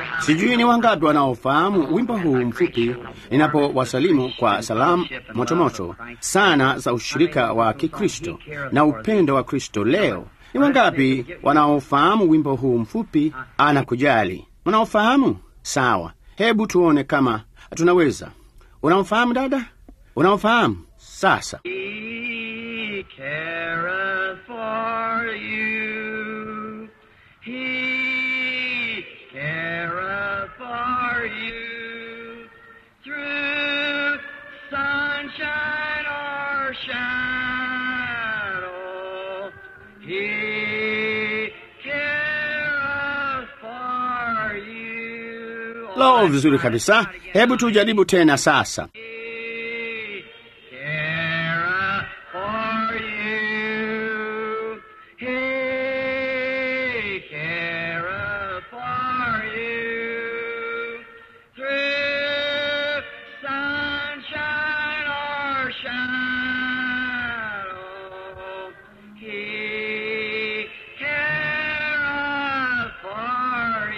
Sijui ni wangapi wanaofahamu wimbo huu mfupi ninapowasalimu kwa salamu motomoto sana za ushirika wa Kikristo na upendo wa Kristo leo. Ni wangapi wanaofahamu wimbo huu mfupi anakujali? Unaofahamu? Sawa, hebu tuone kama tunaweza. Unaofahamu dada? Unaofahamu? Sasa He careth for you. He careth for you. Through sunshine or shadow. He careth for you. lo, vizuri kabisa. Hebu tujaribu tena sasa. He careth for you. He careth for you. Through sunshine or shadow, He careth for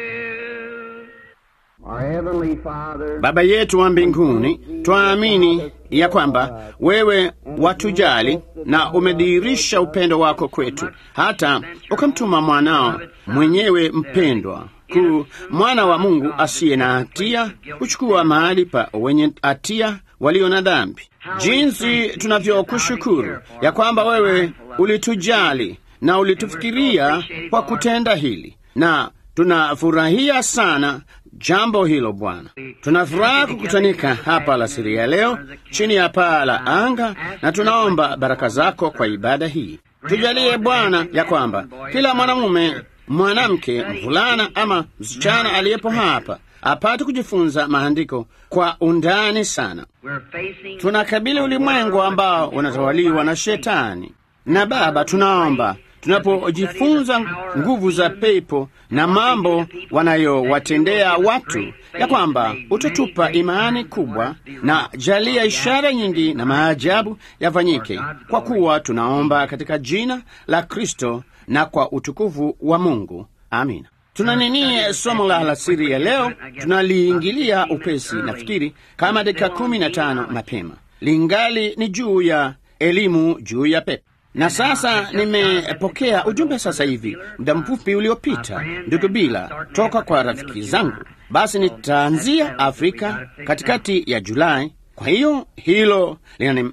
you. Our Heavenly Father, Baba yetu wa mbinguni, twaamini ya kwamba wewe watujali na umedhihirisha upendo wako kwetu, hata ukamtuma mwanao mwenyewe mpendwa ku mwana wa Mungu asiye na hatia kuchukua mahali pa wenye hatia walio na dhambi. Jinsi tunavyokushukuru ya kwamba wewe ulitujali na ulitufikiria kwa kutenda hili, na tunafurahia sana jambo hilo Bwana. Tunafuraha kukutanika hapa alasiri ya leo chini ya paa la anga, na tunaomba baraka zako kwa ibada hii. Tujalie Bwana ya kwamba kila mwanamume, mwanamke, mvulana ama msichana aliyepo hapa apate kujifunza maandiko kwa undani sana. We're facing Tunakabili ulimwengu ambao unatawaliwa na Shetani, na Baba, tunaomba tunapojifunza nguvu za pepo na mambo wanayowatendea watu, ya kwamba utatupa imani kubwa, na jalia ishara nyingi na maajabu yafanyike, kwa kuwa tunaomba katika jina la Kristo na kwa utukufu wa Mungu. Amina. Tuna nini somo la alasiri ya leo? Tunaliingilia upesi, nafikiri kama dakika kumi na tano mapema, lingali ni juu ya elimu juu ya pepo. Na sasa nimepokea ujumbe sasa hivi muda mfupi uliopita, ndugu Bila, toka kwa rafiki zangu. Basi nitaanzia Afrika katikati ya Julai. Kwa hiyo hilo linamaliza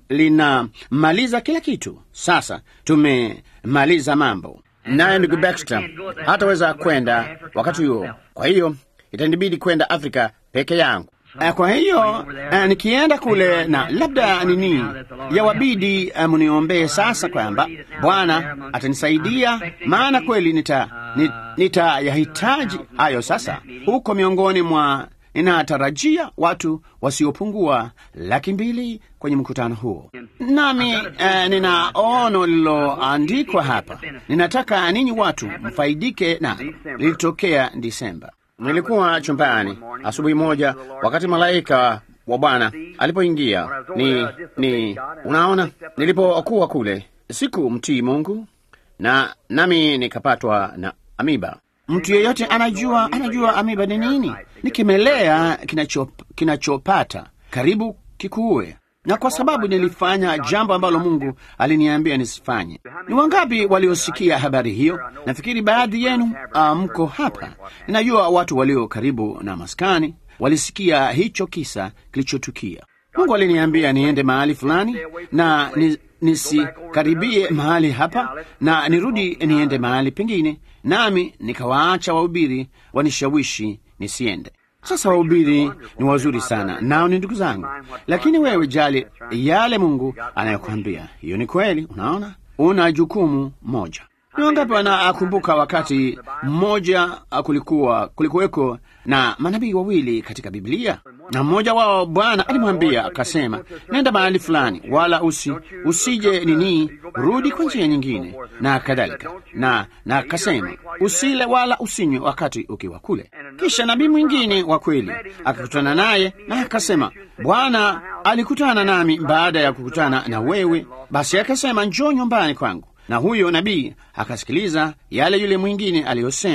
lina kila kitu. Sasa tumemaliza mambo naye ndugu Baxter hataweza kwenda wakati huo, kwa hiyo itanibidi kwenda Afrika peke yangu. Eh, Kwa hiyo eh, nikienda kule na labda nini yawabidi eh, mniombee sasa kwamba Bwana atanisaidia, maana kweli nita ni- nitayahitaji hayo sasa huko miongoni mwa ninatarajia watu wasiopungua laki mbili kwenye mkutano huo, nami eh, nina ono lililoandikwa hapa. Ninataka ninyi watu mfaidike nalo. Lilitokea Disemba. Nilikuwa chumbani asubuhi moja, wakati malaika wa Bwana alipoingia. Ni, ni unaona, nilipokuwa kule siku mtii Mungu na nami nikapatwa na amiba. Mtu yeyote anajua anajua amiba ni nini? Ni kimelea kinacho kinachopata karibu kikuue. Na kwa sababu nilifanya jambo ambalo Mungu aliniambia nisifanye. Ni wangapi waliosikia habari hiyo? Nafikiri baadhi yenu uh, mko hapa. Ninajua watu walio karibu na maskani walisikia hicho kisa kilichotukia. Mungu aliniambia niende mahali fulani na ni, nisikaribie mahali hapa na nirudi niende mahali pengine, nami nikawaacha wahubiri wanishawishi nisiende. Sasa wahubiri ni wazuri sana, nao ni ndugu zangu, lakini wewe jali yale Mungu anayokwambia. Hiyo ni kweli. Unaona, una jukumu moja. Ni wangapi wanakumbuka wakati mmoja kulikuwa kulikuweko na manabii wawili katika Biblia, na mmoja wao Bwana alimwambia akasema, nenda mahali fulani, wala usi usije nini, rudi kwa njia nyingine na kadhalika, na na akasema usile wala usinywe wakati ukiwa kule. Kisha nabii mwingine wa kweli akakutana naye na akasema, Bwana alikutana nami baada ya kukutana na wewe, basi akasema, njoo nyumbani kwangu na huyo nabii akasikiliza yale yule mwingine aliyosema,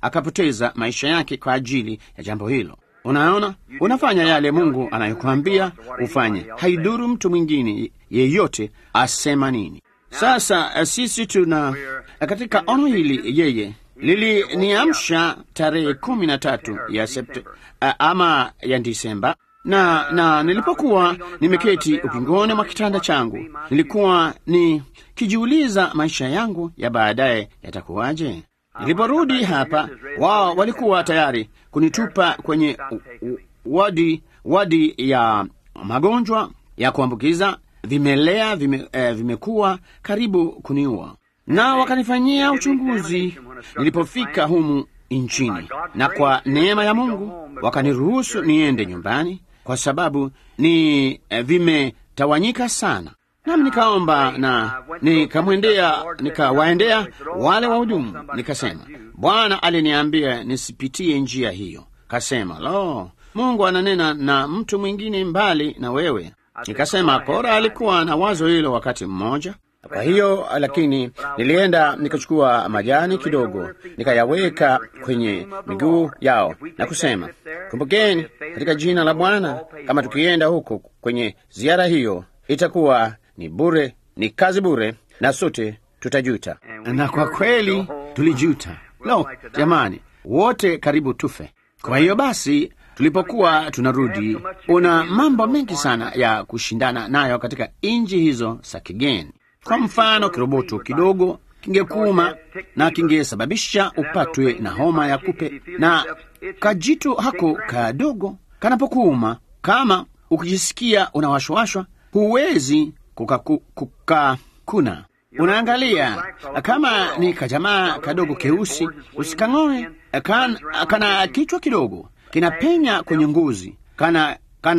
akapoteza maisha yake kwa ajili ya jambo hilo. Unaona, unafanya yale Mungu anayokuambia ufanye, haiduru mtu mwingine yeyote asema nini. Sasa sisi tuna katika ono hili, yeye liliniamsha tarehe kumi na tatu ya Sept ama ya Disemba na na nilipokuwa nimeketi ukingoni mwa kitanda changu, nilikuwa nikijiuliza maisha yangu ya baadaye yatakuwaje. Niliporudi hapa, wao walikuwa tayari kunitupa kwenye wadi wadi ya magonjwa ya kuambukiza vimelea vime, eh, vimekuwa karibu kuniua, na wakanifanyia uchunguzi nilipofika humu nchini, na kwa neema ya Mungu wakaniruhusu niende nyumbani kwa sababu ni eh, vimetawanyika sana. Nami nikaomba na nikamwendea, nikawaendea wale wahudumu, nikasema, Bwana aliniambia nisipitie njia hiyo. Kasema, lo, Mungu ananena na mtu mwingine mbali na wewe. Nikasema Kora alikuwa na wazo hilo wakati mmoja. Kwa hiyo lakini nilienda nikachukua majani kidogo nikayaweka kwenye miguu yao na kusema, kumbukeni, katika jina la Bwana, kama tukienda huko kwenye ziara hiyo itakuwa ni bure, ni kazi bure, na sote tutajuta. Na kwa kweli tulijuta. Lo, jamani, wote karibu tufe. Kwa hiyo basi tulipokuwa tunarudi, una mambo mengi sana ya kushindana nayo katika nchi hizo za kigeni. Kwa mfano, kiroboto kidogo kingekuuma na kingesababisha upatwe na homa ya kupe, na kajitu hako kadogo kanapokuuma, kama ukijisikia unawashwashwa, huwezi kukakuna. Unaangalia kama ni kajamaa kadogo keusi, usikang'oe. Kan, kana kichwa kidogo kinapenya kwenye ngozi, kana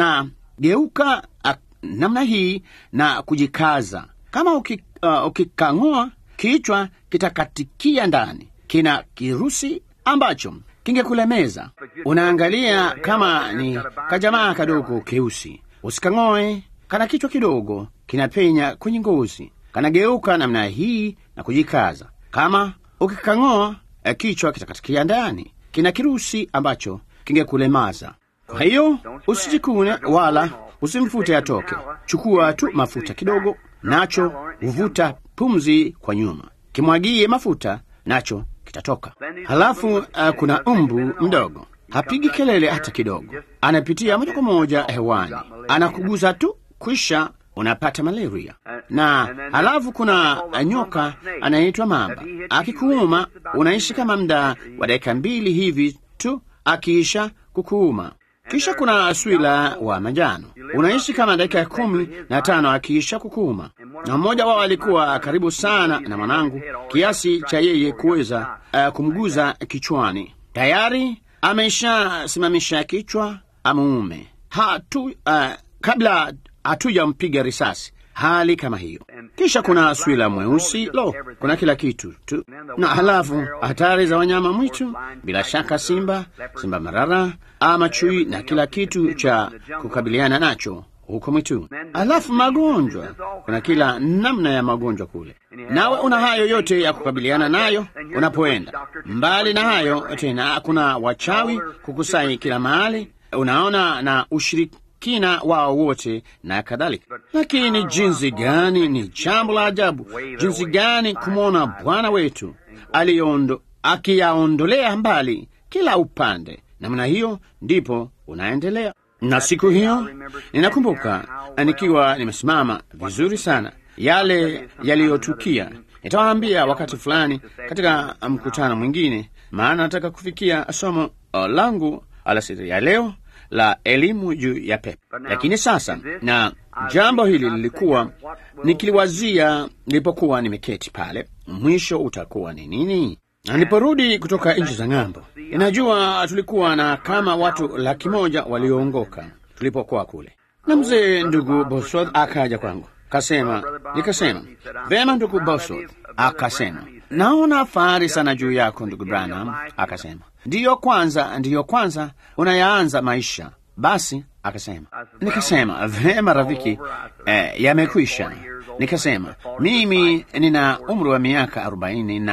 kanageuka namna hii na kujikaza kama ukikang'oa uh, kichwa kitakatikia ndani. Kina kirusi ambacho kingekulemeza. Unaangalia kama ni kajamaa kadogo keusi, usikang'oe. Kana kichwa kidogo kinapenya kwenye ngozi, kanageuka namna hii na kujikaza. Kama ukikang'oa kichwa kitakatikia ndani, kina kirusi ambacho kingekulemaza. Kwa hiyo usijikune wala usimfute atoke. Chukua tu mafuta kidogo nacho huvuta pumzi kwa nyuma, kimwagie mafuta, nacho kitatoka. Halafu uh, kuna umbu mdogo, hapigi kelele hata kidogo, anapitia moja kwa moja hewani, anakuguza tu, kwisha unapata malaria. Na halafu kuna nyoka anayeitwa mamba, akikuuma unaishi kama muda wa dakika mbili hivi tu, akiisha kukuuma kisha kuna swila wa manjano unaishi kama dakika ya kumi na tano akiisha kukuuma. Na mmoja wao alikuwa karibu sana na mwanangu kiasi cha yeye kuweza uh, kumguza kichwani. Tayari ameshasimamisha kichwa amuume hatu, uh, kabla hatujampiga risasi, hali kama hiyo. Kisha kuna swila mweusi, lo, kuna kila kitu tu. Na halafu hatari za wanyama mwitu, bila shaka simba, simba marara ama chui na kila kitu cha kukabiliana nacho huko mwitu. Halafu magonjwa, kuna kila namna ya magonjwa kule, nawe una hayo yote ya kukabiliana nayo unapoenda mbali. Na hayo tena, kuna wachawi kukusai kila mahali, unaona na ushiriki kina wao wote na kadhalika. Lakini jinsi gani, ni jambo la ajabu jinsi gani kumwona Bwana wetu aliondo akiyaondolea mbali kila upande. Namna hiyo ndipo unaendelea. Na siku hiyo ninakumbuka nikiwa nimesimama vizuri sana, yale yaliyotukia nitawaambia wakati fulani katika mkutano mwingine, maana nataka kufikia somo langu alasiri ya leo la elimu juu ya pepo. Lakini sasa, na jambo hili lilikuwa nikiliwazia nilipokuwa nimeketi pale, mwisho utakuwa ni nini? Na niliporudi kutoka nchi za ng'ambo, inajua tulikuwa na kama watu laki moja walioongoka tulipokuwa kule, na mzee ndugu Bosworth akaja kwangu kasema, nikasema vema, ndugu Bosworth. Akasema naona fahari sana juu yako ndugu Branham. Akasema ndiyo kwanza, ndiyo kwanza unayaanza maisha. Basi akasema, nikasema vema rafiki, eh, yamekwisha. Nikasema mimi nina umri wa miaka arobaini na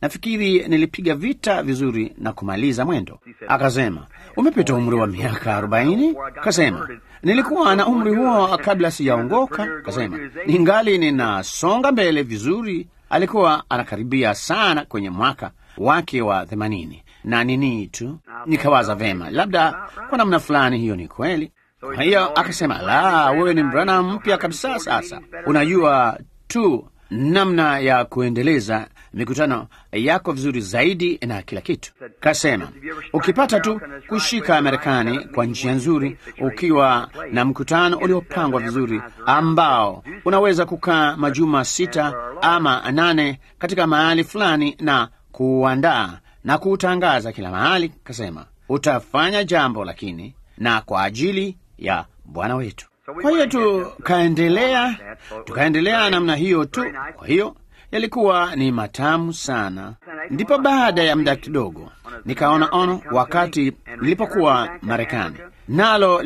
nafikiri nilipiga vita vizuri na kumaliza mwendo. Akasema, umepita umri wa miaka arobaini? Kasema, nilikuwa na umri huo kabla sijaongoka. Kasema, ningali ninasonga mbele vizuri. Alikuwa anakaribia sana kwenye mwaka wake wa themanini na nini tu. Nikawaza vema, labda kwa namna fulani hiyo ni kweli. Kwa hiyo akasema, la, wewe ni mvulana mpya kabisa. Sasa unajua tu namna ya kuendeleza mikutano yako vizuri zaidi na kila kitu. Kasema ukipata tu kushika Marekani kwa njia nzuri, ukiwa na mkutano uliopangwa vizuri, ambao unaweza kukaa majuma sita ama nane katika mahali fulani na kuuandaa na kuutangaza kila mahali, kasema utafanya jambo, lakini na kwa ajili ya Bwana wetu. Kwa hiyo tukaendelea, tukaendelea namna hiyo tu. Kwa hiyo yalikuwa ni matamu sana. Ndipo baada ya muda kidogo nikaona ono wakati nilipokuwa Marekani, nalo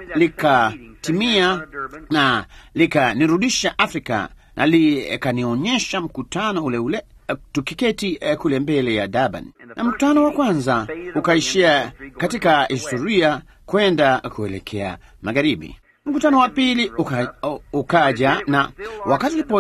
likatimia lika na likanirudisha Afrika na likanionyesha mkutano ule ule tukiketi uh, kule mbele ya Durban, na mkutano wa kwanza ukaishia katika historia kwenda kuelekea magharibi. Mkutano wa pili uka, ukaja na wakati ulipo,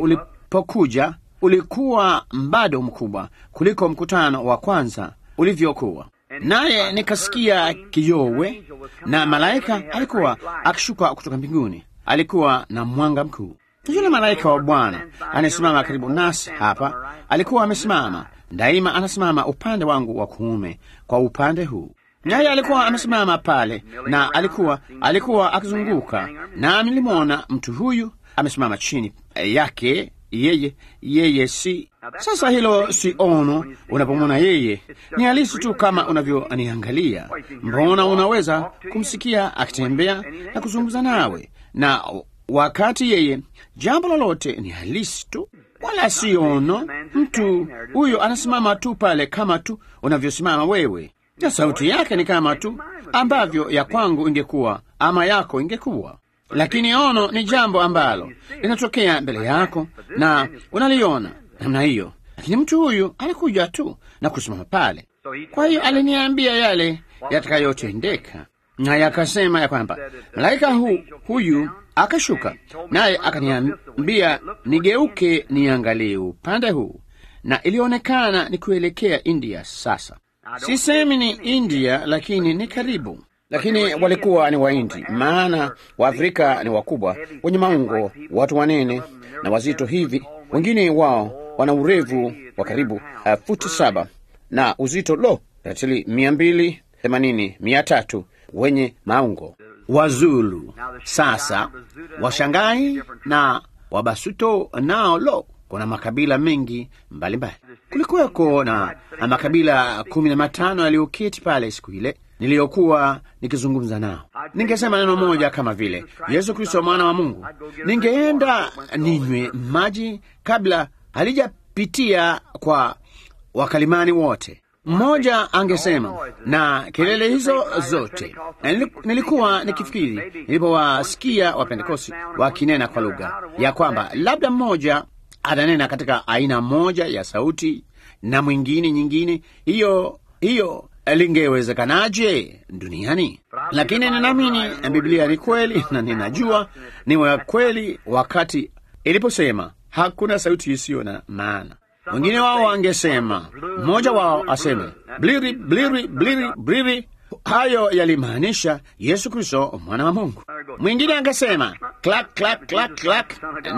ulipokuja ulikuwa bado mkubwa kuliko mkutano wa kwanza ulivyokuwa. Naye nikasikia kiyowe, na malaika alikuwa akishuka kutoka mbinguni. Alikuwa na mwanga mkuu. Yule malaika wa Bwana anayesimama karibu nasi hapa alikuwa amesimama daima, anasimama upande wangu wa kuume kwa upande huu naye alikuwa amesimama pale na alikuwa alikuwa akizunguka, na nilimwona mtu huyu amesimama chini yake yeye yeye. Si sasa, hilo si ono. Unapomwona yeye ni halisi tu kama unavyoniangalia. Mbona unaweza kumsikia akitembea na kuzungumza nawe, na wakati yeye jambo lolote ni halisi tu, wala si ono. Mtu huyo anasimama tu pale kama tu unavyosimama wewe na sauti yake ni kama tu ambavyo ya kwangu ingekuwa ama yako ingekuwa, lakini ono ni jambo ambalo linatokea mbele yako na unaliona namna hiyo. Lakini mtu huyu alikuja tu na kusimama pale. Kwa hiyo aliniambia yale yatakayotendeka, naye akasema ya kwamba malaika hu, huyu akashuka, naye akaniambia nigeuke niangalie upande huu, na ilionekana ni kuelekea India. Sasa Sisemi ni India, lakini ni karibu. Lakini walikuwa ni Wahindi, maana Waafrika ni wakubwa, wenye maungo, watu wanene na wazito hivi. Wengine wao wana urefu wa karibu uh, futi saba na uzito lo ratili mia mbili themanini mia tatu wenye maungo. Wazulu sasa, Washangai na Wabasuto nao lo kuna makabila mengi mbalimbali. Kulikuweko na makabila kumi na matano yaliyoketi pale siku ile niliyokuwa nikizungumza nao. Ningesema neno moja kama vile Yesu Kristo mwana wa Mungu, ningeenda ninywe maji kabla halijapitia kwa wakalimani wote. Mmoja angesema na kelele hizo zote, na nilikuwa nikifikiri nilipowasikia Wapentekosti wakinena kwa lugha ya kwamba labda mmoja atanena katika aina moja ya sauti na mwingine nyingine. Hiyo hiyo lingewezekanaje duniani? Lakini ninaamini Biblia ni kweli na ninajua ni wa kweli wakati iliposema hakuna sauti isiyo na maana. Wengine wao wangesema, mmoja wao aseme bliri bliri bliri bliri, hayo yalimaanisha Yesu Kristo mwana wa Mungu. Mwingine angesema klak klak klak klak,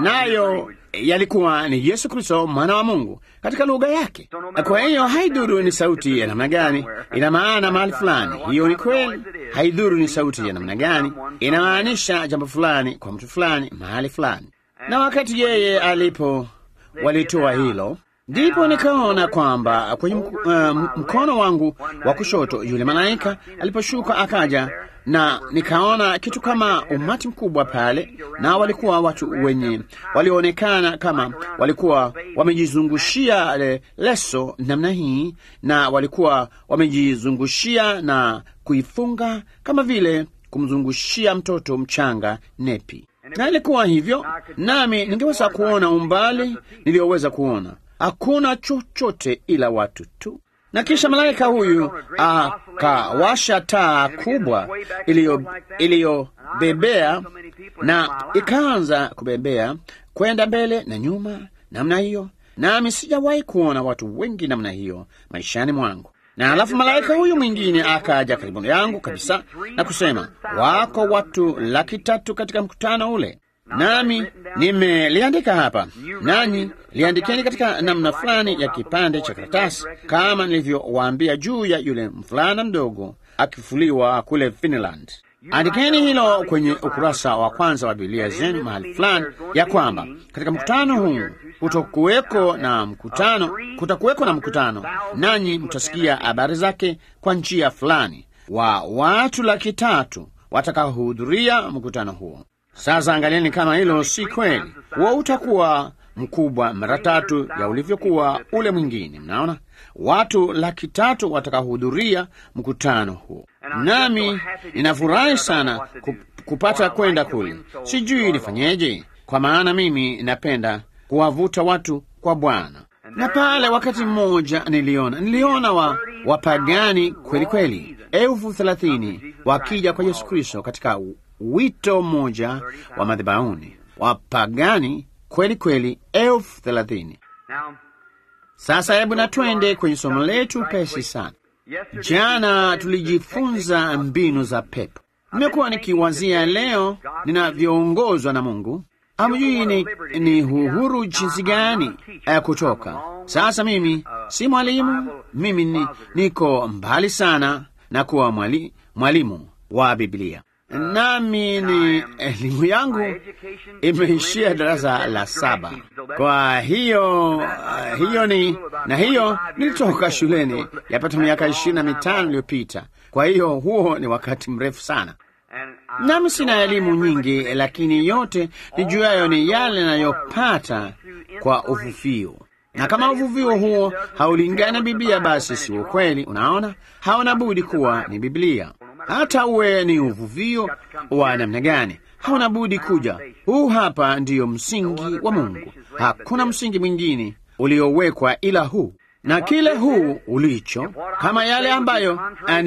nayo yalikuwa ni Yesu Kristo mwana wa Mungu katika lugha yake. Kwa hiyo haidhuru ni sauti ya namna gani, ina maana mahali fulani. Hiyo ni kweli. Haidhuru ni sauti ya namna gani, inamaanisha jambo fulani kwa mtu fulani mahali fulani. Na wakati yeye alipo walitoa hilo ndipo nikaona kwamba kwenye mk uh, mkono wangu wa kushoto yule malaika aliposhuka akaja, na nikaona kitu kama umati mkubwa pale, na walikuwa watu wenye walioonekana kama walikuwa wamejizungushia le, leso namna hii, na walikuwa wamejizungushia na kuifunga kama vile kumzungushia mtoto mchanga nepi, na ilikuwa hivyo, nami ningeweza kuona umbali niliyoweza kuona hakuna chochote ila watu tu. Na kisha malaika huyu akawasha taa kubwa iliyo iliyobebea na ikaanza kubebea kwenda mbele na nyuma namna hiyo, nami sijawahi kuona watu wengi namna hiyo maishani mwangu. Na alafu malaika huyu mwingine akaja karibu yangu kabisa na kusema, wako watu laki tatu katika mkutano ule, nami nimeliandika hapa, nanyi liandikeni katika namna fulani ya kipande cha karatasi, kama nilivyowaambia juu ya yule mvulana mdogo akifuliwa kule Finland. Andikeni hilo kwenye ukurasa wa kwanza wa Biblia zenu mahali fulani, ya kwamba katika mkutano huu kutokuweko na mkutano, kutakuweko na mkutano, nanyi mtasikia habari zake kwa njia fulani, wa watu laki tatu watakaohudhuria mkutano huo. Sasa angalieni kama hilo si kweli, huo utakuwa mkubwa mara tatu ya ulivyokuwa ule mwingine. Mnaona, watu laki tatu watakaohudhuria mkutano huo, nami ninafurahi sana kupata kwenda kule. Sijui nifanyeje, kwa maana mimi napenda kuwavuta watu kwa Bwana. Na pale wakati mmoja niliona niliona wa wapagani kweli kweli elfu thelathini wakija kwa Yesu Kristo katika wito mmoja wa madhabahuni, wapagani kweli kweli elfu thelathini. Sasa hebu na twende kwenye somo letu pesi sana. Jana tulijifunza mbinu za pepo. Nimekuwa nikiwazia leo ninavyoongozwa na Mungu. Hamjui ni, ni uhuru jinsi gani ya kutoka sasa. Mimi si mwalimu, mimi ni, niko mbali sana na kuwa mwali, mwalimu wa Biblia nami ni elimu yangu imeishia darasa la saba. Kwa hiyo uh, hiyo ni na hiyo nilitoka shuleni yapata miaka ishirini na mitano iliyopita. Kwa hiyo huo ni wakati mrefu sana, nami sina elimu nyingi, lakini yote nijuayo ni yale ninayopata kwa uvuvio na kama uvuvio huo haulingani na Biblia, basi si ukweli. Unaona, hauna budi kuwa ni Biblia. Hata uwe ni uvuvio wa namna gani, hauna budi kuja. Huu hapa ndiyo msingi wa Mungu. Hakuna msingi mwingine uliowekwa ila huu, na kile huu ulicho, kama yale ambayo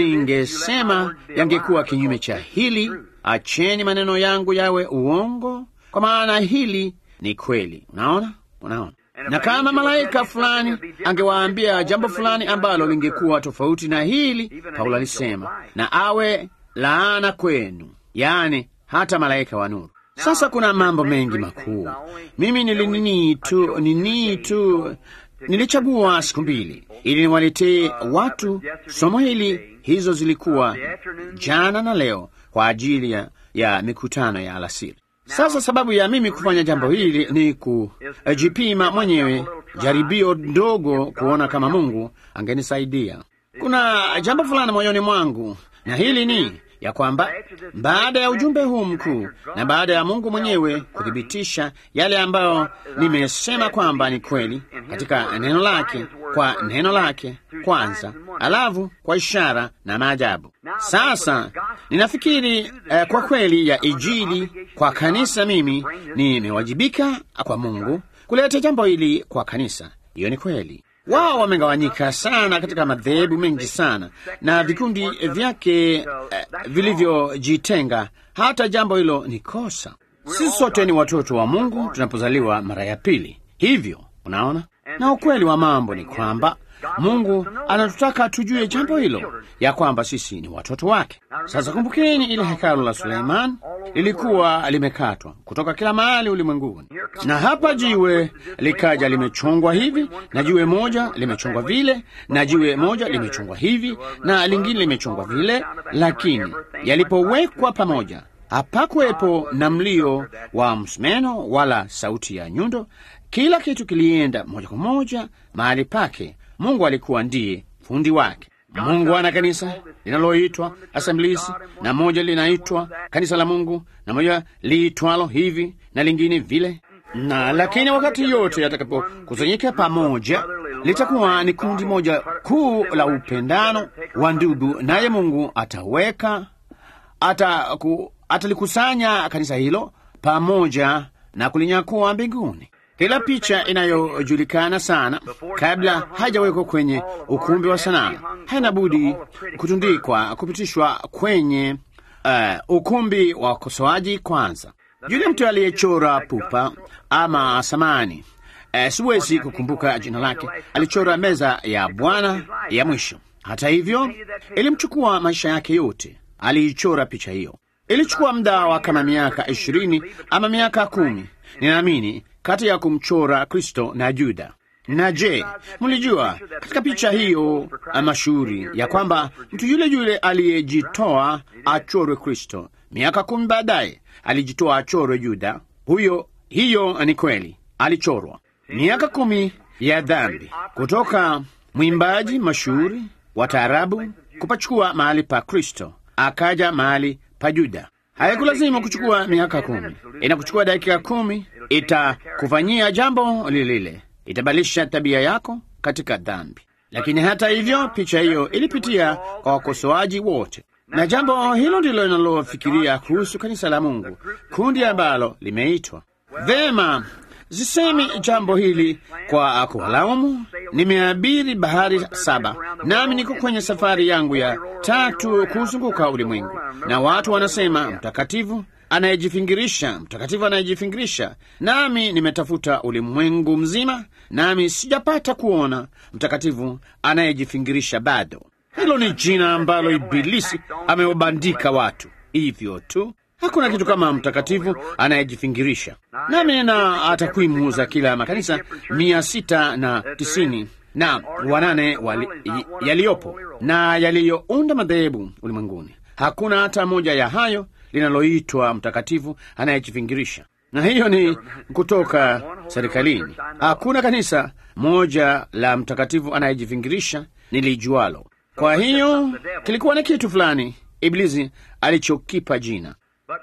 aningesema yangekuwa kinyume cha hili, acheni maneno yangu yawe uongo, kwa maana hili ni kweli. Unaona, unaona na kama malaika fulani angewaambia jambo fulani ambalo lingekuwa tofauti na hili, Paulo alisema, na awe laana kwenu, yaani hata malaika wa nuru. Sasa kuna mambo mengi makuu. Mimi nilinini tu nini tu nilichagua siku mbili ili niwaletee watu somo hili. Hizo zilikuwa jana na leo kwa ajili ya, ya mikutano ya alasiri. Sasa sababu ya mimi kufanya jambo hili ni kujipima mwenyewe, jaribio dogo, kuona kama Mungu angenisaidia. Kuna jambo fulani moyoni mwangu, na hili ni ya kwamba baada ya ujumbe huu mkuu na baada ya Mungu mwenyewe kuthibitisha yale ambayo nimesema kwamba ni kweli katika neno lake, kwa neno lake kwanza, alafu kwa ishara na maajabu. Sasa ninafikiri eh, kwa kweli ya Injili kwa kanisa, mimi nimewajibika kwa Mungu kuleta jambo hili kwa kanisa. Hiyo ni kweli. Wao wamegawanyika sana katika madhehebu mengi sana na vikundi vyake eh, vilivyojitenga. Hata jambo hilo ni kosa. Sisi sote ni watoto wa Mungu tunapozaliwa mara ya pili. Hivyo unaona, na ukweli wa mambo ni kwamba Mungu anatutaka tujue jambo hilo, ya kwamba sisi ni watoto wake. Sasa kumbukeni, ile hekalu la Suleiman lilikuwa limekatwa kutoka kila mahali ulimwenguni, na hapa jiwe likaja limechongwa hivi, na jiwe moja limechongwa vile, na jiwe moja limechongwa hivi, na lingine limechongwa vile, lakini yalipowekwa pamoja hapakuwepo na mlio wa msumeno wala sauti ya nyundo. Kila kitu kilienda moja kwa moja mahali pake. Mungu alikuwa ndiye fundi wake. Mungu ana kanisa linaloitwa Assemblies, na moja linaitwa kanisa la Mungu, na moja liitwalo hivi na lingine vile, na lakini wakati yote yatakapokusanyika pamoja, litakuwa ni kundi moja kuu la upendano wa ndugu, naye Mungu ataweka atalikusanya kanisa hilo pamoja na kulinyakua mbinguni. Kila picha inayojulikana sana kabla hajawekwa kwenye ukumbi wa sanaa haina budi kutundikwa, kupitishwa kwenye uh, ukumbi wa wakosoaji kwanza. Yule mtu aliyechora pupa ama samani, uh, siwezi kukumbuka jina lake, alichora meza ya Bwana ya mwisho. Hata hivyo, ilimchukua maisha yake yote, aliichora picha hiyo. Ilichukua muda wa kama miaka ishirini ama miaka kumi, ninaamini kati ya kumchora Kristo na Juda. Na je, mlijua katika picha hiyo mashuhuri ya kwamba mtu yule yule aliyejitoa achorwe Kristo, miaka kumi baadaye alijitoa achorwe Juda? Huyo, hiyo ni kweli, alichorwa miaka kumi ya dhambi, kutoka mwimbaji mashuhuri wa taarabu kupachukua mahali pa Kristo, akaja mahali pa Juda. Haikulazimu kuchukua miaka kumi, inakuchukua dakika kumi. Itakufanyia jambo lile lile, itabadilisha tabia yako katika dhambi. Lakini hata hivyo, picha hiyo ilipitia kwa wakosoaji wote, na jambo hilo ndilo linalofikiria kuhusu kanisa la Mungu, kundi ambalo limeitwa vema. Sisemi jambo hili kwa kuwalaumu. Nimeabiri bahari saba, nami niko kwenye safari yangu ya tatu kuzunguka ulimwengu, na watu wanasema mtakatifu anayejifingirisha, mtakatifu anayejifingirisha. Nami nimetafuta ulimwengu mzima, nami sijapata kuona mtakatifu anayejifingirisha bado. Hilo ni jina ambalo Ibilisi amewabandika watu hivyo tu. Hakuna kitu kama mtakatifu anayejifingirisha. Nami nina takwimu za kila makanisa mia sita na tisini na wanane wali, yaliyopo na yaliyounda madhehebu ulimwenguni. Hakuna hata moja ya hayo linaloitwa mtakatifu anayejifingirisha, na hiyo ni kutoka serikalini. Hakuna kanisa moja la mtakatifu anayejifingirisha nilijualo. Kwa hiyo kilikuwa ni kitu fulani Ibilisi alichokipa jina.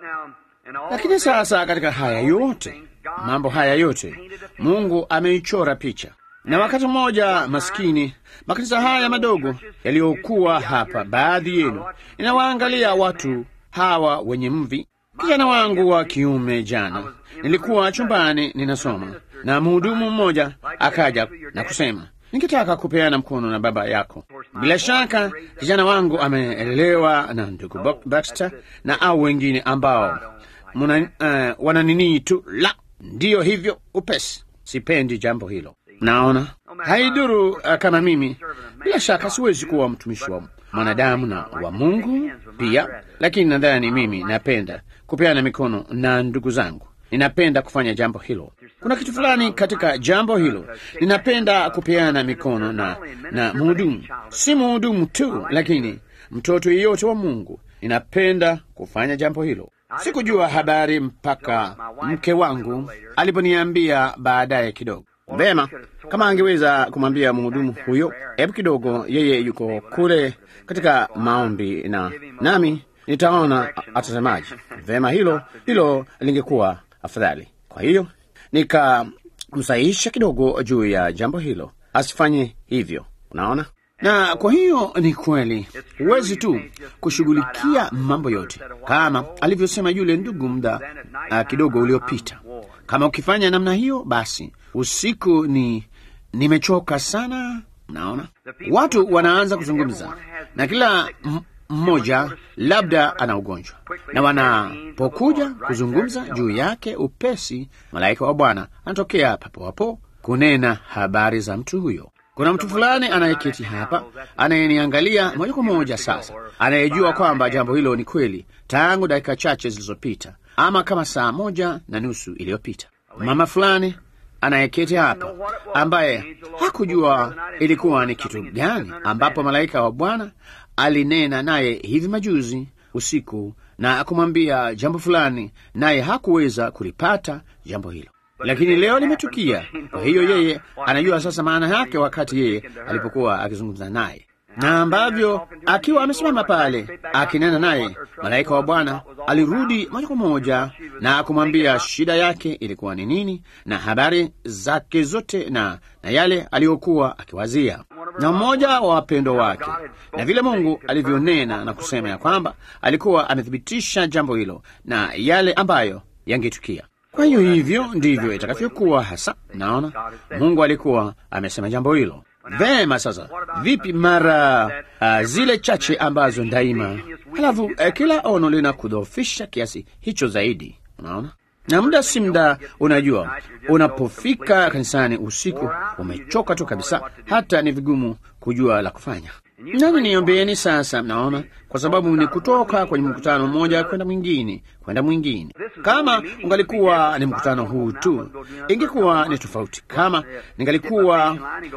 Lakini sasa katika haya yote, mambo haya yote, Mungu ameichora picha. Na wakati mmoja, maskini, makanisa haya madogo yaliyokuwa hapa, baadhi yenu, inawaangalia watu hawa wenye mvi. Kijana wangu wa kiume, jana nilikuwa chumbani ninasoma, na mhudumu mmoja akaja na kusema ningetaka kupeana mkono na baba yako. Bila shaka kijana wangu ameelewa na ndugu Baxter na au wengine ambao muna, uh, wananinii tu la ndiyo hivyo upesi. Sipendi jambo hilo. Naona haiduru uh, kama mimi, bila shaka siwezi kuwa mtumishi wa mwanadamu na wa Mungu pia, lakini nadhani mimi napenda kupeana mikono na ndugu zangu. Ninapenda kufanya jambo hilo. Kuna kitu fulani katika jambo hilo, ninapenda kupeana mikono na na mhudumu, si mhudumu tu, lakini mtoto yeyote wa Mungu. Ninapenda kufanya jambo hilo. Sikujua habari mpaka mke wangu aliponiambia baadaye kidogo. Vema, kama angeweza kumwambia mhudumu huyo, hebu kidogo, yeye yuko kule katika maombi na nami nitaona atasemaje. Vema, hilo hilo lingekuwa afadhali. Kwa hiyo nikamsahihisha kidogo juu ya jambo hilo, asifanye hivyo. Unaona, na kwa hiyo ni kweli, huwezi tu kushughulikia mambo yote kama alivyosema yule ndugu muda uh, kidogo uliopita. Kama ukifanya namna hiyo, basi usiku ni nimechoka sana. Unaona, watu wanaanza kuzungumza na kila mmoja labda ana ugonjwa, na wanapokuja kuzungumza juu yake upesi, malaika wa Bwana anatokea papo hapo kunena habari za mtu huyo. Kuna mtu fulani anayeketi hapa anayeniangalia moja kwa moja sasa, anayejua kwamba jambo hilo ni kweli tangu dakika chache zilizopita, ama kama saa moja na nusu iliyopita. Mama fulani anayeketi hapa ambaye hakujua ilikuwa ni kitu gani ambapo malaika wa Bwana alinena naye hivi majuzi usiku na kumwambia jambo fulani, naye hakuweza kulipata jambo hilo, lakini leo limetukia. Kwa hiyo yeye anajua sasa maana yake wakati yeye alipokuwa akizungumza naye, na ambavyo akiwa amesimama pale akinena naye, malaika wa Bwana alirudi moja kwa moja na kumwambia shida yake ilikuwa ni nini na habari zake zote na, na yale aliyokuwa akiwazia na mmoja wa wapendwa wake, na vile Mungu alivyonena na kusema ya kwamba alikuwa amethibitisha jambo hilo na yale ambayo yangetukia. Kwa hiyo hivyo ndivyo itakavyokuwa hasa. Naona Mungu alikuwa amesema jambo hilo vema. Sasa vipi mara uh, zile chache ambazo daima, halafu uh, kila ono lina kudhoofisha kiasi hicho zaidi, unaona na muda si muda, unajua, unapofika kanisani usiku umechoka tu kabisa, hata ni vigumu kujua la kufanya. Nani niombeeni sasa, mnaona, kwa sababu ni kutoka kwenye mkutano mmoja kwenda mwingine kwenda mwingine. Kama ungalikuwa ni mkutano huu tu, ingekuwa ni tofauti. Kama ningalikuwa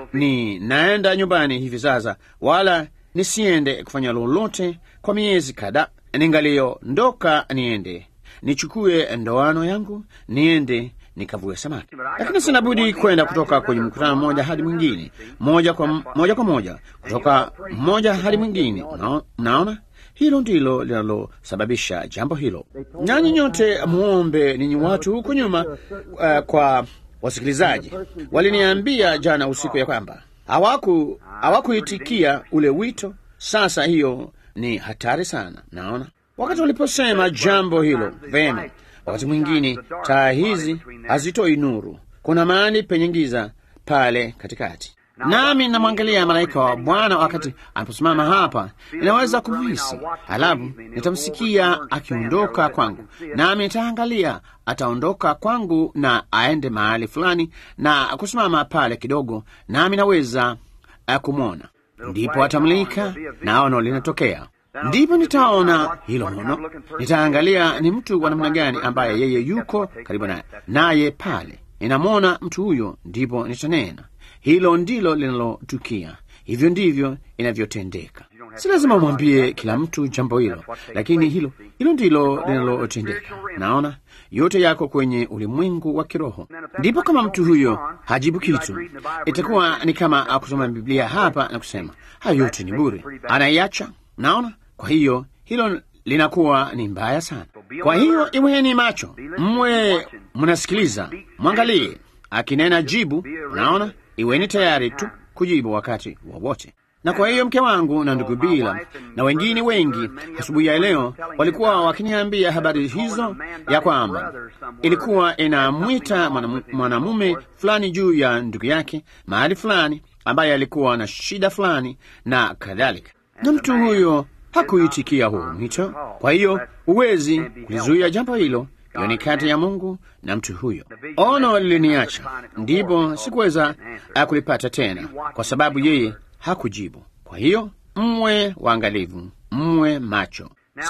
ni naenda nyumbani hivi sasa, wala nisiende kufanya lolote kwa miezi kadhaa, ningaliondoka niende nichukue ndoano yangu niende nikavue samaki, lakini sina budi kwenda kutoka kwenye mkutano mmoja hadi mwingine, moja kwa moja kwa moja, kutoka mmoja hadi mwingine. Mnaona, hilo ndilo linalosababisha jambo hilo. Nanyi nyote muombe, ninyi watu huku nyuma. Uh, kwa wasikilizaji, waliniambia jana usiku ya kwamba hawaku hawakuitikia ule wito. Sasa hiyo ni hatari sana, naona wakati waliposema jambo hilo vema. Wakati mwingine taa hizi hazitoi nuru, kuna mahali penye giza pale katikati. Nami namwangalia malaika wa Bwana wakati anaposimama hapa, inaweza kumhisi, halafu nitamsikia akiondoka kwangu, nami nitaangalia ataondoka kwangu na aende mahali fulani na kusimama pale kidogo, nami naweza kumwona, ndipo atamlika na ono linatokea ndipo nitaona hilo ono, nitaangalia ni mtu wa namna gani ambaye yeye yuko karibu naye naye pale, ninamwona mtu huyo, ndipo nitanena. Hilo ndilo linalotukia, hivyo ndivyo inavyotendeka. Si lazima umwambie kila mtu jambo hilo, lakini hilo hilo ndilo linalotendeka. Naona yote yako kwenye ulimwengu wa kiroho. Ndipo kama mtu huyo hajibu kitu, itakuwa ni kama kusoma Biblia hapa na kusema hayo yote ni bure, anaiacha. Naona kwa hiyo hilo linakuwa ni mbaya sana. Kwa hiyo iweni macho, mwe mnasikiliza, mwangalie akinena jibu. Naona iweni tayari tu kujibu wakati wowote. Na kwa hiyo mke wangu na ndugu Bila na wengine wengi asubuhi ya leo walikuwa wakiniambia habari hizo, ya kwamba ilikuwa inamwita mwanamume fulani juu ya ndugu yake mahali fulani, ambaye alikuwa na shida fulani na kadhalika, na mtu huyo hakuitikia huo mwito. Kwa hiyo huwezi kulizuia jambo hilo. Hiyo ni kati ya Mungu na mtu huyo. Ono liliniacha, ndipo sikuweza kulipata tena, kwa sababu yeye hakujibu. Kwa hiyo mwe waangalivu, mwe macho.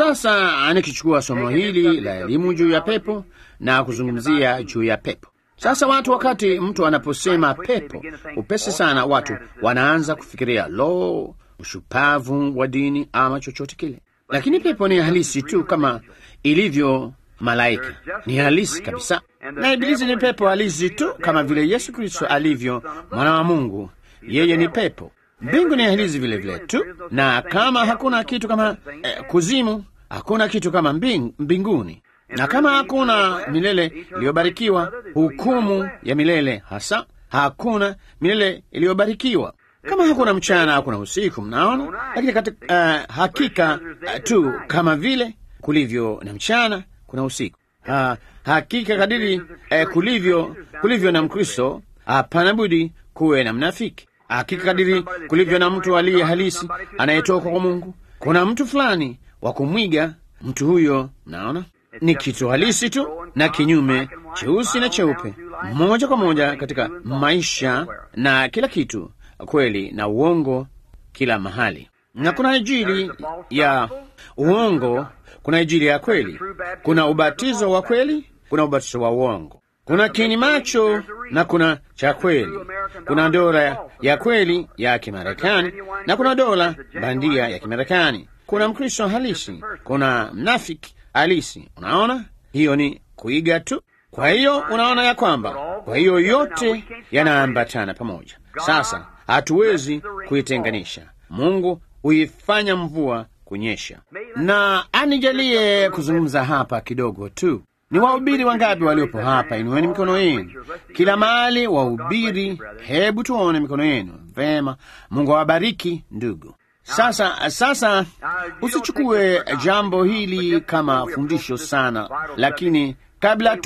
Sasa nikichukua somo hili la elimu juu ya pepo na kuzungumzia juu ya pepo. Sasa watu, wakati mtu anaposema pepo, upesi sana watu wanaanza kufikiria lo ushupavu wa dini ama chochote kile, lakini pepo ni halisi tu kama ilivyo malaika, ni halisi kabisa, na Ibilisi ni pepo halisi tu kama vile Yesu Kristo alivyo mwana wa Mungu, yeye ni pepo. Mbingu ni halisi vile vile tu, na kama hakuna kitu kama eh, kuzimu, hakuna kitu kama mbing, mbinguni, na kama hakuna milele iliyobarikiwa, hukumu ya milele hasa, hakuna milele iliyobarikiwa kama hakuna mchana hakuna usiku, mnaona. Lakini katika uh, hakika uh, tu kama vile kulivyo na mchana kuna usiku uh, hakika kadiri uh, kulivyo kulivyo na Mkristo, hapana uh, budi kuwe na mnafiki. Hakika kadiri kulivyo na mtu aliye halisi anayetoka kwa Mungu, kuna mtu fulani wa kumwiga mtu huyo. Mnaona, ni kitu halisi tu na kinyume, cheusi na cheupe, moja kwa moja katika maisha na kila kitu kweli na uongo kila mahali, na kuna injili ya uongo, kuna injili ya kweli, kuna ubatizo wa kweli, kuna ubatizo wa uongo, kuna kini macho na kuna cha kweli, kuna dola ya kweli ya Kimarekani na kuna dola bandia ya Kimarekani, kuna Mkristo halisi, kuna mnafiki halisi. Unaona, hiyo ni kuiga tu. Kwa hiyo unaona ya kwamba, kwa hiyo yote yanaambatana pamoja. Sasa hatuwezi kuitenganisha. Mungu huifanya mvua kunyesha, na anijalie kuzungumza hapa kidogo tu. Ni wahubiri wangapi waliopo hapa? Inueni mikono yenu kila mahali, wahubiri. Hebu tuone mikono yenu. Vema, Mungu awabariki ndugu. Sasa sasa, usichukue jambo hili kama fundisho sana, lakini kabla tu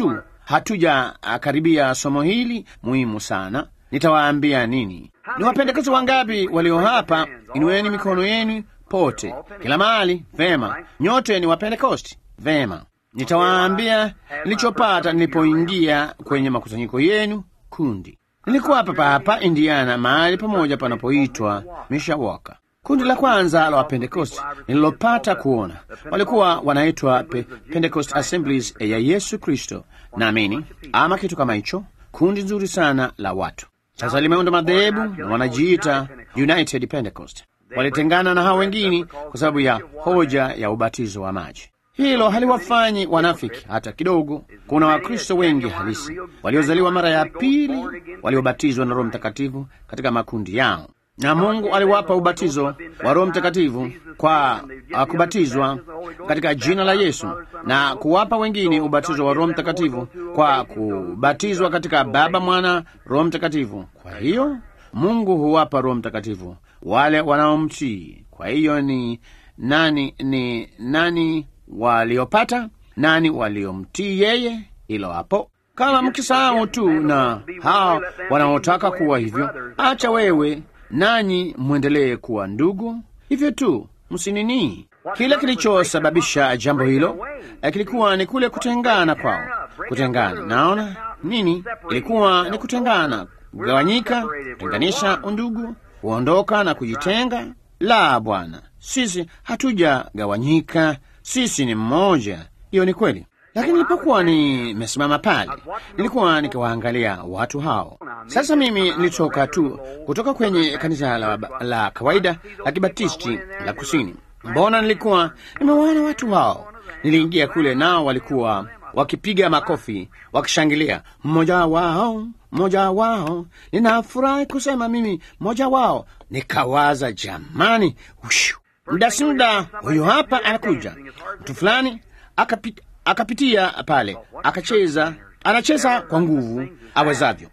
hatuja ah, karibia somo hili muhimu sana, nitawaambia nini. Ni wapendekezo wangapi walio hapa? Inueni mikono yenu pote, kila mahali. Vema, nyote ni Wapentekosti. Vema, nitawaambia nilichopata nilipoingia kwenye makusanyiko yenu kundi. Nilikuwa hapa hapa Indiana, mahali pamoja panapoitwa Mishawaka. Kundi la kwanza la Wapentekosti nililopata kuona walikuwa wanaitwa Pe Pentecost Assemblies ya Yesu Kristo, naamini ama kitu kama hicho. Kundi nzuri sana la watu. Sasa limeunda madhehebu na wanajiita United Pentecost. Walitengana na hao wengine kwa sababu ya hoja ya ubatizo wa maji. Hilo haliwafanyi wanafiki hata kidogo. Kuna Wakristo wengi halisi waliozaliwa mara ya pili, waliobatizwa na Roho Mtakatifu katika makundi yao, na Mungu aliwapa ubatizo wa Roho Mtakatifu kwa uh, kubatizwa katika jina la Yesu na kuwapa wengine ubatizo wa Roho Mtakatifu kwa kubatizwa katika Baba, Mwana, Roho Mtakatifu. Kwa hiyo Mungu huwapa Roho Mtakatifu wale wanaomtii. Kwa hiyo ni nani, ni nani waliopata, nani waliomtii yeye? Hilo hapo. Kama mkisahau tu na hao wanaotaka kuwa hivyo, acha wewe nanyi mwendelee kuwa ndugu hivyo tu, msinini. Kile kilichosababisha jambo hilo eh, kilikuwa ni kule kutengana kwao. Kutengana, naona nini? Ilikuwa ni kutengana, kugawanyika, kutenganisha undugu, kuondoka na kujitenga. La, Bwana, sisi hatujagawanyika, sisi ni mmoja. Hiyo ni kweli. Lakini nilipokuwa nimesimama pale, nilikuwa nikiwaangalia watu hao. Sasa mimi nilitoka tu kutoka kwenye kanisa la, la kawaida la Kibatisti la kusini. Mbona nilikuwa nimewaona watu hao. Niliingia kule, nao walikuwa wakipiga makofi wakishangilia. Mmoja wao, mmoja wao, ninafurahi kusema mimi mmoja wao. Nikawaza, jamani, ushu, muda si muda, huyu hapa anakuja mtu fulani akapita akapitia pale akacheza, anacheza kwa nguvu awezavyo.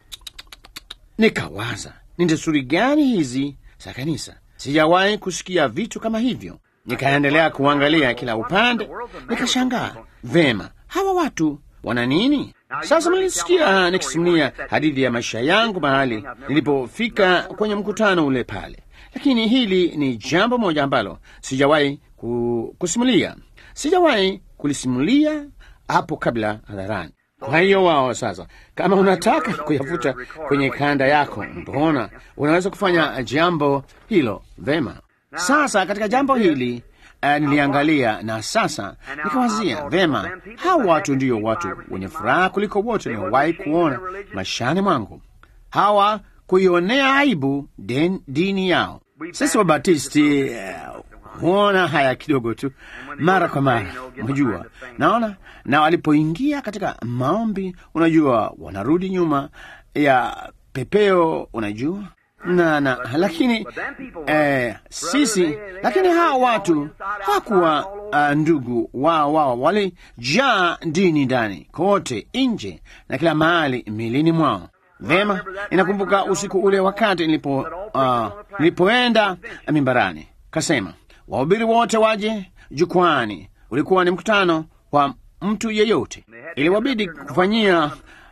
Nikawaza, ni desturi gani hizi za kanisa? Sijawahi kusikia vitu kama hivyo. Nikaendelea kuangalia kila upande, nikashangaa, vema, hawa watu wana nini? Sasa mlisikia nikisimulia hadithi ya maisha yangu mahali nilipofika kwenye mkutano ule pale, lakini hili ni jambo moja ambalo sijawahi kusimulia, sijawahi kulisimulia hapo kabla hadharani. Kwa hiyo wao sasa, kama unataka kuyafuta kwenye kanda yako, mbona unaweza kufanya jambo hilo vema. Sasa katika jambo hili uh, niliangalia na sasa nikawazia vema, hawa watu ndiyo watu wenye furaha kuliko wote niliowahi kuona maishani mwangu, hawa kuionea aibu den, dini yao. Sisi Wabatisti uh, huona haya kidogo tu mara kwa mara, unajua, naona na walipoingia katika maombi, unajua, wanarudi nyuma ya pepeo, unajua na na lakini eh, sisi lakini hawa watu hawakuwa uh, ndugu wao wao, walijaa dini ndani kote, nje na kila mahali milini mwao. Vema, inakumbuka usiku ule wakati nilipo uh, nilipoenda mimbarani, kasema wahubiri wote waje jukwani. Ulikuwa ni mkutano wa mtu yeyote, iliwabidi kufanyia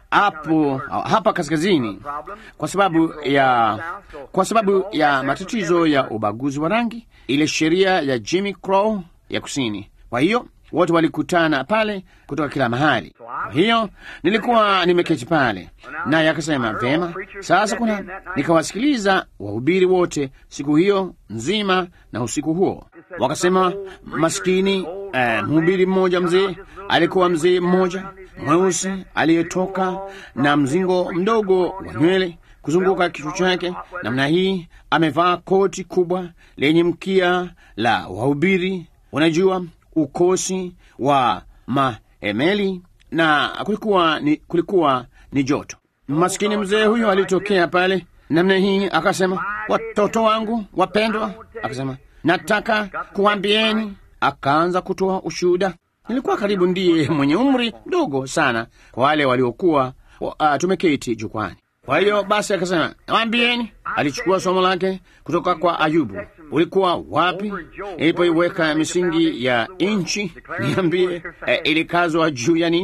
hapo hapa kaskazini kwa sababu ya kwa sababu ya matatizo ya ubaguzi wa rangi, ile sheria ya Jimmy Crow ya kusini. Kwa hiyo wote walikutana pale kutoka kila mahali. Kwa hiyo nilikuwa nimeketi pale, naye akasema vema, sasa kuna. Nikawasikiliza wahubiri wote siku hiyo nzima na usiku huo, wakasema maskini eh, mhubiri mmoja mzee alikuwa mzee mmoja mweusi aliyetoka na mzingo mdogo wa nywele kuzunguka kichwa chake namna hii, amevaa koti kubwa lenye mkia la wahubiri, unajua ukosi wa mahemeli, na kulikuwa ni, kulikuwa ni joto. Maskini mzee huyo alitokea pale namna hii, akasema, watoto wangu wapendwa, akasema nataka kuambieni. Akaanza kutoa ushuhuda. Nilikuwa karibu ndiye mwenye umri mdogo sana kwa wale waliokuwa uh, tumeketi jukwani. Kwa hiyo basi akasema, waambieni. Alichukua somo lake kutoka kwa Ayubu. Ulikuwa wapi ilipoiweka misingi ya nchi? Niambie, eh, ilikazwa juu ya nini?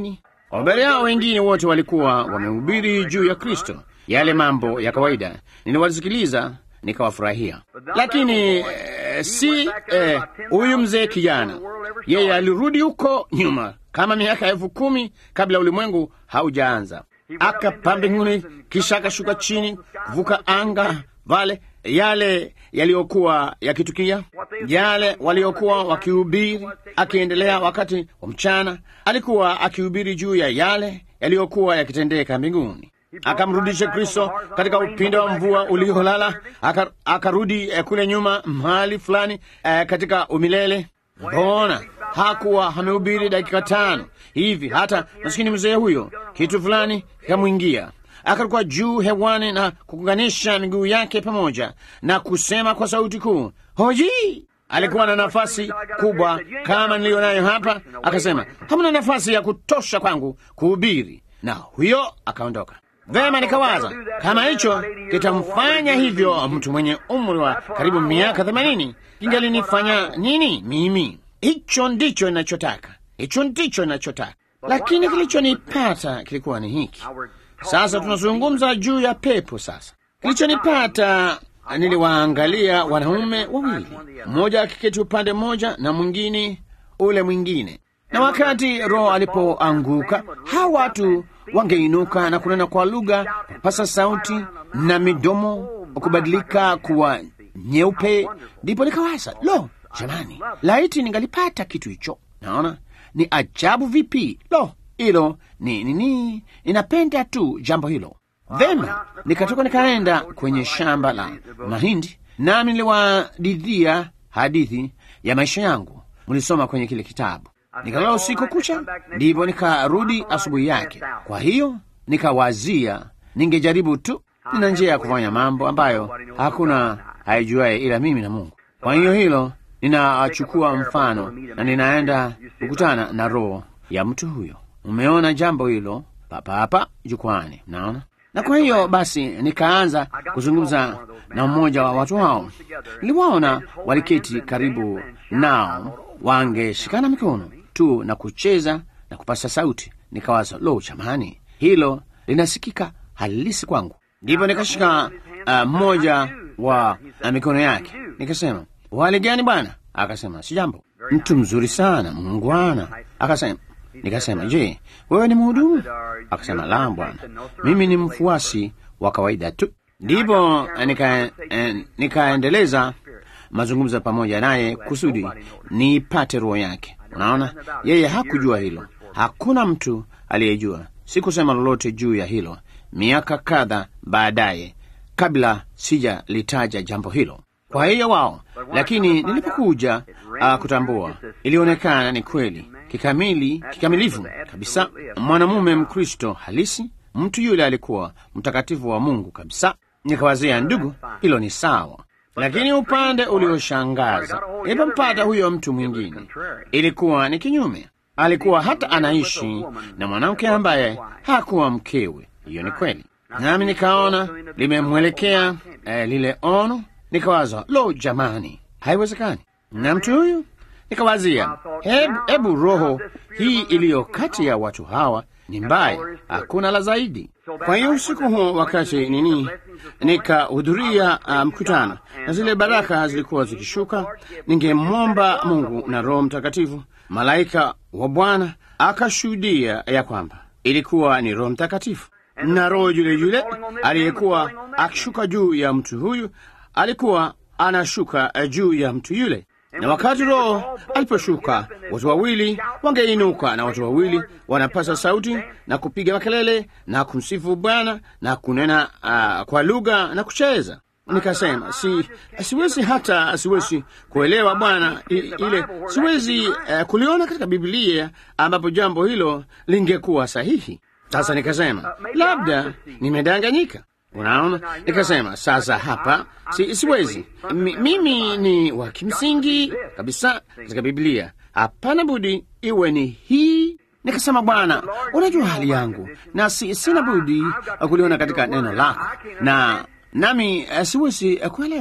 Wahubiri hao wengine wote walikuwa wamehubiri juu ya Kristo, yale mambo ya kawaida. Niliwasikiliza nikawafurahia, lakini eh, si eh, huyu mzee kijana, yeye alirudi huko nyuma kama miaka elfu kumi kabla ulimwengu haujaanza, akapaa mbinguni, kisha akashuka chini kuvuka anga vale yale yaliyokuwa yakitukia, yale waliokuwa wakihubiri. Akiendelea wakati wa mchana, alikuwa akihubiri juu ya yale yaliyokuwa yakitendeka mbinguni. Akamrudisha Kristo katika upinde wa mvua uliolala, aka- akarudi eh, kule nyuma mahali fulani eh, katika umilele. Mbona hakuwa amehubiri dakika tano hivi, hata masikini mzee huyo kitu fulani kikamwingia akaruka juu hewani na kuunganisha miguu yake pamoja na kusema kwa sauti kuu, hoji! Alikuwa na nafasi kubwa kama niliyo nayo hapa, akasema hamna nafasi ya kutosha kwangu kuhubiri, na huyo akaondoka. Vema, nikawaza kama hicho kitamfanya hivyo mtu mwenye umri wa karibu miaka themanini, kingalinifanya nini mimi? Hicho ndicho ninachotaka, hicho ndicho ninachotaka. Lakini kilichonipata kilikuwa ni hiki. Sasa tunazungumza juu ya pepo. Sasa kilichonipata, niliwaangalia wanaume wawili, mmoja akiketi upande mmoja na mwingine ule mwingine, na wakati Roho alipoanguka, hawa watu wangeinuka na kunena kwa lugha, kupasa sauti na midomo kubadilika kuwa nyeupe. Ndipo nikawaza, lo, jamani, laiti ningalipata kitu hicho. Naona ni ajabu vipi! Lo, hilo ni nini? Ninapenda tu jambo hilo. Vema, nikatoka nikaenda kwenye shamba la mahindi, nami niliwadidhia hadithi ya maisha yangu, mlisoma kwenye kile kitabu. Nikalala usiku kucha, ndipo nikarudi asubuhi yake. Kwa hiyo nikawazia, ningejaribu tu, nina njia ya kufanya mambo ambayo hakuna haijuaye ila mimi na Mungu. Kwa hiyo hilo ninachukua mfano na ninaenda kukutana na roho ya mtu huyo. Umeona jambo hilo papa hapa jukwani, naona. Na kwa hiyo basi nikaanza kuzungumza na mmoja wa watu hao. Niliwaona waliketi karibu nao, wangeshikana mikono tu na kucheza na kupasa sauti. Nikawaza, lo, chamani, hilo linasikika halisi kwangu. Ndipo nikashika uh, mmoja wa uh, mikono yake, nikasema, wali gani bwana? Akasema, si jambo. Mtu mzuri sana, mungwana. Akasema Nikasema, je, wewe ni mhudumu? Akasema, la bwana, mimi ni mfuasi wa kawaida tu. Ndipo nika, eh, nikaendeleza mazungumzo pamoja naye kusudi niipate roho yake. Unaona, yeye hakujua hilo, hakuna mtu aliyejua. Sikusema lolote juu ya hilo miaka kadha baadaye, kabla sijalitaja jambo hilo. Kwa hiyo wao, lakini nilipokuja uh, kutambua, ilionekana ni kweli kikamili kikamilifu kabisa, mwanamume Mkristo halisi. Mtu yule alikuwa mtakatifu wa Mungu kabisa. Nikawazia, ndugu, hilo ni sawa, lakini upande ulioshangaza nilipompata huyo mtu mwingine, ilikuwa ni kinyume. Alikuwa hata anaishi na mwanamke ambaye hakuwa mkewe. Hiyo ni kweli, nami nikaona limemwelekea eh, lile ono. Nikawaza, lo, jamani, haiwezekani. Na mtu huyu nikawazia, hebu, hebu roho hii iliyo kati ya watu hawa ni mbaya, hakuna la zaidi. Kwa hiyo usiku huo, wakati nini, nikahudhuria uh, mkutano na zile baraka zilikuwa zikishuka, ningemwomba Mungu na Roho Mtakatifu, malaika wa Bwana akashuhudia ya kwamba ilikuwa ni Roho Mtakatifu na roho yule yule aliyekuwa akishuka juu ya mtu huyu alikuwa anashuka juu ya mtu yule na wakati Roho aliposhuka, watu wawili wangeinuka na watu wawili wanapasa sauti na kupiga makelele na kumsifu Bwana na kunena uh, kwa lugha na kucheza. Nikasema si, siwezi hata siwezi kuelewa Bwana ile, siwezi uh, kuliona katika Biblia ambapo jambo hilo lingekuwa sahihi. Sasa nikasema labda nimedanganyika. Unaona, nikasema sasa hapa si, siwezi M mimi ni wa kimsingi kabisa katika Biblia, hapana budi iwe ni hii. Nikasema Bwana, unajua hali yangu na si, sina budi kuliona katika neno lako, na nami siwezi kuelewa.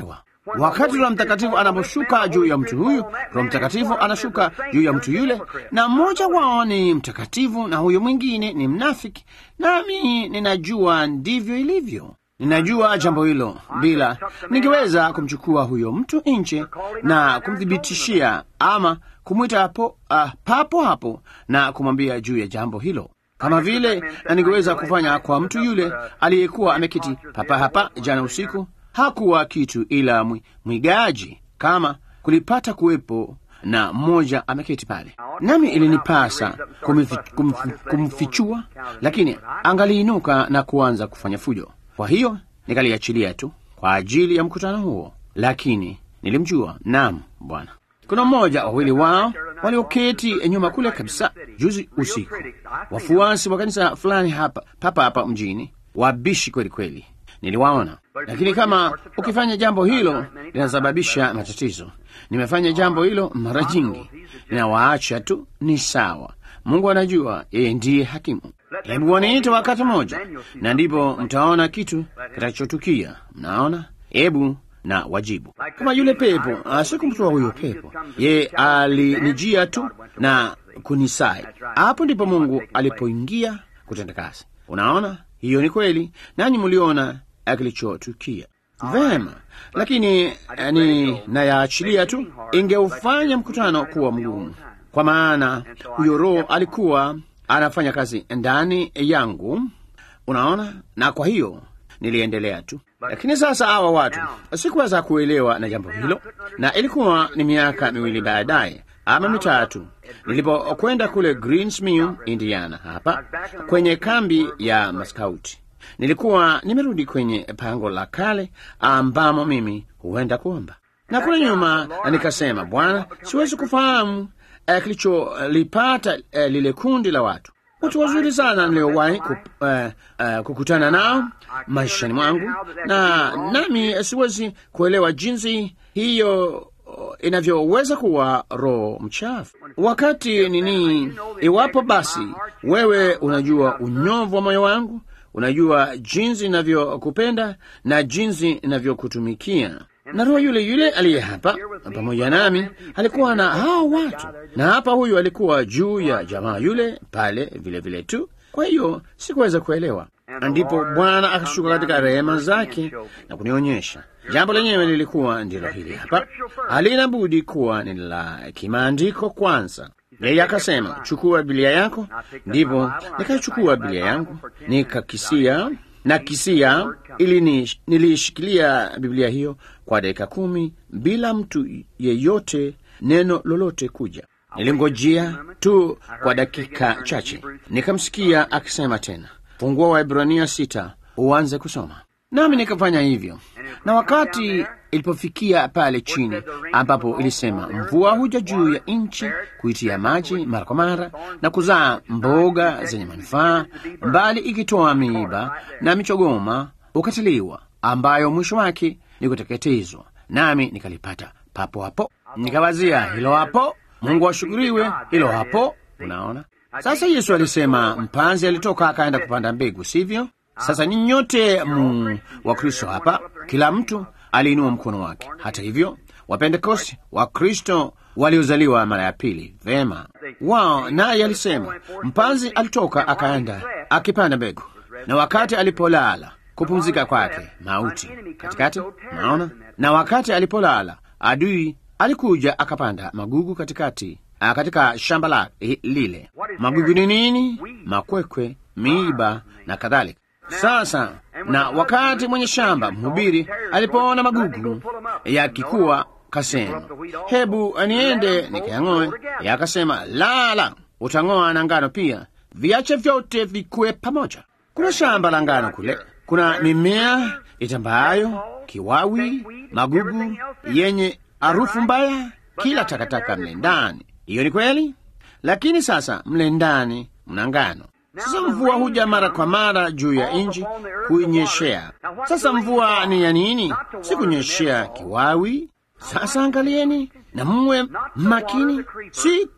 Wakati Roho Mtakatifu anaposhuka juu ya mtu huyu, Roho Mtakatifu anashuka juu ya mtu yule, na mmoja wao ni mtakatifu na huyo mwingine ni mnafiki. Nami ninajua ndivyo ilivyo. Ninajua jambo hilo, bila ningeweza kumchukua huyo mtu nje na kumthibitishia ama kumwita hapo uh, papo hapo na kumwambia juu ya jambo hilo, kama vile na ningeweza kufanya kwa mtu yule aliyekuwa ameketi papa hapa jana usiku. Hakuwa kitu ila mwi, mwigaji, kama kulipata kuwepo na mmoja ameketi pale, nami ilinipasa kumfi, kumfi, kumfichua, lakini angaliinuka na kuanza kufanya fujo. Kwa hiyo nikaliachilia tu kwa ajili ya mkutano huo, lakini nilimjua. Naam, Bwana. Kuna mmoja wawili wao walioketi nyuma kule kabisa juzi usiku, wafuasi wa kanisa fulani hapa papa hapa mjini, wabishi kweli kweli, niliwaona. Lakini kama ukifanya jambo hilo linasababisha matatizo, nimefanya jambo hilo mara nyingi, ninawaacha tu, ni sawa. Mungu anajua, yeye ndiye hakimu. Hebu waniite wakati mmoja, na ndipo mtaona kitu kitachotukia. Mnaona? Hebu na wajibu kama yule pepo. Sikumtoa huyo pepo, yeye alinijia tu na kunisai. Hapo ndipo Mungu alipoingia kutenda kazi. Unaona, hiyo ni kweli, nanyi mliona kilichotukia. Vema, lakini ni nayaachilia tu, ingeufanya mkutano kuwa mgumu, kwa maana huyo Roho alikuwa anafanya kazi ndani yangu, unaona, na kwa hiyo niliendelea tu. Lakini sasa hawa watu sikuweza kuelewa na jambo hilo, na ilikuwa ni miaka miwili baadaye ama mitatu nilipokwenda kule Greensmill, Indiana, hapa kwenye kambi ya maskauti. Nilikuwa nimerudi kwenye pango la kale ambamo mimi huenda kuomba, na kule nyuma nikasema, Bwana, siwezi kufahamu eh, kilicholipata eh, lile kundi la watu watu wazuri sana niliowahi ku, uh, uh, kukutana nao maishani mwangu, na nami siwezi kuelewa jinsi hiyo inavyoweza kuwa roho mchafu wakati nini. Iwapo basi wewe unajua unyovu wa moyo wangu, unajua jinsi inavyokupenda na jinsi inavyokutumikia na roho yule yule aliye hapa pamoja nami alikuwa na hao watu, na hapa huyu alikuwa juu ya jamaa yule pale vile vile tu. Kwa hiyo sikuweza kuelewa, ndipo Bwana akashuka katika rehema zake na kunionyesha jambo lenyewe lilikuwa ndilo hili hapa, halina budi kuwa ni la kimaandiko kwanza. Yeye akasema, chukua Biblia yako. Ndipo nikachukua Biblia yangu nikakisia na kisia ili nilishikilia Biblia hiyo kwa dakika kumi bila mtu yeyote neno lolote kuja. Nilingojea tu kwa dakika chache, nikamsikia akisema tena, fungua Waebrania sita uanze kusoma. Nami nikafanya hivyo, na wakati ilipofikia pale chini ambapo ilisema mvua huja juu ya nchi kuitia maji mara kwa mara na kuzaa mboga zenye manufaa, mbali ikitoa miiba na michogoma ukatiliwa, ambayo mwisho wake ni kuteketezwa. Nami nikalipata papo hapo, nikawazia hilo hapo, Mungu ashukuriwe, hilo hapo. Unaona, sasa Yesu alisema mpanzi alitoka akaenda kupanda mbegu, sivyo? Sasa nyinyi nyote mu wa Kristo hapa, kila mtu aliinua mkono wake. Hata hivyo, Wapentekosti wa Kristo waliozaliwa mara ya pili, vema wao, naye alisema mpanzi alitoka akaenda akipanda mbegu, na wakati alipolala kupumzika kwake mauti katikati. Naona, na wakati alipolala adui alikuja akapanda magugu katikati, a, katika shamba la lile. Magugu ni nini? Makwekwe, miiba na kadhalika. Sasa na wakati mwenye shamba mhubiri alipoona magugu yakikuwa, kasema hebu niende nikayang'oe. Yakasema la, la, utang'oa na ngano pia, viache vyote vikue pamoja. Kuna shamba la ngano kule, kuna mimea itambayo, kiwawi, magugu yenye harufu mbaya, kila takataka mle ndani. Hiyo ni kweli, lakini sasa mle ndani mna ngano. Sasa mvua huja mara kwa mara juu ya nchi kuinyeshea. Sasa mvua ni ya nini? Si kunyeshea kiwawi. Sasa angalieni na mwe makini, si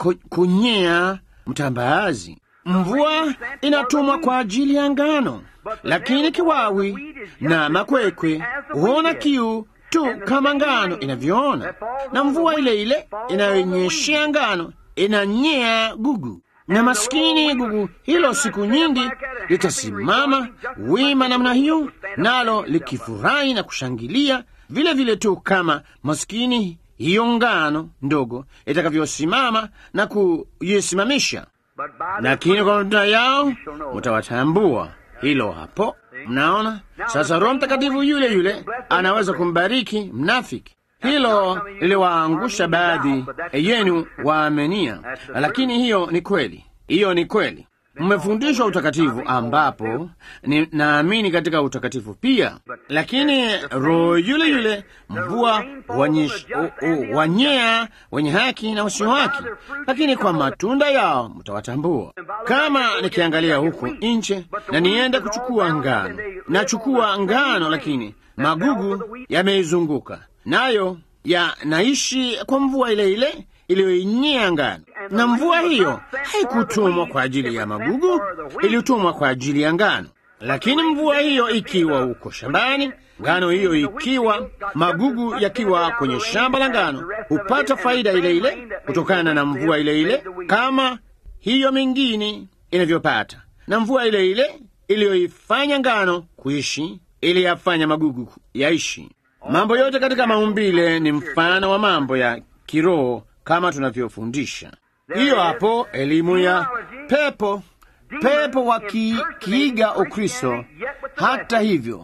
kunyea mtambaazi. Mvua inatumwa kwa ajili ya ngano, lakini kiwawi na makwekwe huona kiu tu kama ngano inavyoona, na mvua ile ile inayonyeshea ngano inanyea gugu, na maskini gugu hilo siku nyingi litasimama wima namna hiyo, nalo likifurahi na kushangilia vile vile tu kama maskini hiyo ngano ndogo itakavyosimama na kuisimamisha. Lakini kwa matunda yao mtawatambua. Hilo hapo, mnaona sasa. Roho Mtakatifu yule yule anaweza kumbariki mnafiki. Hilo liliwaangusha baadhi yenu waamenia, lakini hiyo ni kweli, hiyo ni kweli. Mmefundishwa utakatifu, ambapo ni naamini katika utakatifu pia, lakini roho yule yule mvua wanyea wenye haki na wasio haki, lakini kwa matunda yao mtawatambua. Kama nikiangalia huku nje na niende kuchukua ngano, nachukua ngano, lakini magugu yameizunguka nayo yanaishi kwa mvua ile ile iliyoinyea ngano, na mvua hiyo haikutumwa kwa ajili ya magugu, ilitumwa kwa ajili ya ngano. Lakini mvua hiyo ikiwa huko shambani, ngano hiyo ikiwa, magugu yakiwa kwenye shamba la ngano, hupata faida ile ile kutokana na mvua ile ile, kama hiyo mingine inavyopata, na mvua ile ile iliyoifanya ngano kuishi iliyafanya magugu yaishi. Mambo yote katika maumbile ni mfano wa mambo ya kiroho kama tunavyofundisha. Hiyo hapo elimu ya pepo, pepo wakiiga Ukristo. Hata hivyo,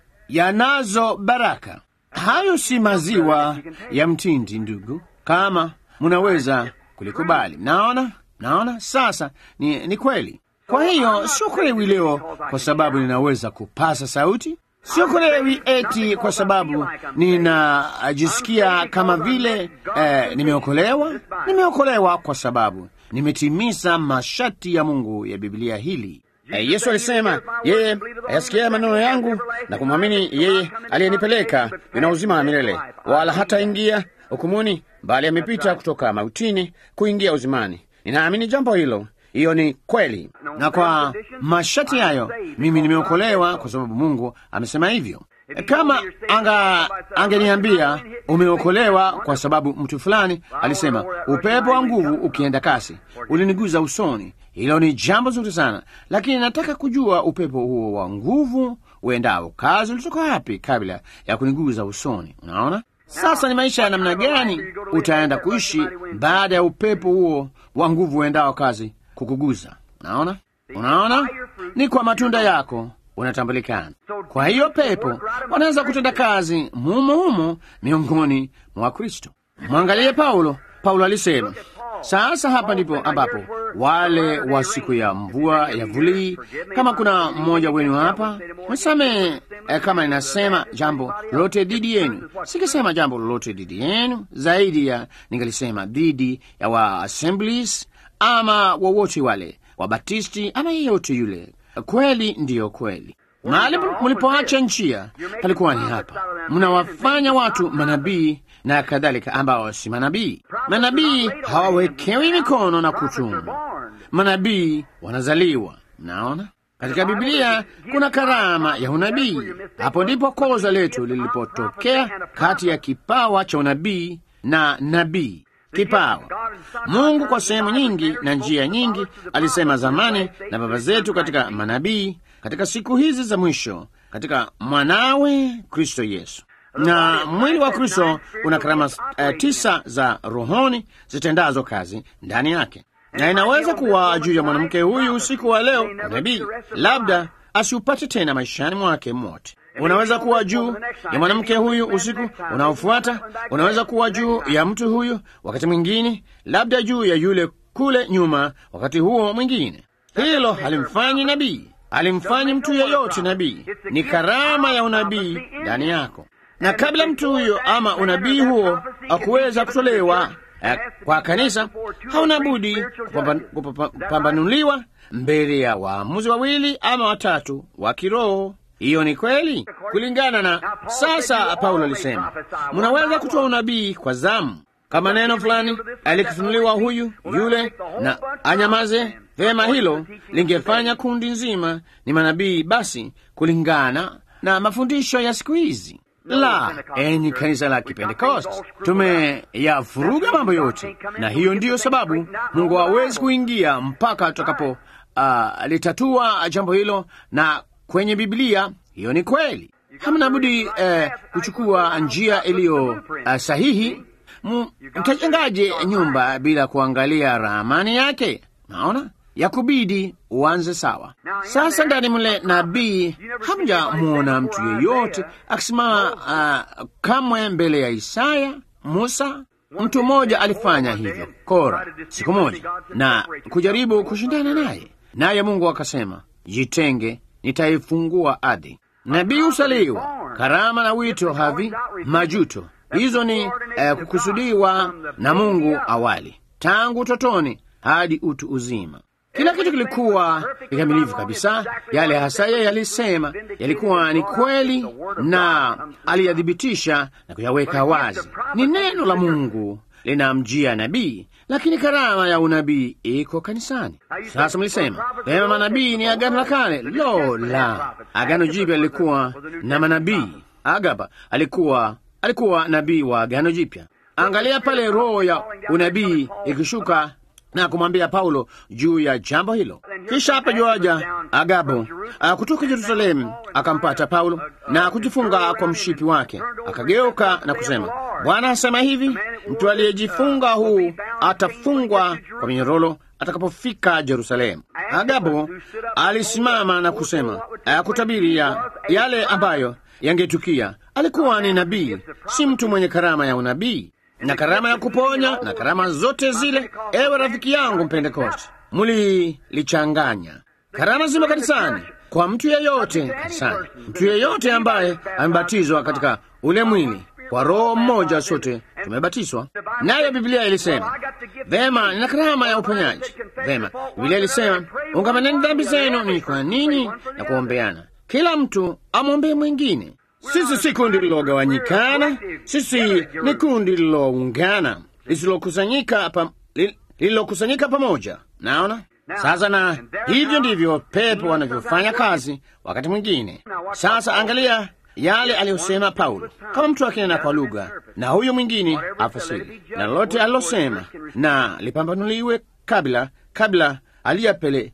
yanazo baraka. Hayo si maziwa ya mtindi, ndugu, kama munaweza kulikubali. Naona, naona sasa ni, ni kweli. Kwa hiyo sio kulewi leo kwa sababu ninaweza kupasa sauti Sio kulewi eti kwa sababu ninajisikia kama vile eh, nimeokolewa. Nimeokolewa kwa sababu nimetimiza masharti ya Mungu ya Biblia hili. Eh, Yesu alisema yeye ayasikia maneno yangu na kumwamini yeye aliyenipeleka ina uzima wa milele, wala hataingia hukumuni, bali amepita kutoka mautini kuingia uzimani. Ninaamini jambo hilo. Hiyo ni kweli, na kwa masharti hayo mimi nimeokolewa kwa sababu Mungu amesema hivyo. Kama anga angeniambia umeokolewa kwa sababu mtu fulani alisema upepo wa nguvu ukienda kasi uliniguza usoni, hilo ni jambo zuri sana, lakini nataka kujua upepo huo wa nguvu uendao kazi ulitoka wapi kabla ya kuniguza usoni. Unaona, sasa ni maisha ya namna gani utaenda kuishi baada ya upepo huo wa nguvu uendao kazi kukuguza. Unaona, unaona, ni kwa matunda yako unatambulikana. Kwa hiyo pepo wanaweza kutenda kazi mumo humo miongoni mwa Kristo. Mwangalie Paulo. Paulo alisema, sasa hapa ndipo ambapo wale wa siku ya mvua ya vulii, kama kuna mmoja wenu hapa msamehe, eh, kama inasema jambo lolote dhidi yenu. Sikisema jambo lolote dhidi yenu zaidi ya ningalisema dhidi ya wa Assemblies ama wowote wale Wabatisti ama yeyote yule. Kweli ndiyo kweli. Mahali mlipoacha njia palikuwa ni hapa. Mnawafanya watu manabii na kadhalika, ambao si manabii. Manabii hawawekewi mikono na kutumwa, manabii wanazaliwa. Mnaona, katika Biblia kuna karama ya unabii. Hapo ndipo koza letu lilipotokea kati ya kipawa cha unabii na nabii kipawa. Mungu kwa sehemu nyingi na njia nyingi alisema zamani na baba zetu katika manabii, katika siku hizi za mwisho katika mwanawe Kristo Yesu. Na mwili wa Kristo una karama uh, tisa za rohoni zitendazo kazi ndani yake, na inaweza kuwa juu ya mwanamke huyu usiku wa leo nabii, labda asiupate tena maishani mwake mote unaweza kuwa juu ya mwanamke huyu usiku unaofuata. Unaweza kuwa juu ya mtu huyu wakati mwingine, labda juu ya yule kule nyuma wakati huo mwingine. Hilo halimfanyi nabii, halimfanyi mtu yeyote nabii. Ni karama ya unabii ndani yako, na kabla mtu huyo ama unabii huo akuweza kutolewa eh, kwa kanisa, hauna budi kupambanuliwa mbele ya waamuzi wawili ama watatu wa kiroho. Hiyo ni kweli kulingana na sasa. Paulo alisema mnaweza kutoa unabii kwa zamu, kama neno fulani alikifunuliwa huyu yule na anyamaze vema, hilo lingefanya kundi nzima ni manabii. Basi kulingana na mafundisho ya siku hizi, La, enyi kanisa la Kipentekoste, tumeyavuruga mambo yote, na hiyo ndiyo sababu Mungu hawezi kuingia mpaka tutakapo uh, litatua jambo hilo, na kwenye Biblia hiyo ni kweli. Hamna budi eh, kuchukua njia iliyo uh, sahihi. M- Mtajengaje nyumba bila kuangalia ramani yake? Naona ya kubidi uanze sawa. Sasa ndani mle nabii, hamjamwona mtu yeyote akisimama uh, kamwe mbele ya Isaya, Musa. Mtu mmoja alifanya hivyo, Kora, siku moja na kujaribu kushindana naye, naye Mungu akasema, jitenge, nitaifungua ardhi. Nabii husaliwa, karama na wito havi majuto. Hizo ni eh, kukusudiwa na Mungu awali, tangu utotoni hadi utu uzima. Kila kitu kilikuwa kikamilifu kabisa. Yale hasa yeye yalisema yalikuwa ni kweli, na aliyathibitisha na kuyaweka wazi. Ni neno la Mungu linamjia nabii, lakini karama ya unabii iko kanisani. Sasa mlisema pema, manabii ni agano la kale. Lo la, agano jipya lilikuwa na manabii. Agaba alikuwa alikuwa nabii wa agano jipya. Angalia pale roho ya unabii ikishuka na kumwambia Paulo juu ya jambo hilo. Kisha hapa juaja Agabo uh, kutoka Yerusalemu akampata Paulo na kujifunga kwa mshipi wake, akageuka na kusema, Bwana asema hivi, mtu aliyejifunga huu atafungwa kwa minyororo atakapofika Yerusalemu. Agabo alisimama na kusema uh, kutabiri ya yale ambayo yangetukia. Alikuwa ni nabii, si mtu mwenye karama ya unabii na karama ya kuponya na karama zote zile. Ewe rafiki yangu Mpentekoste, mulilichanganya. Karama zimo kanisani kwa mtu yeyote kanisani, mtu yeyote ambaye amebatizwa katika ule mwili kwa Roho mmoja, sote tumebatizwa nayo. Biblia ilisema vema, nina karama ya uponyaji. Vema, Biblia ilisema ungamaneni dhambi zenu ni kwa nini na kuombeana, kila mtu amwombee mwingine. Sisi si kundi lililogawanyikana, sisi ni kundi lililoungana, lisilokusanyika pa, li, lililokusanyika pamoja. Naona sasa, na hivyo ndivyo pepo wanavyofanya kazi wakati mwingine. Sasa angalia yale aliyosema Paulo, kama mtu akinena kwa lugha na huyo mwingine afasiri, na lolote alilosema na lipambanuliwe kabla kabla alijapele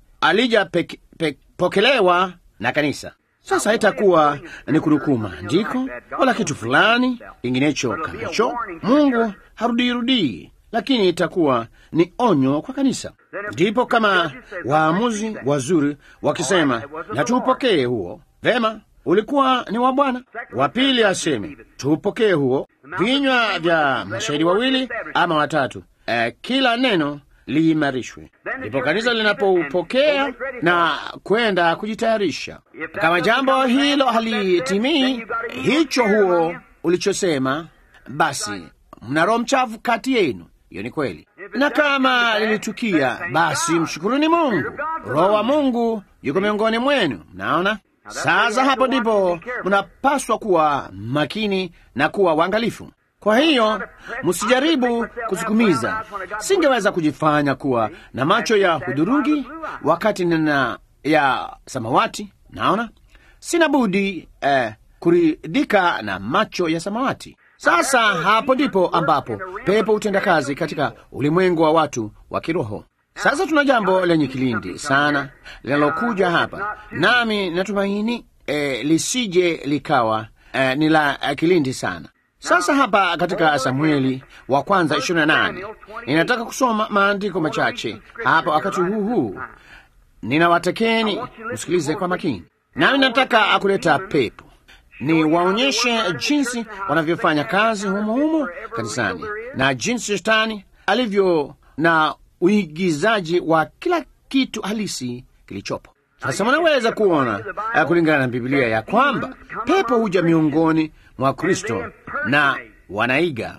alijapokelewa na kanisa. Sasa haitakuwa ni kunukuu maandiko wala kitu fulani kinginecho kama hicho. Mungu harudirudii, lakini itakuwa ni onyo kwa kanisa. Ndipo kama waamuzi wazuri wakisema na tuupokee huo, vema, ulikuwa ni wa Bwana. Wa pili aseme tuupokee huo, vinywa vya mashahidi wawili ama watatu, eh, kila neno liimarishwe. Ndipo kanisa linapoupokea na kwenda kujitayarisha. Kama jambo hilo halitimii hicho huo ulichosema, basi mna roho mchafu kati yenu. Hiyo ni kweli, na kama lilitukia, basi mshukuruni Mungu, roho wa Mungu yuko miongoni mwenu. Mnaona sasa, hapo ndipo mnapaswa kuwa makini na kuwa waangalifu. Kwa hiyo msijaribu kusukumiza. Singeweza kujifanya kuwa na macho ya hudhurungi wakati nina ya samawati. Naona sina budi eh, kuridhika na macho ya samawati. Sasa hapo ndipo ambapo pepo hutenda kazi katika ulimwengu wa watu wa kiroho. Sasa tuna jambo lenye kilindi sana linalokuja hapa, nami natumaini eh, lisije likawa eh, ni la eh, kilindi sana. Sasa hapa katika Samueli wa kwanza 28 ninataka kusoma maandiko machache hapa wakati huu huu. Ninawatakeni msikilize kwa makini, nami nataka akuleta pepo ni waonyeshe jinsi wanavyofanya kazi humo humo kanisani na jinsi shetani alivyo na uigizaji wa kila kitu halisi kilichopo. Sasa mnaweza kuona uh, kulingana na Biblia ya kwamba pepo huja miongoni mwa Kristo na wanaiga,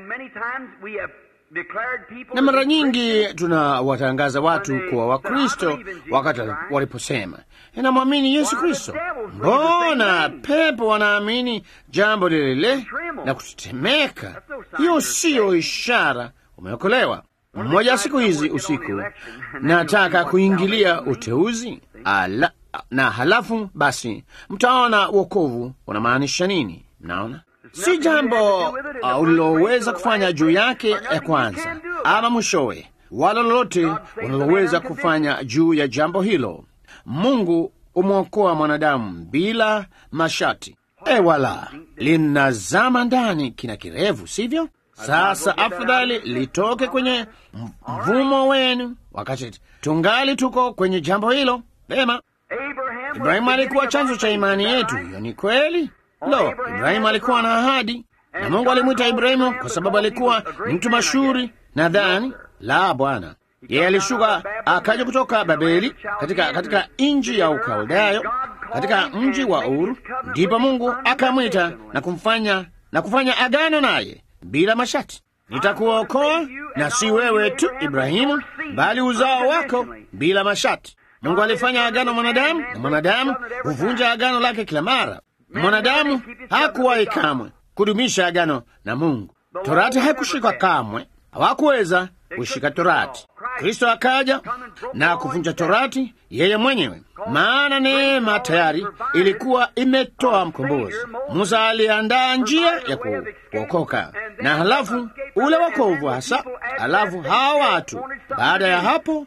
na mara nyingi tunawatangaza watu kuwa Wakristo wakati waliposema inamwamini Yesu Kristo. Mbona pepo wanaamini jambo lile lile na kutetemeka? Hiyo siyo ishara umeokolewa. Mmoja siku hizi usiku nataka kuingilia uteuzi ala, na halafu basi mtaona wokovu unamaanisha nini. Mnaona, si jambo uh, uliloweza kufanya juu yake ya kwanza ama mwishowe, wala lolote unaloweza kufanya juu ya jambo hilo. Mungu umwokoa mwanadamu bila mashati. E, wala linazama ndani kina kirefu, sivyo? Sasa afadhali litoke kwenye mvumo wenu wakati tungali tuko kwenye jambo hilo. Vema, Ibrahimu alikuwa chanzo cha imani yetu. Hiyo ni kweli. Lo, Ibrahimu alikuwa na ahadi, na Mungu alimwita Ibrahimu kwa sababu alikuwa ni mtu mashuhuri. Nadhani la Bwana, yeye alishuka akaja kutoka Babeli katika, katika nchi ya Ukaldayo katika mji wa Uru, ndipo Mungu akamwita na kumfanya na kufanya agano naye bila mashati. Nitakuokoa na si wewe tu Ibrahimu, bali uzao wako bila mashati. Mungu alifanya agano mwanadamu, na mwanadamu huvunja agano lake kila mara. Mwanadamu hakuwahi kamwe kudumisha agano na Mungu. Torati haikushikwa kamwe, hawakuweza kushika Torati. Kristo akaja na kuvunja Torati yeye mwenyewe, maana neema tayari ilikuwa imetoa mkombozi. Musa aliandaa njia ya kuokoka, na halafu ule wokovu hasa, halafu hawa watu baada ya hapo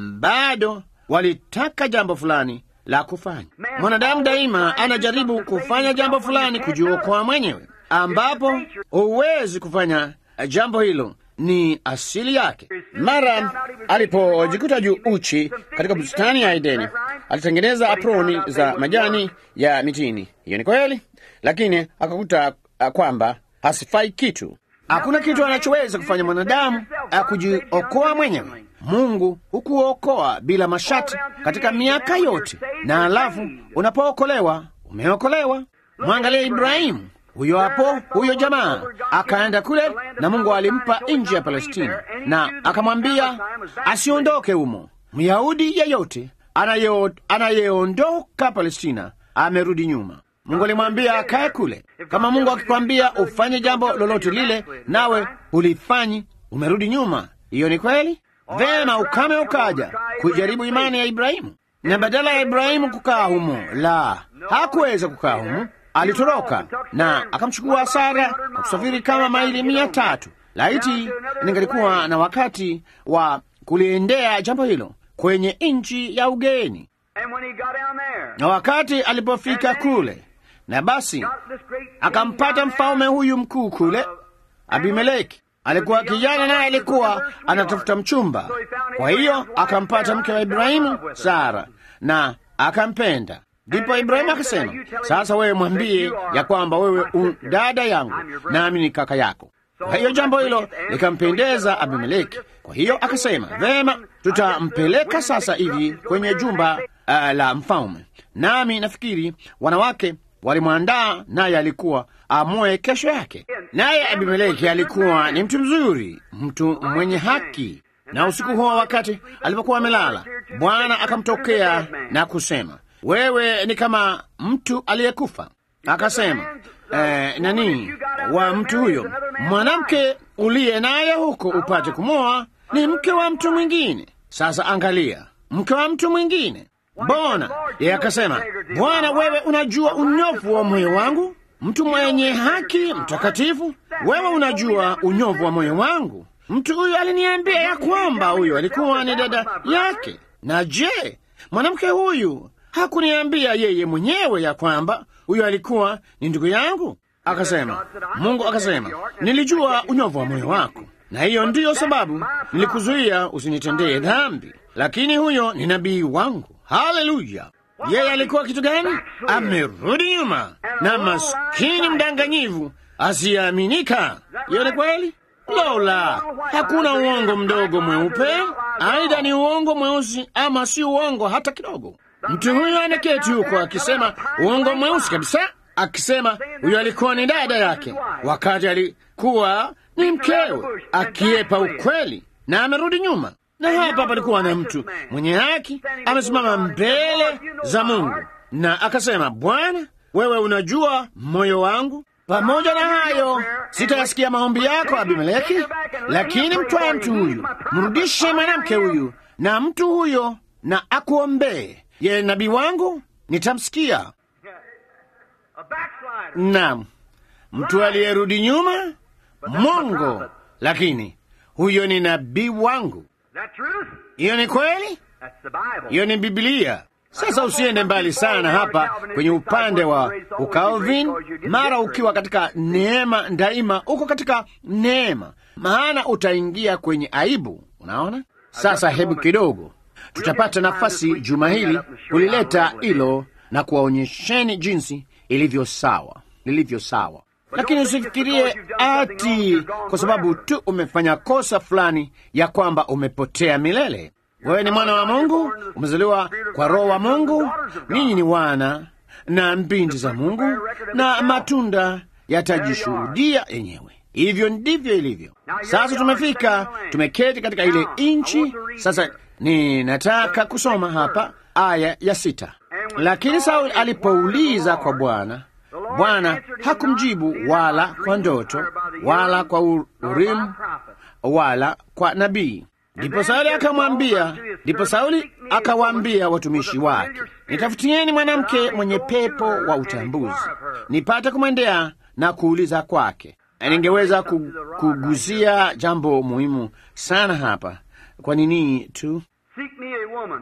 bado walitaka jambo fulani la kufanya. Mwanadamu daima anajaribu kufanya jambo fulani kujiokoa mwenyewe, ambapo huwezi kufanya jambo hilo ni asili yake. Mara alipojikuta juu uchi katika bustani ya Edeni, alitengeneza aproni za majani ya mitini. Hiyo ni kweli, lakini akakuta kwamba hasifai kitu. Hakuna kitu anachoweza kufanya mwanadamu akujiokoa mwenyewe. Mungu hukuokoa bila mashati katika miaka yote, na alafu unapookolewa umeokolewa. Mwangalie Ibrahimu huyo hapo, huyo jamaa akaenda kule, na Mungu alimpa nchi ya Palestina na akamwambia asiondoke humo. Myahudi yeyote anayeondoka Palestina amerudi nyuma. Mungu alimwambia akae kule. Kama Mungu akikwambia ufanye jambo lolote lile, nawe ulifanyi, umerudi nyuma, hiyo ni kweli. Vema, ukame ukaja kujaribu imani ya Ibrahimu, na badala ya Ibrahimu kukaa humo, la, hakuweza kukaa humo alitoroka na akamchukua Sara na kusafiri kama maili mia tatu. Laiti ningalikuwa na wakati wa kuliendea jambo hilo kwenye nchi ya ugeni. Na wakati alipofika kule, na basi akampata mfalme huyu mkuu kule, Abimeleki. Alikuwa kijana naye alikuwa anatafuta mchumba, kwa hiyo akampata mke wa Ibrahimu, Sara, na akampenda. Ndipo Ibrahimu akasema, sasa wewe mwambie ya kwamba wewe u dada yangu nami ni kaka yako. Kwa hiyo jambo hilo likampendeza Abimeleki. Kwa hiyo akasema, vema, tutampeleka sasa hivi kwenye jumba uh, la mfalme. Nami nafikiri wanawake walimwandaa, naye alikuwa amwoe kesho yake. Naye Abimeleki alikuwa ni mtu mzuri, mtu mwenye haki. Na usiku huo, wakati alipokuwa amelala, Bwana akamtokea na kusema wewe ni kama mtu aliyekufa. Akasema eh, nani wa mtu huyo, mwanamke uliye naye huko upate kumwoa ni mke wa mtu mwingine. Sasa angalia, mke wa mtu mwingine. Mbona yeye akasema, Bwana, wewe unajua unyofu wa moyo wangu, mtu mwenye haki mtakatifu, wewe unajua unyofu wa moyo wangu. Mtu huyo aliniambia ya kwamba huyo alikuwa ni dada yake. Na je, mwanamke huyu hakuniambia yeye mwenyewe ya kwamba huyo alikuwa ni ndugu yangu? Akasema, Mungu akasema, nilijua unyovu wa moyo wako, na hiyo ndiyo sababu nilikuzuia usinitendee dhambi, lakini huyo ni nabii wangu. Haleluya! Yeye alikuwa kitu gani? Amerudi nyuma na maskini mdanganyivu asiyeaminika. Hiyo ni kweli. Lola, hakuna uongo mdogo mweupe, aidha ni uongo mweusi ama si uongo hata kidogo. Mtu huyo anaketi huko akisema uongo mweusi kabisa, akisema huyo alikuwa ni dada yake wakati alikuwa ni mkewe, akiepa ukweli na amerudi nyuma. Na hapa palikuwa na mtu mwenye haki amesimama mbele za Mungu na akasema, Bwana, wewe unajua moyo wangu. Pamoja na hayo sitayasikia maombi yako Abimeleki, lakini mtwaye mtu huyu, mrudishe mwanamke huyu na mtu huyo na akuombee yeye nabii wangu nitamsikia. Naam, mtu aliyerudi nyuma, Mungu. Lakini huyo ni nabii wangu. Is that truth? Hiyo ni kweli, That's the Bible. hiyo ni Biblia. Sasa usiende mbali sana hapa kwenye upande wa ukalvin, mara ukiwa katika neema daima, uko katika neema, maana utaingia kwenye aibu. Unaona? Sasa hebu kidogo tutapata nafasi juma hili kulileta hilo na kuwaonyesheni jinsi ilivyo sawa, lilivyo sawa. Lakini usifikirie ati kwa sababu tu umefanya kosa fulani ya kwamba umepotea milele. Wewe ni mwana wa Mungu, umezaliwa kwa Roho wa Mungu. Ninyi ni wana na mbinti za Mungu, na matunda yatajishuhudia yenyewe. Hivyo ndivyo ilivyo. Sasa tumefika, tumeketi katika ile nchi. Sasa ninataka kusoma hapa aya ya sita. Lakini Sauli alipouliza kwa Bwana, Bwana hakumjibu wala kwa ndoto wala kwa Urimu wala kwa nabii. Ndipo Sauli akamwambia, ndipo Sauli akawaambia watumishi wake, nitafutieni mwanamke mwenye pepo wa utambuzi, nipate kumwendea na kuuliza kwake. Na ningeweza ku- kuguzia jambo muhimu sana hapa. Kwa nini tu Seek me a woman.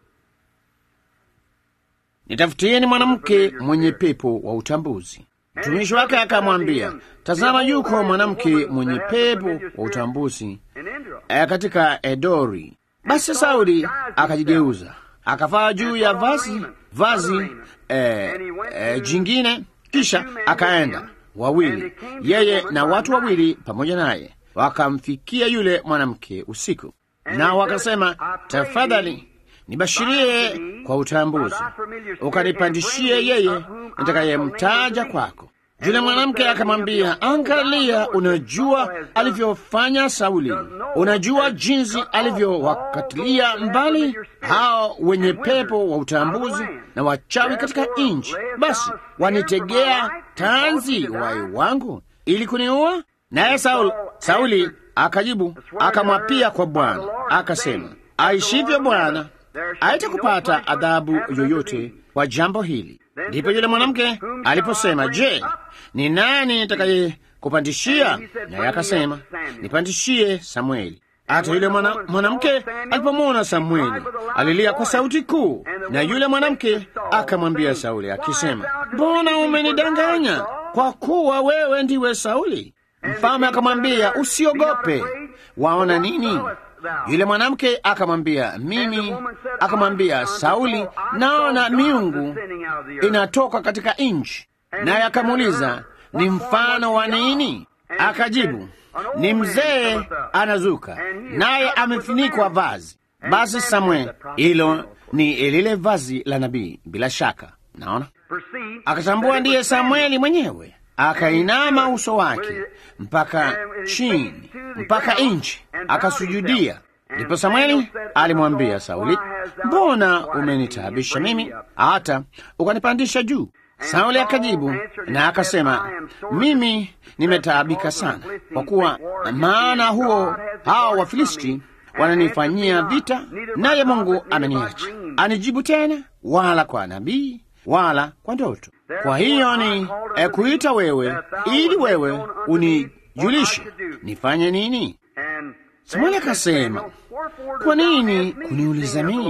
nitafutieni mwanamke mwenye pepo wa utambuzi. Mtumishi wake akamwambia, tazama, yuko mwanamke mwenye pepo wa utambuzi In Indra. eh, katika Edori. Basi Sauli akajigeuza akavaa juu ya vazi vazi eh, eh, jingine, kisha akaenda wawili, yeye na watu wawili pamoja naye, wakamfikia yule mwanamke usiku, nao wakasema, tafadhali nibashirie kwa utambuzi, ukanipandishie yeye nitakayemtaja kwako. Yule mwanamke akamwambia, angalia, unajua alivyofanya Sauli, unajua jinsi alivyowakatilia mbali hao wenye pepo wa utambuzi na wachawi katika nchi. Basi wanitegea tanzi wai wangu ili kuniua. Naye Sauli, Sauli akajibu akamwapia kwa Bwana akasema, aishivyo Bwana, haitakupata adhabu yoyote kwa jambo hili. Ndipo yule mwanamke aliposema, je, ni nani nitakaye kupandishia? Naye akasema, nipandishie Samueli. Hata yule mwana- mwanamke alipomwona Samueli alilia kwa sauti kuu, na yule mwanamke akamwambia Sauli akisema, mbona umenidanganya? Kwa kuwa wewe ndiwe Sauli. Mfalme akamwambia, usiogope, waona nini? Yule mwanamke akamwambia, mimi, akamwambia Sauli, naona miungu inatoka katika nchi. Naye akamuuliza, ni mfano wa nini? Akajibu, ni mzee anazuka, naye amefunikwa vazi. Basi Samuel, hilo ni lile vazi la nabii, bila shaka. Naona Perceive akatambua ndiye Samueli mwenyewe, akainama uso wake mpaka chini, mpaka nchi, akasujudia. Ndipo Samueli alimwambia Sauli, mbona umenitaabisha mimi hata ukanipandisha juu? Sauli akajibu na akasema, mimi nimetaabika sana, kwa kuwa maana huo hao Wafilisti wananifanyia vita, naye Mungu ameniacha. Anijibu tena wala kwa nabii wala kwa ndoto. Kwa hiyo ni eh, kuita wewe ili wewe unijulishe nifanye nini. And Samueli akasema, kwa nini kuniuliza mimi,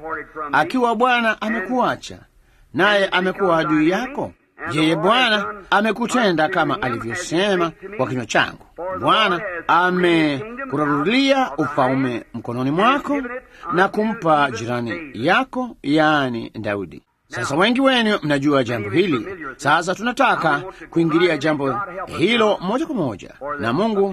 akiwa Bwana amekuacha naye amekuwa adui yako? Yeye Bwana amekutenda kama alivyosema kwa kinywa changu. Bwana amekurarulia ufalme mkononi mwako na kumpa jirani yako, yaani Daudi. Sasa wengi wenu mnajua jambo hili. Sasa tunataka kuingilia jambo hilo moja kwa moja, na Mungu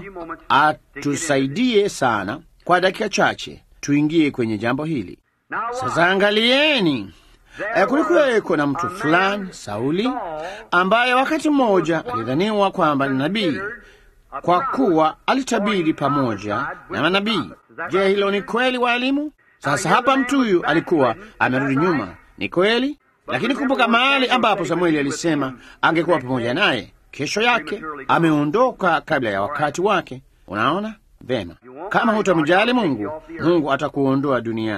atusaidie sana kwa dakika chache tuingie kwenye jambo hili. Sasa angalieni, eh, kulikuweko na mtu fulani Sauli, ambaye wakati mmoja alidhaniwa kwamba ni nabii kwa kuwa alitabiri pamoja na manabii. Je, hilo ni kweli, waalimu? Sasa hapa mtu huyu alikuwa amerudi nyuma, ni kweli, lakini kumbuka mahali ambapo Samueli alisema angekuwa pamoja naye. Kesho yake ameondoka kabla ya wakati wake. Unaona vema, kama hutamjali Mungu, Mungu atakuondoa duniani.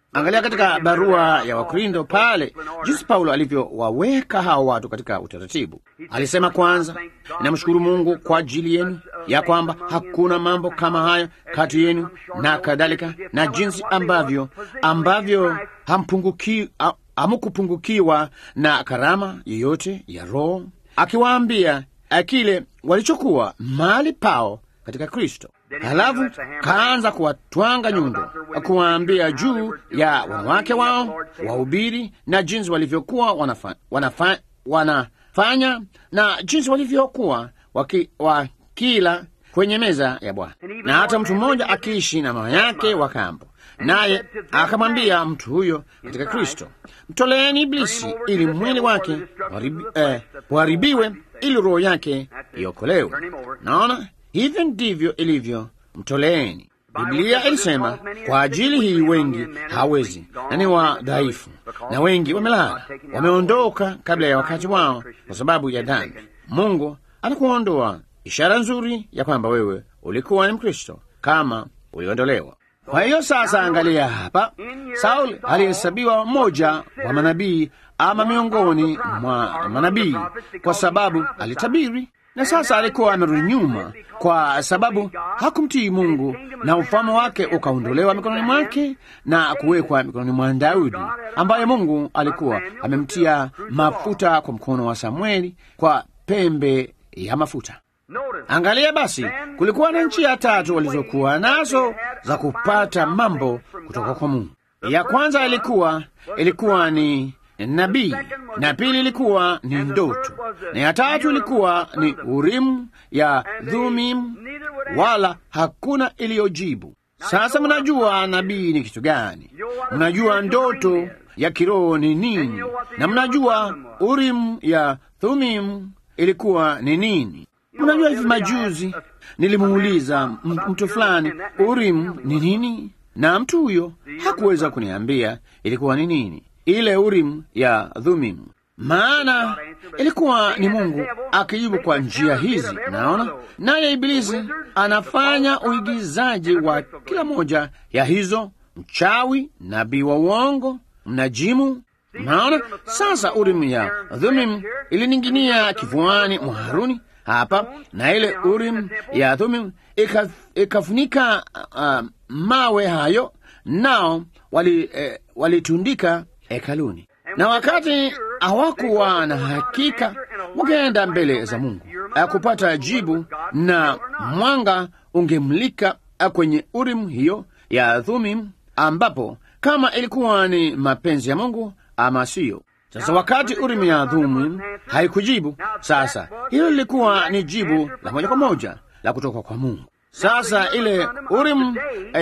Angalia katika barua ya Wakristo pale jinsi Paulo alivyowaweka hao watu katika utaratibu. Alisema kwanza, namshukuru Mungu kwa ajili yenu ya kwamba hakuna mambo kama hayo kati yenu na kadhalika, na jinsi ambavyo ambavyo hampunguki ha- hamukupungukiwa na karama yoyote ya Roho, akiwaambia eh, kile walichokuwa mahali pao katika Kristo. Halafu kaanza kuwatwanga nyundo, kuwaambia juu ya wanawake wao wahubiri na jinsi walivyokuwa wanafa, wanafa, wanafanya na jinsi walivyokuwa waki, wakila kwenye meza ya Bwana, na hata mtu mmoja akiishi na mama yake wa kambo, naye akamwambia mtu huyo katika Kristo, mtoleeni Iblisi ili mwili wake uharibi- eh, uharibiwe ili roho yake iokolewe. Naona hivyo ndivyo ilivyo, mtoleeni. Biblia ilisema kwa ajili hii wengi hawezi na ni wadhaifu, na wengi wamelala, wameondoka kabla ya wakati wao kwa sababu ya dhambi. Mungu anakuondoa, ishara nzuri ya kwamba wewe ulikuwa ni Mkristo kama uliondolewa. Kwa hiyo sasa, angalia hapa, Sauli alihesabiwa mmoja wa manabii ama miongoni mwa manabii kwa sababu alitabiri, na sasa alikuwa amerudi nyuma kwa sababu hakumtii Mungu, na ufalme wake ukaondolewa mikononi mwake na kuwekwa mikononi mwa Daudi, ambaye Mungu alikuwa amemtia mafuta kwa mkono wa Samueli kwa pembe ya mafuta. Angalia basi, kulikuwa na njia tatu walizokuwa nazo za kupata mambo kutoka kwa Mungu. Ya kwanza ilikuwa ilikuwa ni nabii, na pili ilikuwa ni ndoto, na ya tatu ilikuwa ni Urimu ya Dhumim, wala hakuna iliyojibu. Sasa mnajua nabii ni kitu gani, mnajua ndoto ya kiroho ni nini, na mnajua Urimu ya Thumim ilikuwa ni nini. Mnajua hivi majuzi nilimuuliza m- mtu fulani Urim ni nini, na mtu huyo hakuweza kuniambia ilikuwa ni nini ile Urim ya Dhumim, maana ilikuwa ni Mungu akijibu kwa njia hizi. Naona naye Ibilisi anafanya uigizaji wa kila moja ya hizo, mchawi, nabii wa uongo, mnajimu Naona sasa Urim ya Dhumim ilining'inia kifuani mwa Haruni hapa, na ile Urim ya Dhumim ika- ikafunika uh, mawe hayo, nao wali, eh, walitundika hekaluni, na wakati hawakuwa na hakika, wakaenda mbele za Mungu uh, kupata jibu, na mwanga ungemlika uh, kwenye Urim hiyo ya Dhumim, ambapo kama ilikuwa ni mapenzi ya Mungu ama siyo. Sasa wakati Urimu ya Dhumim haikujibu, sasa hilo lilikuwa ni jibu la moja kwa moja la kutoka kwa Mungu. Sasa ile Urim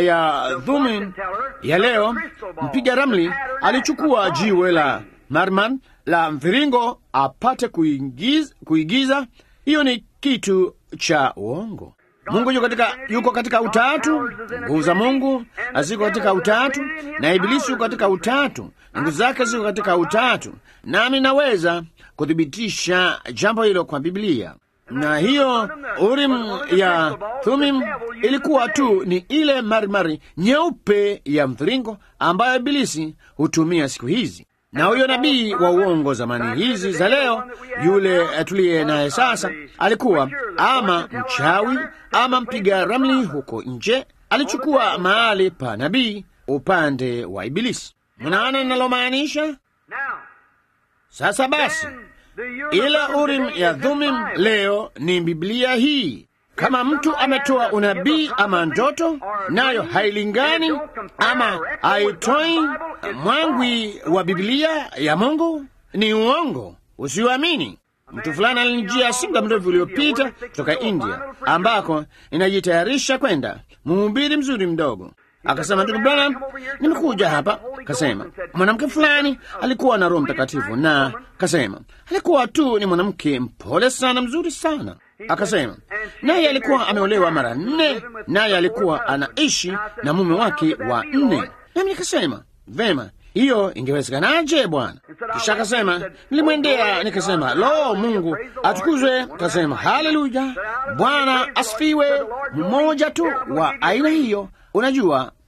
ya Dhumim ya leo, mpiga ramli alichukua jiwe la marman la mviringo apate kuigiza, kuigiza. Hiyo ni kitu cha uongo. Mungu yuko katika, yuko katika utatu, nguvu za Mungu ziko katika utatu, na Ibilisi yuko katika utatu, na nguvu zake ziko katika utatu. Nami naweza kuthibitisha jambo hilo kwa Biblia. Na hiyo Urim ya Thumim ilikuwa tu ni ile marimari nyeupe ya mviringo ambayo Ibilisi hutumia siku hizi na huyo nabii wa uongo zamani hizi za leo, yule tuliye naye sasa, alikuwa ama mchawi ama mpiga ramli huko nje, alichukua mahali pa nabii upande wa Ibilisi. Mnaona ninalomaanisha? Sasa basi, ile Urim ya Dhumim leo ni Biblia hii. Kama mtu ametoa unabii ama ndoto, nayo hailingani ama haitoi mwangwi wa Biblia ya Mungu, ni uongo, usiuamini. Mtu fulani alinijia si muda mrefu uliopita kutoka India, ambako inajitayarisha kwenda, mhubiri mzuri mdogo Akasema, ndugu Branham, nimekuja hapa. Kasema mwanamke fulani alikuwa na Roho Mtakatifu, na kasema alikuwa tu ni mwanamke mpole sana, mzuri sana. Akasema naye alikuwa ameolewa mara nne, naye alikuwa anaishi na mume wake wa nne. Nami nikasema vema, hiyo ingewezekanaje bwana? Kisha akasema nilimwendea, nikasema lo, Mungu atukuzwe. Kasema haleluya, Bwana asifiwe. Mmoja tu wa aina hiyo Unajua,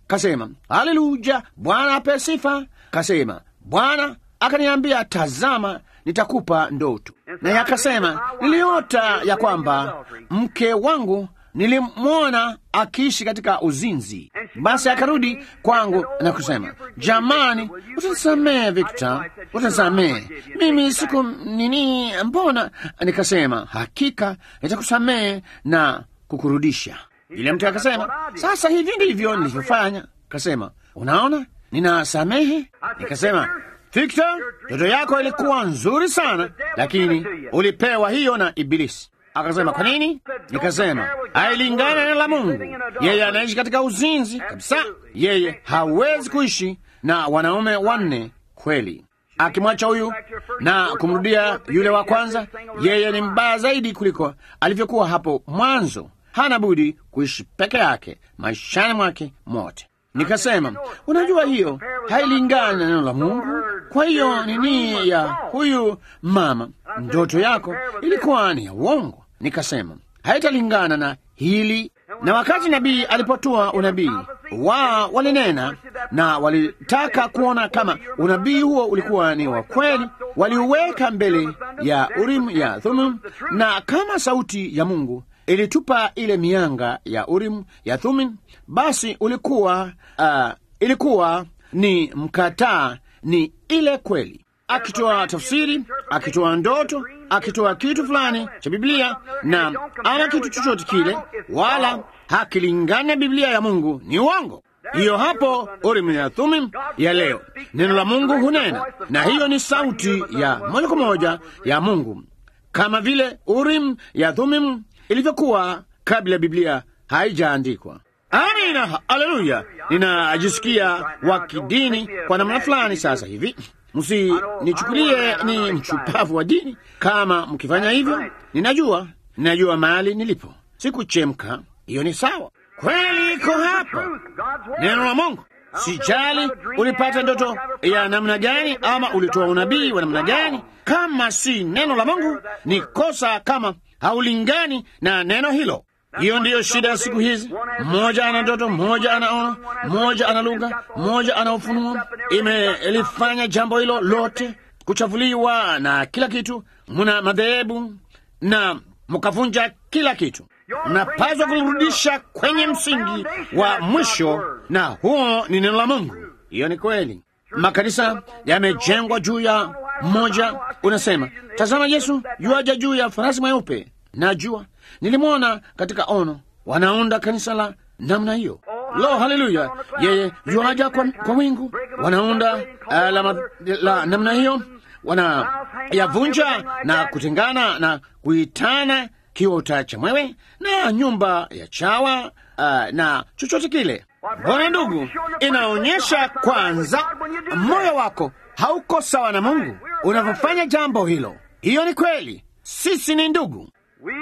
kasema haleluya, Bwana ape sifa. Kasema Bwana akaniambia, tazama, nitakupa ndoto. Naye akasema, niliota ya kwamba mke wangu nilimwona akiishi katika uzinzi. Basi akarudi kwangu na kusema, jamani, utanisamehe Victor, utanisamehe mimi siku nini, mbona? Nikasema, hakika nitakusamehe na kukurudisha. Yule mtu akasema, sasa hivi ndivyo nilivyofanya. Kasema, unaona, ninasamehe. Nikasema, Victor, ndoto yako ilikuwa nzuri sana, lakini ulipewa hiyo na Ibilisi. Akasema, kwa nini? Nikasema, hailingana na neno la Mungu. Yeye anaishi katika uzinzi kabisa. Yeye hawezi kuishi na wanaume wanne kweli. Akimwacha huyu na kumrudia yule wa kwanza, yeye ni mbaya zaidi kuliko alivyokuwa hapo mwanzo. Hana budi kuishi peke yake maishani mwake mote. Nikasema, unajua hiyo hailingani na neno la Mungu. Kwa hiyo nini ya huyu mama, ndoto yako ilikuwa ni ya uongo. Nikasema haitalingana na hili. Na wakati nabii alipotoa unabii wa walinena na walitaka kuona kama unabii huo ulikuwa ni wa kweli, waliuweka mbele ya Urimu ya Thummim, na kama sauti ya Mungu ilitupa ile mianga ya Urimu ya Thummim, basi ulikuwa uh, ilikuwa ni mkataa, ni ile kweli akitoa tafsiri, akitoa ndoto, akitoa kitu fulani cha Biblia na ama kitu chochote kile, wala hakilingana na Biblia ya Mungu, ni uongo. Hiyo hapo Urim na Thummim ya leo, neno la Mungu hunena, na hiyo ni sauti ya moja kwa moja ya Mungu, kama vile Urim ya Thummim ilivyokuwa kabla ya Biblia haijaandikwa. Amina, haleluya! Ninajisikia wa kidini kwa namna fulani sasa hivi. Msinichukulie ni mchupavu wa dini kama mkifanya hivyo. Ninajua, ninajua mahali nilipo, sikuchemka. Hiyo ni sawa, kweli iko hapa, neno la Mungu. Sijali ulipata ndoto ya namna gani ama ulitoa unabii wa namna gani, kama si neno la Mungu ni kosa, kama haulingani na neno hilo. Hiyo ndiyo shida ya siku hizi. Mmoja ana ndoto, mmoja anaona, mmoja ana lugha, mmoja ana ufunuo. Imelifanya jambo hilo lote kuchafuliwa na kila kitu. Muna madhehebu na mkavunja kila kitu. Mnapaswa kulirudisha kwenye msingi wa mwisho, na huo ni neno la Mungu. Hiyo ni kweli. Makanisa yamejengwa juu ya mmoja. Unasema, tazama, Yesu yuaja juu ya farasi mweupe. Najua nilimwona katika ono, wanaunda kanisa la namna hiyo. Lo, haleluya! Yeye yuaja kwa, kwa wingu, wanaunda uh, la, la namna hiyo, wanayavunja na kutengana na kuitana kiota cha mwewe na nyumba ya chawa uh, na chochote kile. Bwana ndugu, inaonyesha kwanza moyo wako hauko sawa na Mungu unavyofanya jambo hilo. Hiyo ni kweli, sisi ni ndugu,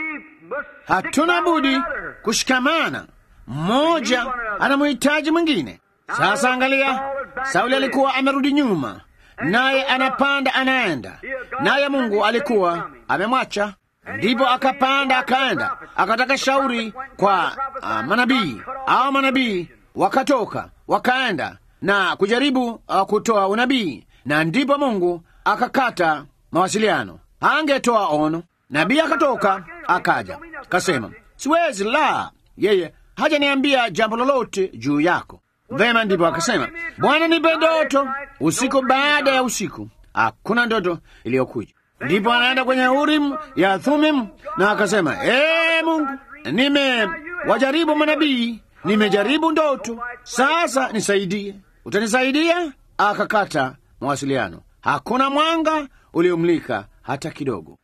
hatuna budi kushikamana. Mmoja anamhitaji mwingine. Sasa angalia, Sauli alikuwa amerudi nyuma, naye anapanda anaenda, naye Mungu alikuwa amemwacha. Ndipo akapanda akaenda, akataka shauri kwa uh, manabii au manabii wakatoka wakaenda na kujaribu uh, kutoa unabii, na ndipo Mungu akakata mawasiliano. Angetoa ono, nabii akatoka akaja kasema, siwezi la, yeye hajaniambia jambo lolote juu yako. Vema, ndipo akasema, Bwana nipe ndoto usiku baada ya usiku. Hakuna ndoto iliyokuja. Ndipo anaenda kwenye Urim ya Thumim na akasema, ee Mungu, nimewajaribu manabii, nimejaribu ndoto, sasa nisaidie. Utanisaidia? Akakata mawasiliano, hakuna mwanga uliomlika hata kidogo.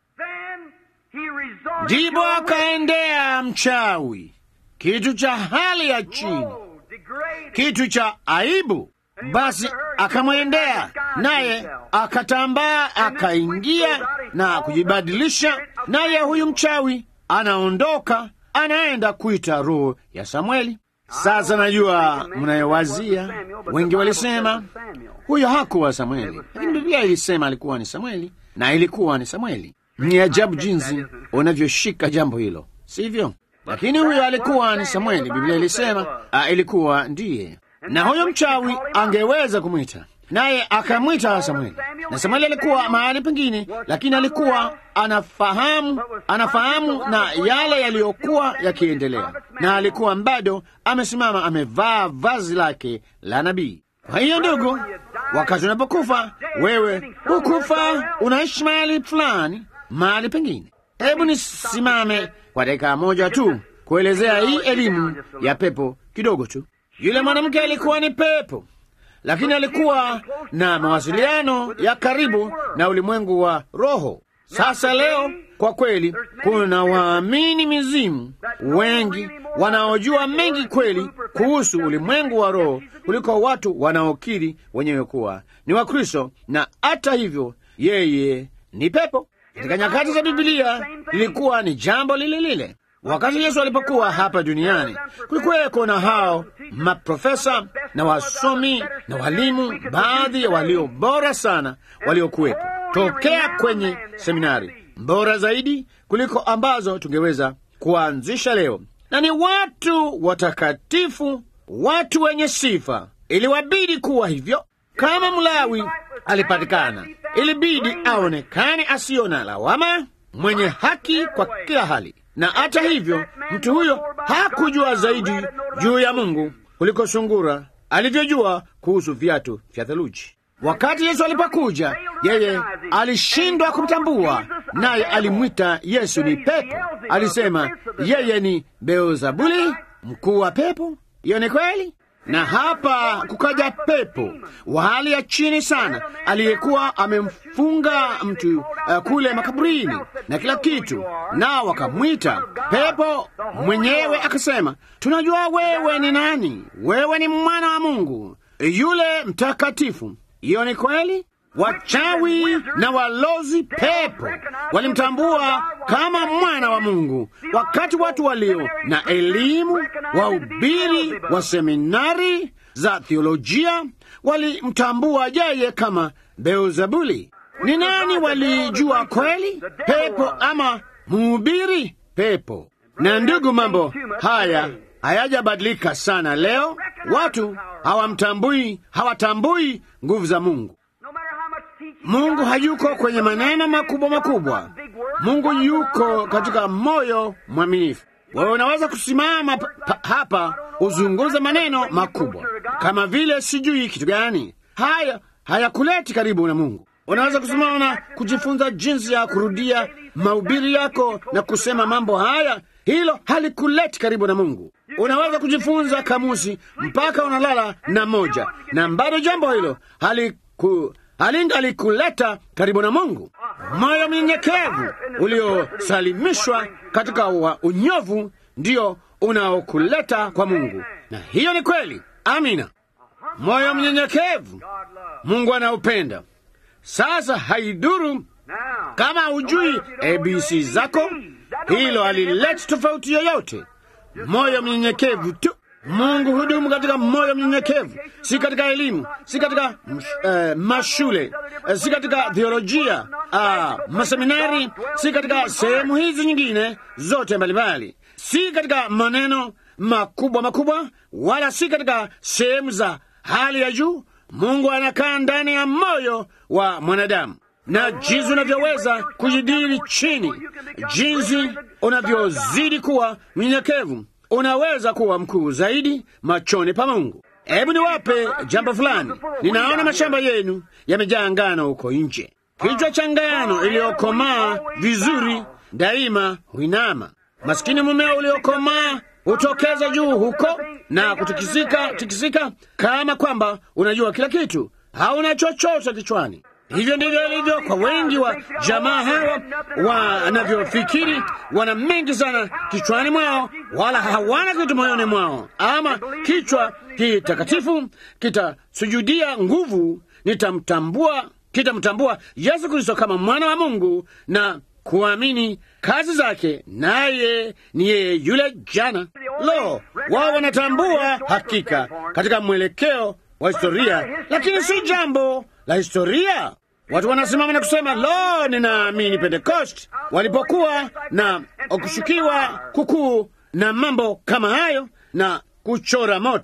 Ndipo akaendea mchawi, kitu cha hali ya chini, kitu cha aibu. Basi akamwendea naye akatambaa, akaingia na kujibadilisha, naye huyu mchawi anaondoka, anaenda kuita roho ya Samweli. Sasa najua mnayowazia, wengi walisema huyo hakuwa Samweli, lakini Biblia ilisema alikuwa ni Samweli na ilikuwa ni Samweli. Ni ajabu jinsi unavyoshika jambo hilo, sivyo? Lakini huyo alikuwa ni Samweli. Biblia ilisema a, ilikuwa ndiye na huyo mchawi angeweza kumwita naye akamwita Samueli, na Samueli alikuwa mahali pengine, lakini alikuwa anafahamu anafahamu na yale yaliyokuwa yakiendelea, na alikuwa bado amesimama amevaa vazi lake la nabii. Kwa hiyo ndugu, wakati unapokufa wewe hukufa, unaishi mahali fulani, mahali pengine. Hebu nisimame kwa dakika moja tu kuelezea hii elimu ya pepo kidogo tu. Yule mwanamke alikuwa ni pepo, lakini alikuwa na mawasiliano ya karibu na ulimwengu wa roho. Sasa leo kwa kweli, kuna waamini mizimu wengi wanaojua mengi kweli kuhusu ulimwengu wa roho kuliko watu wanaokiri wenyewe kuwa ni Wakristo, na hata hivyo yeye ni pepo. Katika nyakati za Bibilia lilikuwa ni jambo lile lile. Wakati Yesu alipokuwa hapa duniani, kulikuweko na hao maprofesa na wasomi na walimu, baadhi ya walio bora sana waliokuwepo tokea kwenye seminari bora zaidi kuliko ambazo tungeweza kuanzisha leo, na ni watu watakatifu, watu wenye sifa. Iliwabidi kuwa hivyo. Kama Mlawi alipatikana, ilibidi aonekane asiyo na lawama, mwenye haki kwa kila hali na hata hivyo mtu huyo hakujua zaidi juu ya Mungu kuliko sungura alivyojua kuhusu viatu vya theluji. Wakati Yesu alipokuja, yeye alishindwa kumtambua, naye alimwita Yesu ni pepo. Alisema yeye ni Beelzebuli, mkuu wa pepo. Hiyo ni kweli. Na hapa kukaja pepo wa hali ya chini sana, aliyekuwa amemfunga mtu uh, kule makaburini na kila kitu, nao wakamwita pepo. Mwenyewe akasema, tunajua wewe ni nani, wewe ni mwana wa Mungu yule mtakatifu. Hiyo ni kweli. Wachawi na walozi pepo walimtambua kama mwana wa Mungu, wakati watu walio na elimu, wahubiri wa seminari za theolojia walimtambua yeye kama Beelzebuli. Ni nani walijua kweli? Pepo ama mhubiri? Pepo. Na ndugu, mambo haya hayajabadilika sana leo. Watu hawamtambui, hawatambui nguvu za Mungu. Mungu hayuko kwenye maneno makubwa makubwa. Mungu yuko katika moyo mwaminifu. Wewe unaweza kusimama hapa uzunguze maneno makubwa kama vile sijui kitu gani, haya hayakuleti karibu na Mungu. Unaweza kusimama na kujifunza jinsi ya kurudia mahubiri yako na kusema mambo haya, hilo halikuleti karibu na Mungu. Unaweza kujifunza kamusi mpaka unalala na moja, na bado jambo hilo haliku halingalikukuleta karibu na Mungu. Moyo mnyenyekevu uliosalimishwa katika wa unyovu ndio unaokuleta kwa Mungu, na hiyo ni kweli. Amina. Moyo mnyenyekevu Mungu anaupenda. Sasa haiduru kama hujui ABC zako, hilo halileti tofauti yoyote. Moyo mnyenyekevu tu. Mungu hudumu katika moyo mnyenyekevu, si katika elimu, si katika uh, mashule uh, si katika theolojia uh, maseminari, si katika sehemu hizi nyingine zote mbalimbali, si katika maneno makubwa makubwa, wala si katika sehemu za hali ya juu. Mungu anakaa ndani ya moyo wa mwanadamu, na jinsi unavyoweza kujidili chini, jinsi unavyozidi kuwa mnyenyekevu unaweza kuwa mkuu zaidi machoni pa Mungu. Hebu niwape jambo fulani. Ninaona mashamba yenu yamejaa ngano huko nje. Kichwa cha ngano iliyokomaa vizuri daima huinama. Maskini mumeo uliokomaa hutokeza juu huko na kutikisika tikisika, kama kwamba unajua kila kitu, hauna chochote kichwani. Hivyo ndivyo ilivyo kwa wengi wa jamaa hawa wanavyofikiri. Wana mengi sana kichwani mwao, wala hawana kitu moyoni mwao. Ama kichwa kitakatifu kitasujudia nguvu, nitamtambua kitamtambua Yesu Kristo kama mwana wa Mungu na kuamini kazi zake, naye ni yeye yule jana. Lo, wao wanatambua hakika katika mwelekeo wa historia, lakini si jambo la historia. Watu wanasimama na kusema lo, ninaamini Pentecost, walipokuwa na kushukiwa kukuu na mambo kama hayo na kuchora moto.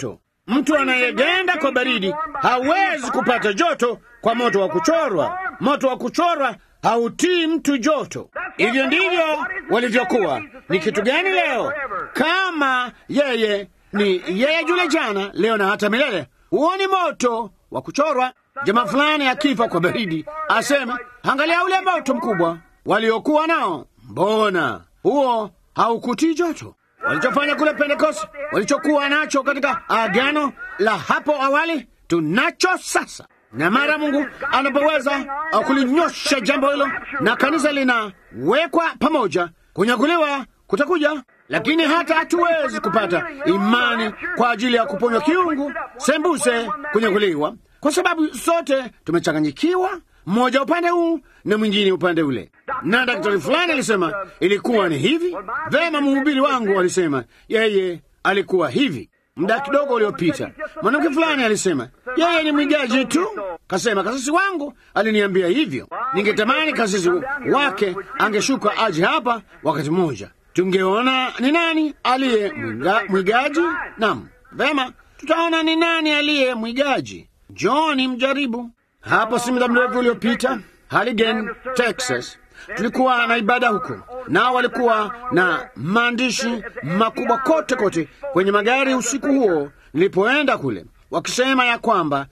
Mtu anayeganda kwa baridi hawezi kupata joto kwa moto wa kuchorwa. Moto wa kuchorwa hautii mtu joto. Hivyo ndivyo walivyokuwa. Ni kitu gani leo? Kama yeye ni yeye yule jana, leo na hata milele, huo ni moto wa kuchorwa. Jamaa fulani akifa kwa baridi aseme, angalia ule moto mkubwa waliokuwa nao, mbona huo haukutii joto? Walichofanya kule Pentekoste, walichokuwa nacho katika agano la hapo awali, tunacho sasa. Na mara Mungu anapoweza kulinyosha jambo hilo na kanisa linawekwa pamoja, kunyakuliwa kutakuja. Lakini hata hatuwezi kupata imani kwa ajili ya kuponywa kiungu sembuse kunyakuliwa, kwa sababu sote tumechanganyikiwa, mmoja upande huu na mwingine upande ule. Na daktari fulani alisema ilikuwa ni hivi. Vema, mhubiri wangu alisema yeye alikuwa hivi. Muda kidogo uliopita mwanamke fulani alisema yeye ni mwigaji tu. Kasema kasisi wangu aliniambia hivyo. Ningetamani kasisi wake angeshuka aje hapa wakati mmoja, tungeona ni nani aliye mwiga, mwigaji. Naam, vema, tutaona ni nani aliye mwigaji. Johni mjaribu. Hapo si muda mrefu uliopita Halligan, Texas, tulikuwa na ibada huko, nao walikuwa na maandishi makubwa kote kote kwenye magari usiku huo nilipoenda kule, wakisema ya kwamba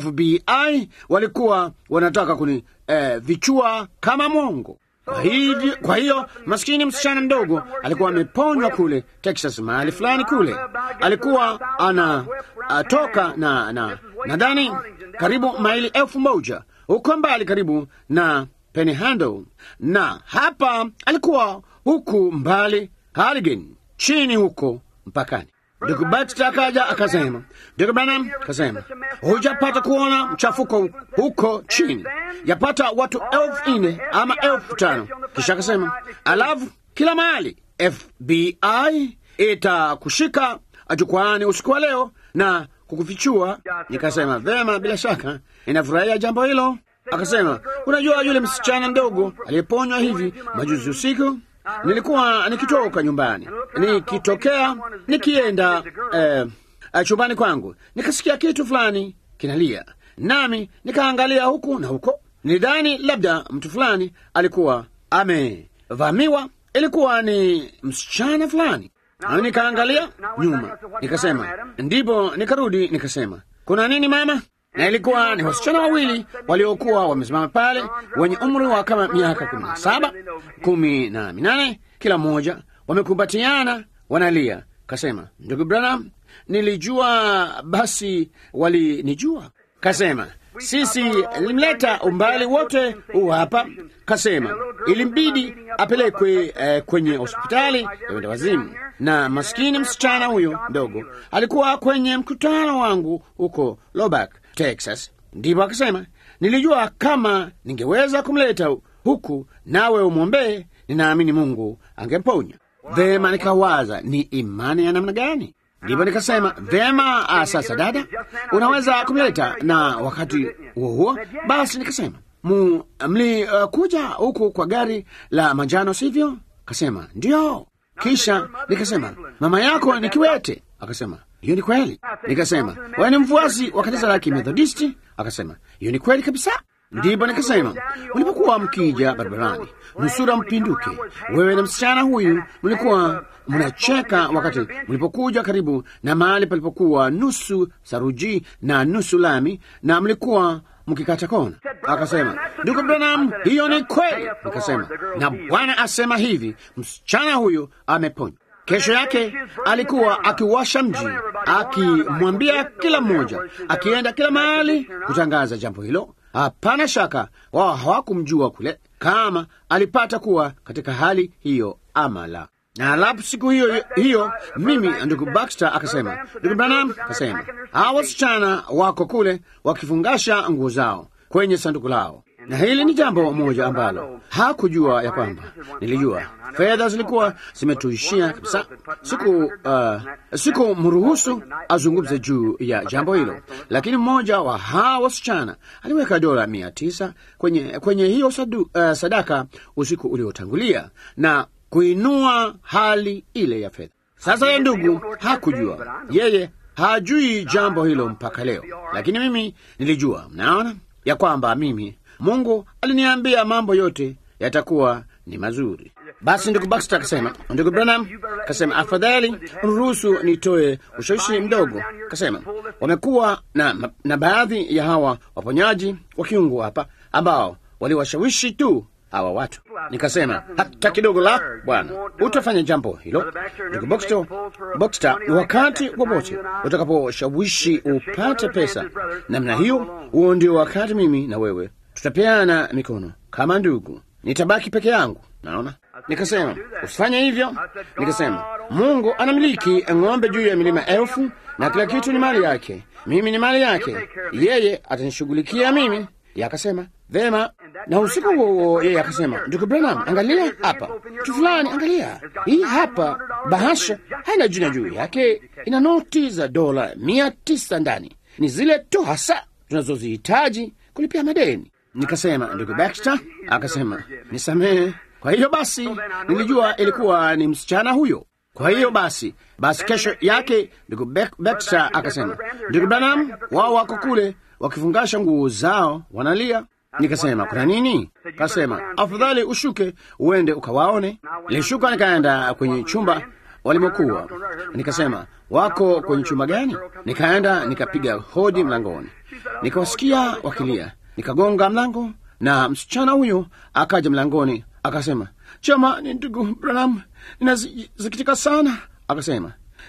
FBI walikuwa wanataka kuni eh, vichua kama mwongo. Kwa hivyo, kwa hiyo maskini msichana mdogo alikuwa ameponywa kule Texas, mahali fulani kule, alikuwa anatoka na na nadhani karibu maili elfu moja huko mbali karibu na Panhandle, na hapa alikuwa huku mbali Halligan, chini huko mpakani. Ndugu Baxter akaja akasema, ndugu Branham akasema, hujapata kuona mchafuko huko chini, yapata watu elfu nne ama elfu tano Kisha akasema, alafu kila mahali FBI itakushika jukwaani usiku wa leo na kukufichua. Nikasema vema, bila shaka inafurahia jambo hilo. Akasema, unajua yule msichana mdogo aliyeponywa hivi majuzi usiku nilikuwa nikitoka nyumbani, nikitokea nikienda eh, chumbani kwangu, nikasikia kitu fulani kinalia, nami nikaangalia huku na huko. Nidhani labda mtu fulani alikuwa amevamiwa. Ilikuwa ni msichana fulani, nami nikaangalia nyuma, nikasema, ndipo nikarudi nikasema, kuna nini mama? na ilikuwa ni wasichana wawili waliokuwa wamesimama pale wenye umri wa kama miaka kumi na saba kumi na minane kila mmoja, wamekumbatiana wanalia. Kasema, ndugu Branham, nilijua basi walinijua. Kasema, sisi limleta umbali wote huu hapa. Kasema ilimbidi apelekwe eh, kwenye hospitali ya wenda wazimu, na maskini msichana huyo mdogo alikuwa kwenye mkutano wangu huko Lubbock, Texas. Ndipo akasema nilijua kama ningeweza kumleta huku nawe umwombee, ninaamini Mungu angemponya. Vema, nikawaza ni imani ya namna gani? Ndipo nikasema vema, ah, sasa dada, unaweza kumleta. Na wakati huo huo basi nikasema mu mlikuja uh, huku kwa gari la manjano, sivyo? Kasema ndio. Kisha nikasema mama yako ni kiwete? Akasema hiyo ni kweli. Nikasema wewe ni mfuasi wa kanisa la Kimethodisti? Akasema hiyo ni kweli kabisa. Ndipo nikasema mlipokuwa mkija barabarani, nusura mpinduke, wewe na msichana huyu mlikuwa mnacheka wakati mlipokuja karibu na mahali palipokuwa nusu saruji na nusu lami, na mlikuwa mkikata kona. Akasema ndugu Branham, hiyo ni kweli. Nikasema na Bwana asema hivi, msichana huyu ameponywa. Kesho yake alikuwa akiwasha mji, akimwambia kila mmoja, akienda kila mahali kutangaza jambo hilo. Hapana shaka wao hawakumjua kule kama alipata kuwa katika hali hiyo ama la. Na alafu siku hiyo hiyo, mimi ndugu Baxter akasema, ndugu Branham akasema, hawa wasichana wako kule wakifungasha nguo zao kwenye sanduku lao na hili ni jambo moja ambalo hakujua ya kwamba nilijua. Fedha zilikuwa zimetuishia kabisa. Siku uh, siku mruhusu azungumze juu ya jambo hilo, lakini mmoja wa hawa wasichana aliweka dola mia tisa kwenye, kwenye hiyo sadu, uh, sadaka usiku uliotangulia na kuinua hali ile ya fedha. Sasa ye ndugu hakujua, yeye hajui jambo hilo mpaka leo, lakini mimi nilijua. Mnaona ya kwamba mimi Mungu aliniambia mambo yote yatakuwa ni mazuri. Basi ndugu Baxter akasema, ndugu Branham akasema, afadhali uniruhusu nitoe ushawishi mdogo. Akasema wamekuwa na, na baadhi ya hawa waponyaji wa kiungu hapa ambao waliwashawishi tu hawa watu. Nikasema hata kidogo, la bwana, utafanya jambo hilo ndugu Baxter. Baxter, wakati wowote utakaposhawishi upate pesa namna hiyo, huo ndio wakati mimi na wewe tutapeana mikono kama ndugu. Nitabaki peke yangu, naona. Nikasema usifanye hivyo. Nikasema Mungu anamiliki ng'ombe juu ya milima elfu na kila kitu ni mali yake, mimi ni mali yake, yeye atanishughulikia mimi. Yakasema vema, na usiku huo yeye akasema, ndugu Branham, angalia hapa kitu fulani, angalia hii hapa bahasha, haina jina juu yake, ina noti za dola mia tisa ndani, ni zile tu hasa tunazozihitaji kulipia madeni. Nikasema ndugu Baxter, akasema nisamehe. Kwa hiyo basi nilijua ilikuwa ni msichana huyo. Kwa hiyo basi basi, kesho yake ndugu Baxter akasema, ndugu Branham, wao wako kule wakifungasha nguo zao wanalia. Nikasema kuna nini? Kasema afadhali ushuke uende ukawaone. Nilishuka nikaenda kwenye chumba walimokuwa. Nikasema wako kwenye chumba gani? Nikaenda nikapiga hodi mlangoni, nikawasikia wakilia. Nikagonga mlango na msichana huyo akaja mlangoni akasema, chama ni ndugu Branham, ninasikitika sana. Akasema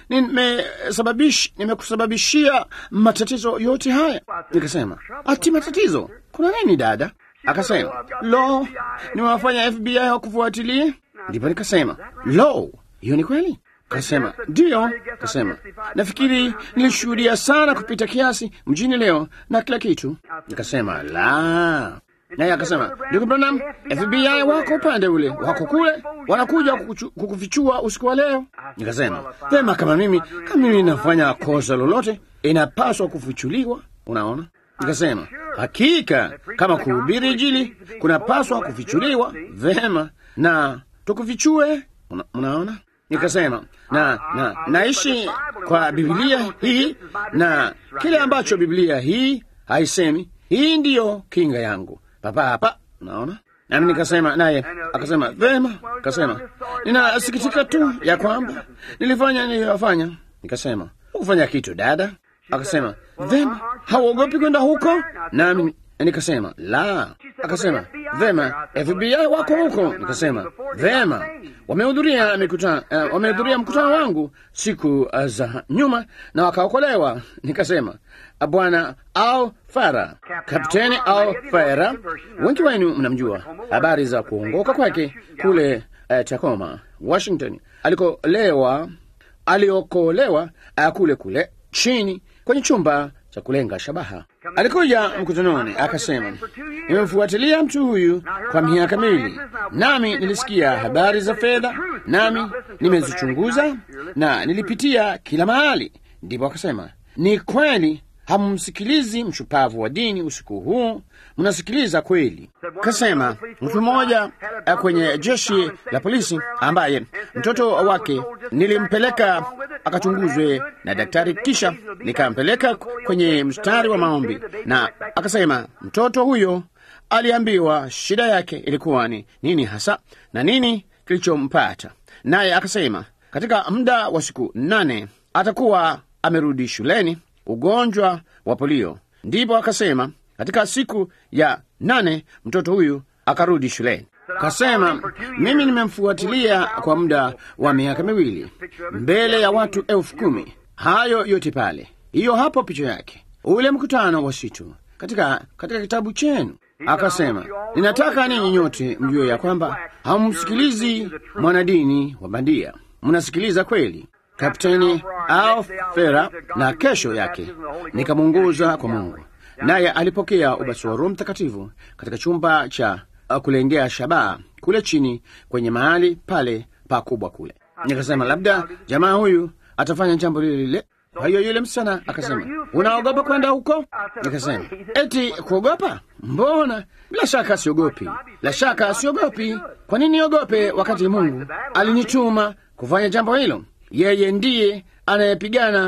nimekusababishia matatizo yote haya. Nikasema ati matatizo? Kuna nini dada? Akasema lo, nimewafanya FBI wakufuatilie. Ndipo nikasema lo, hiyo ni kweli? Kasema ndiyo. Kasema nafikiri nilishuhudia sana kupita kiasi mjini leo na kila kitu. Nikasema la. Naye akasema ndugu Branham, FBI wako upande ule, wako kule, wanakuja kukufichua usiku wa leo. Nikasema vema, kama mimi kama mimi nafanya kosa lolote inapaswa kufichuliwa. Unaona, nikasema hakika kama kuhubiri Injili kunapaswa kufichuliwa vema, na tukufichue. Una, unaona Nikasema na, na naishi kwa Biblia hii na kile ambacho Biblia hii haisemi. Hii ndiyo kinga yangu papa hapa, unaona. Nami nikasema naye akasema vema. Akasema ninasikitika tu ya kwamba nilifanya niliyofanya. Nikasema hukufanya kitu dada. Akasema vema, hauogopi kwenda huko? Nami nikasema la. Akasema vema, FBI wako huko. Nikasema vema, wamehudhuria mikutano, uh, wamehudhuria mkutano wangu siku uh, za nyuma na wakaokolewa. Nikasema bwana au Fara, Kapteni au Fara, wengi wenu mnamjua habari za kuongoka kwake kule uh, Tacoma, Washington, alikolewa aliokolewa uh, kule kule chini kwenye chumba cha kulenga shabaha. Alikuja mkutanoni akasema, nimemfuatilia mtu huyu kwa miaka miwili, nami nilisikia habari za fedha, nami nimezichunguza na nilipitia kila mahali. Ndipo akasema, ni kweli hamumsikilizi mshupavu wa dini usiku huu, mnasikiliza kweli. Kasema mtu mmoja kwenye jeshi la polisi ambaye mtoto wake nilimpeleka akachunguzwe na daktari, kisha nikampeleka kwenye mstari wa maombi, na akasema mtoto huyo aliambiwa shida yake ilikuwa ni nini hasa na nini kilichompata, naye akasema katika muda wa siku nane atakuwa amerudi shuleni ugonjwa wa polio. Ndipo akasema katika siku ya nane mtoto huyu akarudi shuleni. Kasema mimi nimemfuatilia kwa muda wa miaka miwili mbele ya watu elfu kumi. Hayo yote pale, hiyo hapo picha yake, ule mkutano wa situ katika, katika kitabu chenu. Akasema ninataka ninyi nyote mjue ya kwamba hamumsikilizi mwanadini wa bandia, mnasikiliza kweli. Kapteni au Fera, na kesho yake nikamuunguza kwa Mungu, naye alipokea ubatizo wa Roho Mtakatifu katika chumba cha kulengea shabaha kule chini kwenye mahali pale pakubwa kule. Nikasema labda jamaa huyu atafanya jambo lile lile. Kwa hiyo yule msichana akasema, unaogopa kwenda huko? Nikasema eti kuogopa? Mbona, bila shaka siogopi, la shaka siogopi. Kwa nini niogope wakati Mungu alinituma kufanya jambo hilo? Yeye ndiye anayepigana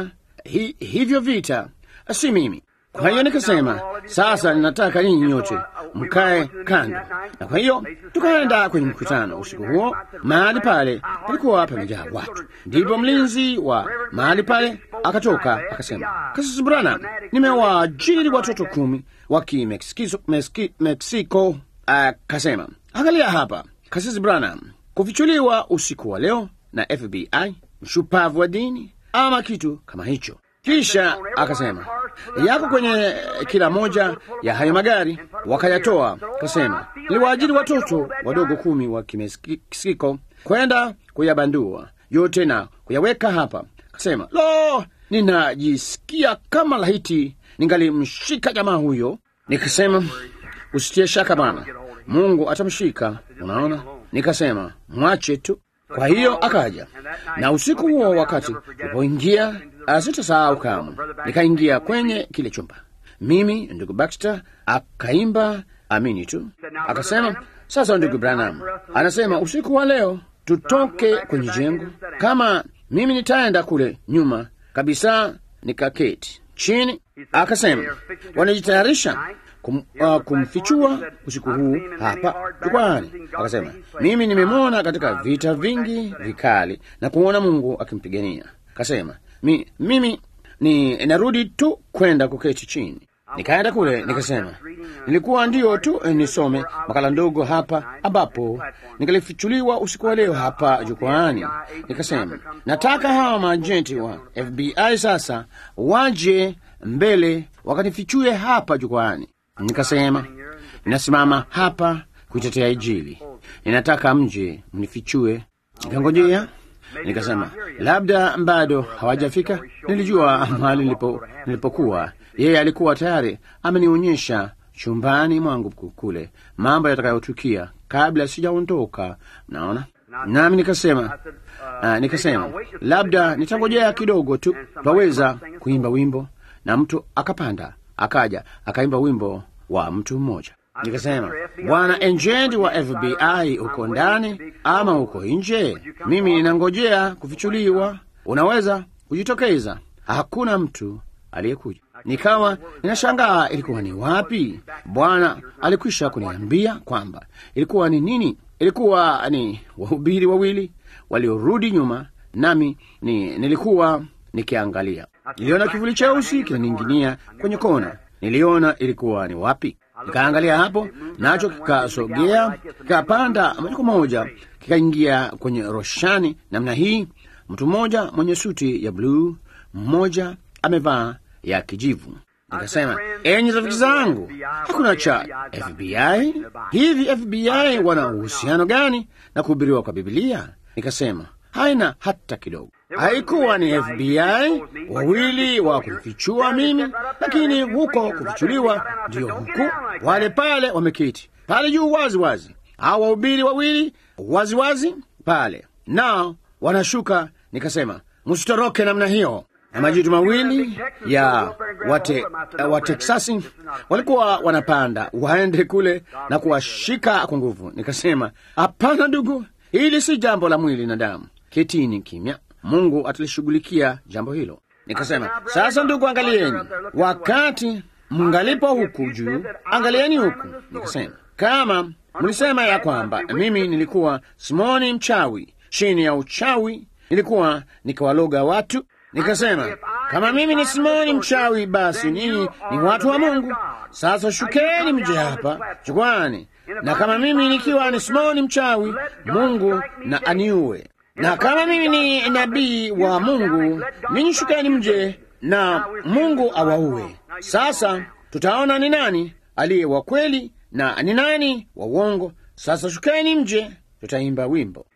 hi, hivyo vita si mimi. Kwa hiyo nikasema, sasa ninataka ninyi nyote mkae kando, na kwa hiyo tukaenda kwenye mkutano usiku huo. Mahali pale palikuwa pamejaa watu, ndipo mlinzi wa mahali pale akatoka akasema, Kasisi Branham, nimewaajiri watoto kumi wa Kimeksiko. Akasema, angalia hapa, Kasisi Branham, kufichuliwa usiku wa leo na FBI, mshupavu wa dini ama kitu kama hicho. Kisha akasema yako kwenye kila moja ya hayo magari, wakayatoa. Akasema niliwaajiri watoto wadogo kumi wa Kimeksiko kwenda kuyabandua yote na kuyaweka hapa. Akasema lo, ninajisikia kama lahiti ningalimshika jamaa huyo. Nikasema usitie shaka bana, Mungu atamshika. Unaona, nikasema mwache tu. Kwa hiyo akaja na usiku huo, wakati ulipoingia, sitasahau kamwe, nikaingia kwenye kile chumba, mimi ndugu Baxter akaimba amini tu, akasema sasa, ndugu Branham anasema usiku wa leo tutoke kwenye jengo, kama mimi nitaenda kule nyuma kabisa, nikaketi chini. Akasema wanajitayarisha kum, uh, kumfichua usiku huu hapa jukwani. Akasema mimi nimemwona katika vita vingi vikali na kumwona Mungu akimpigania. Akasema mi, mimi ni narudi tu kwenda kuketi chini. Nikaenda kule nikasema, nilikuwa ndio tu nisome makala ndogo hapa ambapo nikalifichuliwa usiku wa leo hapa jukwani. Nikasema nataka hawa maajenti wa FBI sasa waje mbele wakanifichue hapa jukwani. Nikasema ninasimama hapa kuitetea Injili, ninataka mje mnifichue. Nikangojea, nikasema labda bado hawajafika. Nilijua mahali nilipo, nilipokuwa. Yeye alikuwa tayari amenionyesha chumbani mwangu kule mambo yatakayotukia kabla sijaondoka. Mnaona, nami nikasema uh, nikasema labda nitangojea kidogo tu, twaweza kuimba wimbo, na mtu akapanda akaja akaimba wimbo wa mtu mmoja. Nikasema, bwana ejenti wa FBI uko ndani ama uko nje? Mimi ninangojea kufichuliwa, unaweza kujitokeza. Hakuna mtu aliyekuja. Nikawa ninashangaa ilikuwa ni wapi. Bwana alikwisha kuniambia kwamba ilikuwa ni nini. Ilikuwa ni wahubiri wawili waliorudi nyuma, nami ni, nilikuwa nikiangalia. Niliona kivuli cheusi kinaning'inia kwenye kona. Niliona ilikuwa ni wapi. Nikaangalia hapo, nacho kikasogea, kikapanda moja kwa moja, kikaingia kwenye roshani namna hii. Mtu mmoja mwenye suti ya bluu, mmoja amevaa ya kijivu. Nikasema, enyi rafiki zangu, hakuna cha FBI. Hivi FBI wana uhusiano gani na kuhubiriwa kwa Biblia? Nikasema haina hata kidogo. Haikuwa ni FBI wawili wa kufichua mimi, lakini huko kufichuliwa ndiyo huku, wale pale wameketi pale juu wazi wazi, hao wahubiri wawili wazi wazi pale, nao wanashuka. Nikasema msitoroke namna hiyo na majitu mawili ya wate, wa Teksasi walikuwa wanapanda waende kule na kuwashika kwa nguvu. Nikasema hapana, ndugu, hili si jambo la mwili na damu, ketini kimya, Mungu atalishughulikia jambo hilo. Nikasema sasa, ndugu, angalieni, wakati mngalipo huku juu, angalieni huku. Nikasema kama mlisema ya kwamba mimi nilikuwa Simoni mchawi, chini ya uchawi nilikuwa nikawaloga watu Nikasema kama mimi ni Simoni mchawi, basi ninyi ni watu wa Mungu. Sasa shukeni mje hapa jukwani, na kama mimi nikiwa ni Simoni mchawi, Mungu na aniue, na kama mimi ni nabii wa Mungu, ninyi shukeni mje na Mungu awaue. Sasa tutaona ni nani aliye wa kweli na ni nani wa uongo. Sasa shukeni mje, tutaimba wimbo.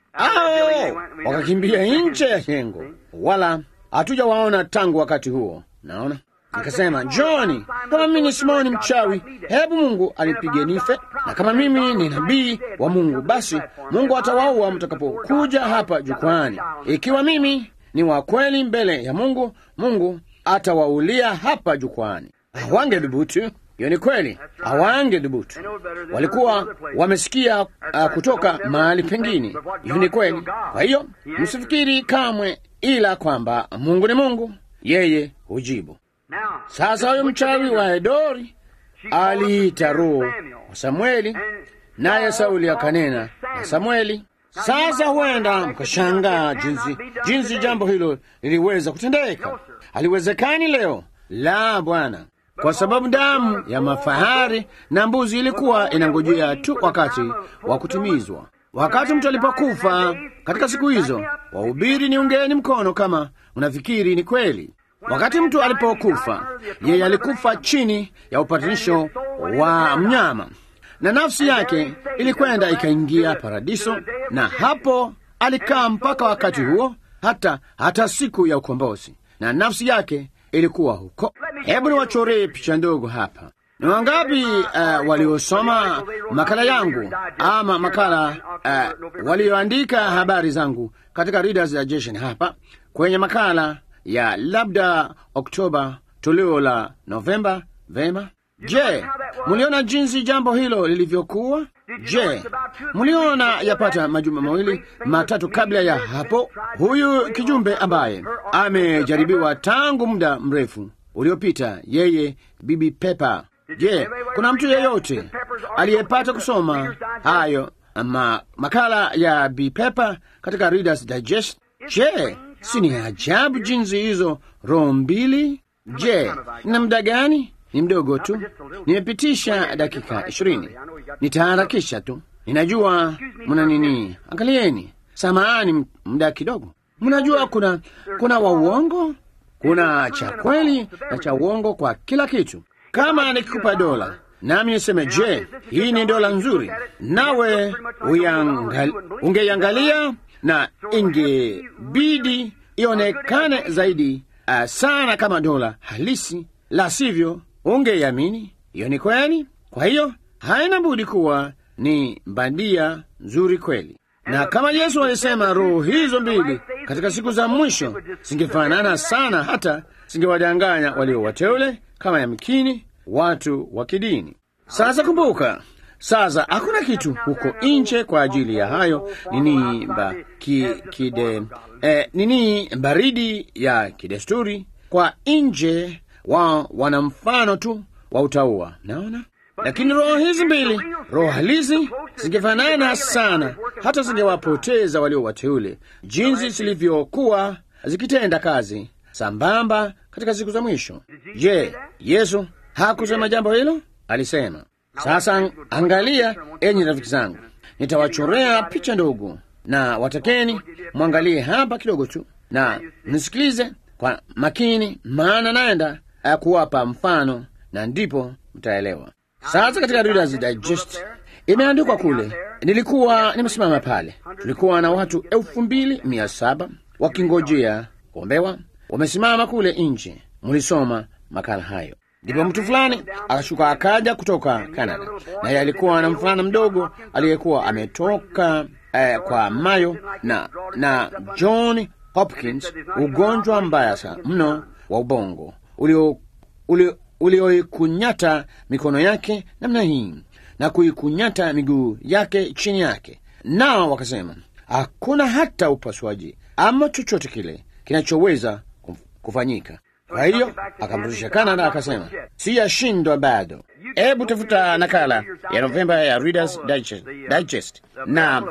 Ao wakakimbia nje ya jengo, wala hatujawaona tangu wakati huo. Naona nikasema, Johni, kama mimi ni Simoni mchawi, hebu Mungu anipige nife, na kama mimi ni nabii wa Mungu, basi Mungu atawaua mtakapokuja hapa jukwani. Ikiwa mimi ni wa kweli mbele ya Mungu, Mungu atawaulia hapa jukwani. Hawange dhubutu. Hiyo ni kweli, hawange dhubutu. Walikuwa wamesikia uh, kutoka mahali pengine. Hiyo ni kweli. Kwa hiyo msifikiri kamwe ila kwamba Mungu ni Mungu, yeye hujibu. Now, Sasa huyo mchawi wa Edori she called aliita roho Samuel. wa Samueli, And naye Sauli Saul akanena called na Samuel. Samueli. Sasa huenda mkashangaa jinsi jinsi jambo hilo liliweza kutendeka. Haliwezekani leo, la Bwana, kwa sababu damu ya mafahari na mbuzi ilikuwa inangojea tu wakati wa kutimizwa. Wakati mtu alipokufa katika siku hizo, wahubiri ni ungeni mkono kama unafikiri ni kweli. Wakati mtu alipokufa, yeye alikufa chini ya upatanisho wa mnyama na nafsi yake ilikwenda ikaingia paradiso, na hapo alikaa mpaka wakati huo, hata hata siku ya ukombozi, na nafsi yake ilikuwa huko. Hebu niwachoree picha ndogo hapa. Ni wangapi uh, waliosoma makala yangu ama makala uh, walioandika habari zangu katika Reader's Digest hapa kwenye makala ya labda Oktoba toleo la Novemba? Vema. Je, mliona jinsi jambo hilo lilivyokuwa? Je, mliona yapata majuma mawili matatu kabla ya hapo, huyu kijumbe ambaye amejaribiwa tangu muda mrefu uliopita, yeye Bibi Pepa. Je, kuna mtu yeyote aliyepata kusoma hayo ma, makala ya Bibi Pepa katika Reader's Digest? Je, si ni ajabu jinsi hizo roho mbili? Je, na muda gani? Ni mdogo tu, nimepitisha dakika ishirini. Nitaharakisha tu, ninajua mna nini. Angalieni, samahani, muda kidogo. Mnajua kuna kuna wa uongo, kuna cha kweli na cha uongo kwa kila kitu. Kama nikikupa dola nami niseme, je, hii ni dola nzuri, nawe uyangali- ungeiangalia na ingebidi ionekane zaidi uh, sana kama dola halisi, la sivyo ungeiamini. Hiyo ni kweli. Kwa hiyo haina budi kuwa ni bandia nzuri kweli. Na kama Yesu alisema roho hizo mbili katika siku za mwisho zingefanana sana, hata zingewadanganya walio wateule kama yamkini watu wa kidini. Sasa kumbuka, sasa hakuna kitu huko nje kwa ajili ya hayo nini ba, ki, kide, eh, nini baridi ya kidesturi kwa nje wa wana mfano tu wa utaua, naona lakini roho hizi mbili, roho halisi, zingefanana sana, hata zingewapoteza walio wateule, jinsi zilivyokuwa zikitenda kazi sambamba katika siku za mwisho. Je, Yesu hakusema jambo hilo? Alisema. Sasa angalia, enyi rafiki zangu, nitawachorea picha ndogo, na watakeni mwangalie hapa kidogo tu na nisikilize kwa makini, maana naenda ya kuwapa mfano na ndipo mtaelewa. Sasa katika Reader's Digest imeandikwa kule, nilikuwa nimesimama pale, tulikuwa na watu elfu mbili mia saba wakingojea kuombewa, wamesimama kule nje. Mlisoma makala hayo. Ndipo mtu fulani akashuka akaja kutoka Canada, naye alikuwa na mvulana mdogo aliyekuwa ametoka eh, kwa Mayo na na John Hopkins, ugonjwa mbaya sana mno wa ubongo ulio ulio ulioikunyata mikono yake namna hii na kuikunyata miguu yake chini yake. Nao wakasema hakuna hata upasuaji ama chochote kile kinachoweza kuf- kufanyika. Kwa hiyo akamrudisha Canada, akasema siyashindwa bado. Hebu tafuta nakala ya Novemba ya Reader's Digest, Digest. na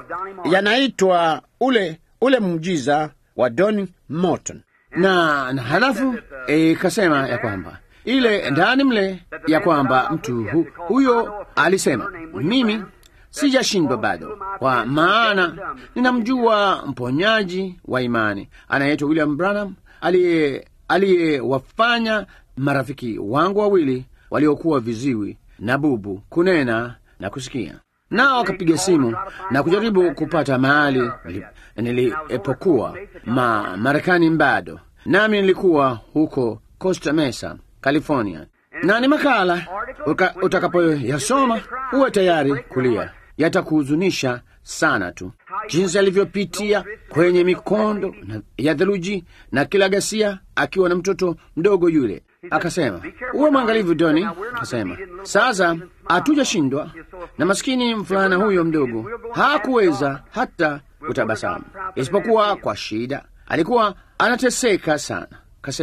yanaitwa ule ule muujiza wa Don Morton na, na halafu ikasema ya kwamba ile ndani mle ya kwamba mtu hu, huyo alisema mimi sijashindwa bado, kwa maana ninamjua mponyaji wa imani anayeitwa William Branham aliye aliyewafanya marafiki wangu wawili waliokuwa viziwi na bubu kunena na kusikia. Nao wakapiga simu na kujaribu kupata mahali nili- nilipokuwa ma Marekani bado, nami nilikuwa huko Costa Mesa, California, na ni makala uka- utakapoyasoma uwe tayari kulia, yatakuhuzunisha sana tu, jinsi alivyopitia kwenye mikondo na- ya theluji na kila ghasia, akiwa na mtoto mdogo yule. Akasema, uwe mwangalifu Doni. Akasema, sasa hatujashindwa, na maskini mvulana huyo mdogo hakuweza hata kutabasamu, isipokuwa kwa shida. Alikuwa anateseka sana. Kasema,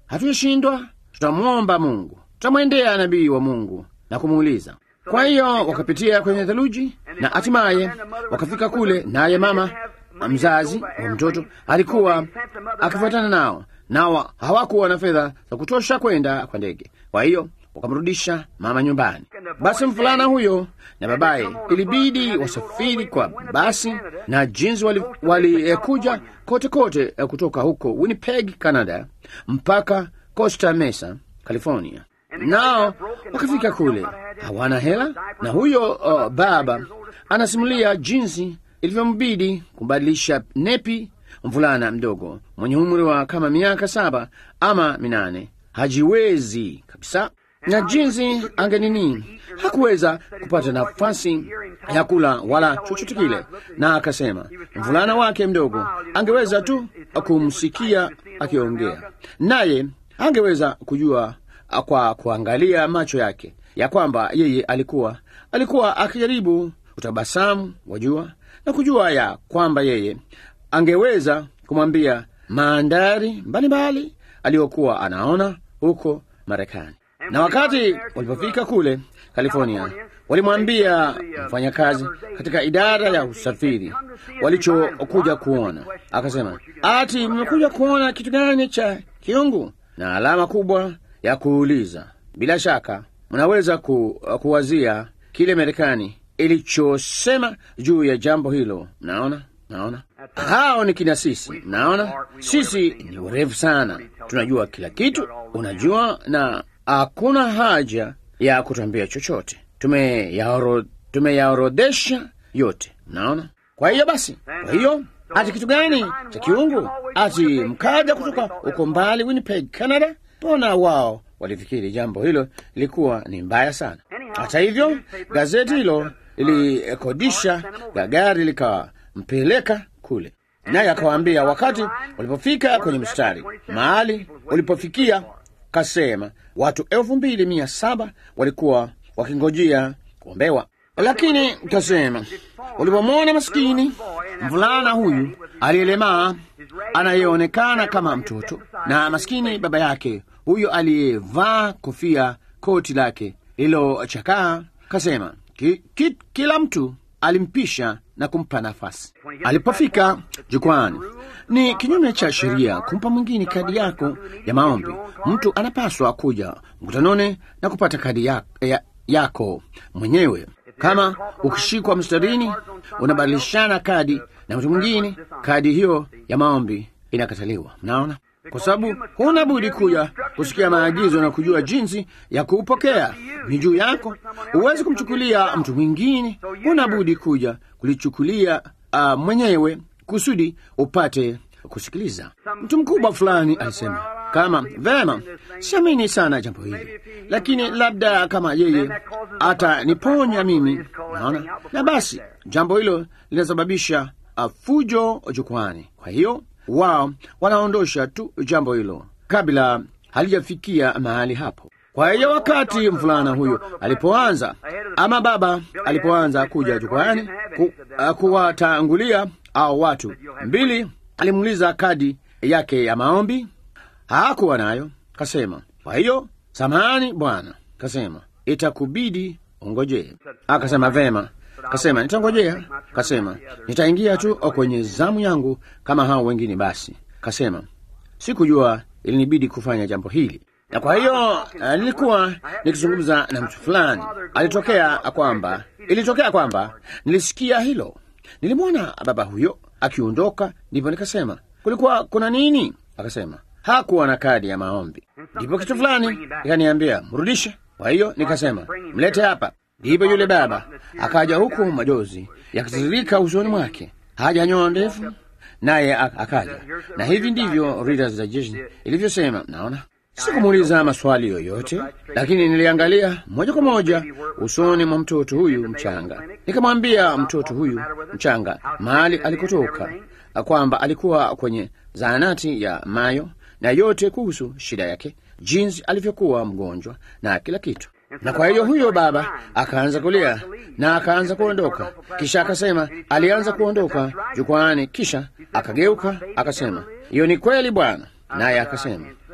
hatuyashindwa, tutamwomba Mungu, tutamwendea nabii wa Mungu na kumuuliza. Kwa hiyo wakapitia kwenye theluji na hatimaye wakafika kule, naye mama mzazi wa mtoto alikuwa akifuatana nao, nao hawakuwa na fedha za kutosha kwenda kwa ndege. Kwa hiyo wakamrudisha mama nyumbani. Basi mvulana huyo na babaye ilibidi wasafiri kwa basi, na jinsi walikuja wali, eh, kote kote eh, kutoka huko Winnipeg, Canada mpaka Costa Mesa, California. Nao wakafika kule hawana hela, na huyo uh, baba anasimulia jinsi ilivyombidi kumbadilisha nepi mvulana mdogo mwenye umri wa kama miaka saba ama minane, hajiwezi kabisa na jinsi angenini hakuweza kupata nafasi ya kula wala chochote kile, na akasema mvulana wake mdogo angeweza tu kumsikia akiongea, naye angeweza kujua kwa kuangalia macho yake ya kwamba yeye alikuwa alikuwa akijaribu kutabasamu, wajua, na kujua ya kwamba yeye angeweza kumwambia mandhari mbalimbali aliyokuwa anaona huko Marekani na wakati walipofika kule California, walimwambia mfanyakazi katika idara ya usafiri walichokuja kuona. Akasema, ati mmekuja kuona kitu gani cha kiungu? Na alama kubwa ya kuuliza. Bila shaka mnaweza ku, kuwazia kile Marekani ilichosema juu ya jambo hilo. Mnaona, naona hao ni kina sisi. Naona sisi ni urefu sana, tunajua kila kitu, unajua na hakuna haja ya kutwambia chochote, tumeyaorodhesha yote. Mnaona? Kwa hiyo basi, kwa hiyo ati kitu gani cha kiungu? Ati mkaja kutoka uko mbali Winnipeg, Canada? Mbona wao walifikiri jambo hilo lilikuwa ni mbaya sana. Hata hivyo, gazeti hilo lilikodisha gari likampeleka kule, naye akawaambia wakati walipofika kwenye mstari mahali ulipofikia kasema watu elfu mbili mia saba walikuwa wakingojea kuombewa, lakini kasema ulipomwona maskini mvulana huyu aliyelemaa anayeonekana kama mtoto na maskini baba yake huyo aliyevaa kofia koti lake lililochakaa, kasema ki, ki, kila mtu alimpisha na kumpa nafasi. Alipofika jukwani, ni kinyume cha sheria kumpa mwingine kadi yako ya maombi. Mtu anapaswa kuja mkutanoni na kupata kadi ya, ya, yako mwenyewe. Kama ukishikwa mstarini, unabadilishana kadi na mtu mwingine, kadi hiyo ya maombi inakataliwa. Mnaona, kwa sababu huna budi kuja kusikia maagizo na kujua jinsi ya kuupokea. Ni juu yako, huwezi kumchukulia mtu mwingine, huna budi kuja kulichukulia uh, mwenyewe kusudi upate kusikiliza. Mtu mkubwa fulani alisema kama vema, siamini sana jambo hili, lakini labda kama yeye ataniponya mimi, naona na basi, jambo hilo linasababisha uh, fujo jukwani. Kwa hiyo wao wanaondosha tu jambo hilo kabla halijafikia mahali hapo. Kwa hiyo wakati mvulana huyo alipoanza ama baba alipoanza kuja jukwani ku, uh, kuwatangulia au watu mbili, alimuuliza kadi yake ya maombi, hakuwa nayo. Kasema, kwa hiyo samahani bwana, kasema itakubidi ungojee. Akasema vema. Kasema nitangojea. Kasema nitaingia tu kwenye zamu yangu kama hao wengine. Basi kasema sikujua ilinibidi kufanya jambo hili, na kwa hiyo uh, nilikuwa nikizungumza na mtu fulani, alitokea kwamba ilitokea kwamba nilisikia hilo, nilimwona baba huyo akiondoka, ndipo nikasema kulikuwa kuna nini? Akasema hakuwa na kadi ya maombi. Ndipo kitu fulani ikaniambia mrudishe. Kwa hiyo nikasema mlete hapa. Ndipo yule baba akaja huku, majozi yakitiririka usoni mwake, hajanyoa ndefu, naye akaja na hivi ndivyo Reader's Digest ilivyosema. Naona sikumuuliza maswali yoyote, lakini niliangalia moja kwa moja usoni mwa mtoto huyu mchanga, nikamwambia mtoto huyu mchanga mahali alikotoka, kwamba alikuwa kwenye zahanati ya Mayo na yote kuhusu shida yake, jinsi alivyokuwa mgonjwa na kila kitu na kwa hiyo huyo baba akaanza kulia na akaanza kuondoka. Kisha akasema alianza kuondoka jukwani, kisha akageuka akasema, hiyo ni kweli bwana. Naye akasema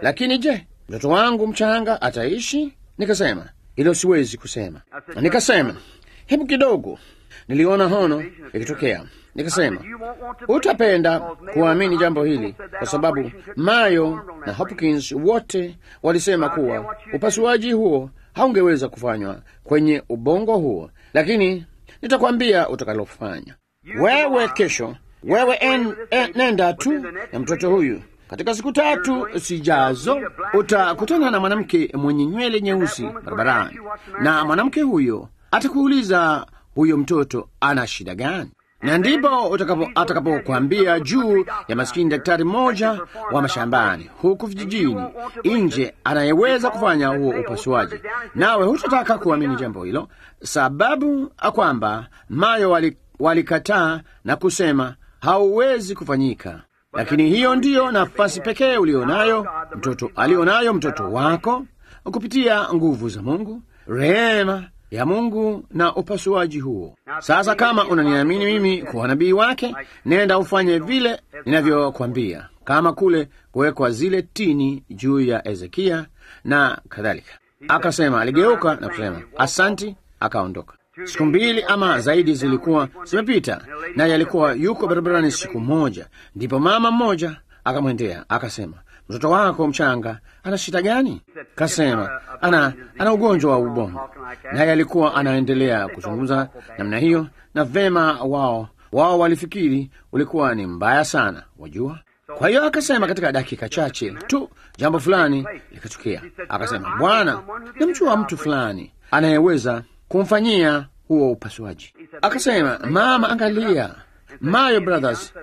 lakini je, mtoto wangu mchanga ataishi? Nikasema hilo siwezi kusema. Nikasema hebu kidogo, niliona hono ikitokea. Nikasema utapenda kuamini jambo hili, kwa sababu Mayo na Hopkins wote walisema kuwa upasuaji huo haungeweza kufanywa kwenye ubongo huo, lakini nitakwambia utakalofanya wewe kesho. Wewe en, en, nenda tu na mtoto huyu katika siku tatu sijazo utakutana na mwanamke mwenye nywele nyeusi barabarani, na mwanamke huyo atakuuliza huyo mtoto ana shida gani, na ndipo atakapokwambia juu ya maskini daktari mmoja wa mashambani huku vijijini nje anayeweza kufanya huo upasuaji, nawe hutataka kuamini jambo hilo, sababu kwamba Mayo walikataa wali na kusema hauwezi kufanyika lakini hiyo ndiyo nafasi pekee ulionayo mtoto alionayo mtoto wako kupitia nguvu za Mungu, rehema ya Mungu na upasuaji huo. Sasa kama unaniamini mimi kuwa nabii wake, nenda ufanye vile ninavyokwambia, kama kule kuwekwa zile tini juu ya Ezekia na kadhalika. Akasema, aligeuka na kusema asanti, akaondoka. Siku mbili ama zaidi zilikuwa zimepita, naye alikuwa yuko barabarani siku moja. Ndipo mama mmoja akamwendea akasema, mtoto wako mchanga ana shida gani? Kasema ana, ana ugonjwa wa ubongo. Naye alikuwa anaendelea kuzungumza namna hiyo, na vema, wao wao walifikiri ulikuwa ni mbaya sana, wajua. Kwa hiyo akasema katika dakika chache tu jambo fulani likatukia. Akasema, Bwana, namjua mtu fulani anayeweza kumfanyia huo upasuaji. Akasema, mama, angalia, Mayo Brothers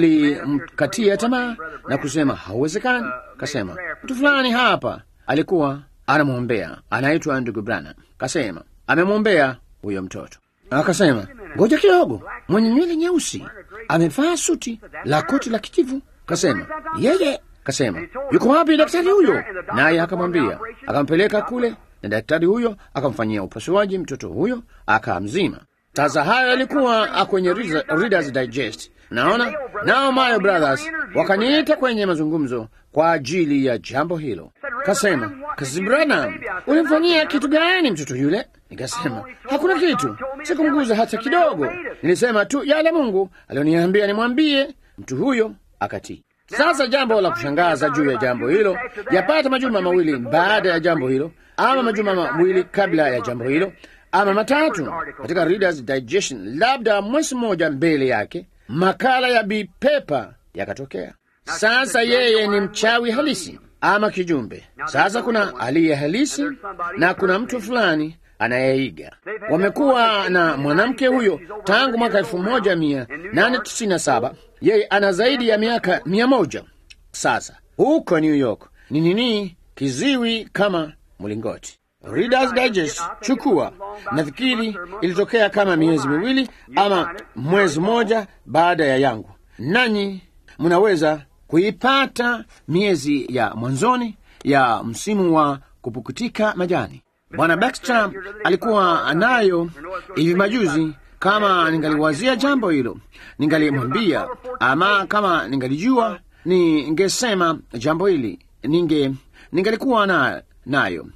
walimkatia tamaa na kusema hauwezekani. Kasema mtu fulani hapa alikuwa anamwombea, anaitwa ndugu Branham. Kasema amemwombea huyo mtoto. Akasema ngoja kidogo, mwenye nywele nyeusi amevaa suti la koti la kijivu. Kasema yeye, kasema yuko wapi daktari huyo? Naye akamwambia, akampeleka kule na daktari huyo akamfanyia upasuaji mtoto huyo akamzima. Sasa hayo yalikuwa kwenye Reader's Digest, naona nao Mayo Brothers wakaniita kwenye mazungumzo kwa ajili ya jambo hilo. Kasema, Kasisi Branham, ulimfanyia kitu gani mtoto yule? Nikasema hakuna kitu, sikumguza hata kidogo. Nilisema tu yale Mungu alioniambia nimwambie mtu huyo, akatii. Sasa jambo la kushangaza juu ya jambo hilo, yapata majuma mawili baada ya jambo hilo, ama majuma mawili kabla ya jambo hilo, ama matatu katika Reader's Digestion, labda mwezi mmoja mbele yake, makala ya Bi Pepa yakatokea. Sasa yeye ni mchawi halisi ama kijumbe. Sasa kuna aliye halisi na kuna mtu fulani anayeiga. Wamekuwa na mwanamke huyo tangu mwaka elfu moja mia nane tisini na saba. Yeye ana zaidi ya miaka mia moja sasa. Huko New York ni nini, kiziwi kama mlingoti. Reader's Digest, chukua. Nafikiri ilitokea kama miezi miwili ama mwezi mmoja baada ya yangu, nanyi mnaweza kuipata miezi ya mwanzoni ya msimu wa kupukutika majani. Bwana Baxter alikuwa nayo hivi majuzi. Kama ningaliwazia jambo hilo, ningalimwambia, ama kama ningalijua, ningesema jambo hili, ninge ningalikuwa na, nayo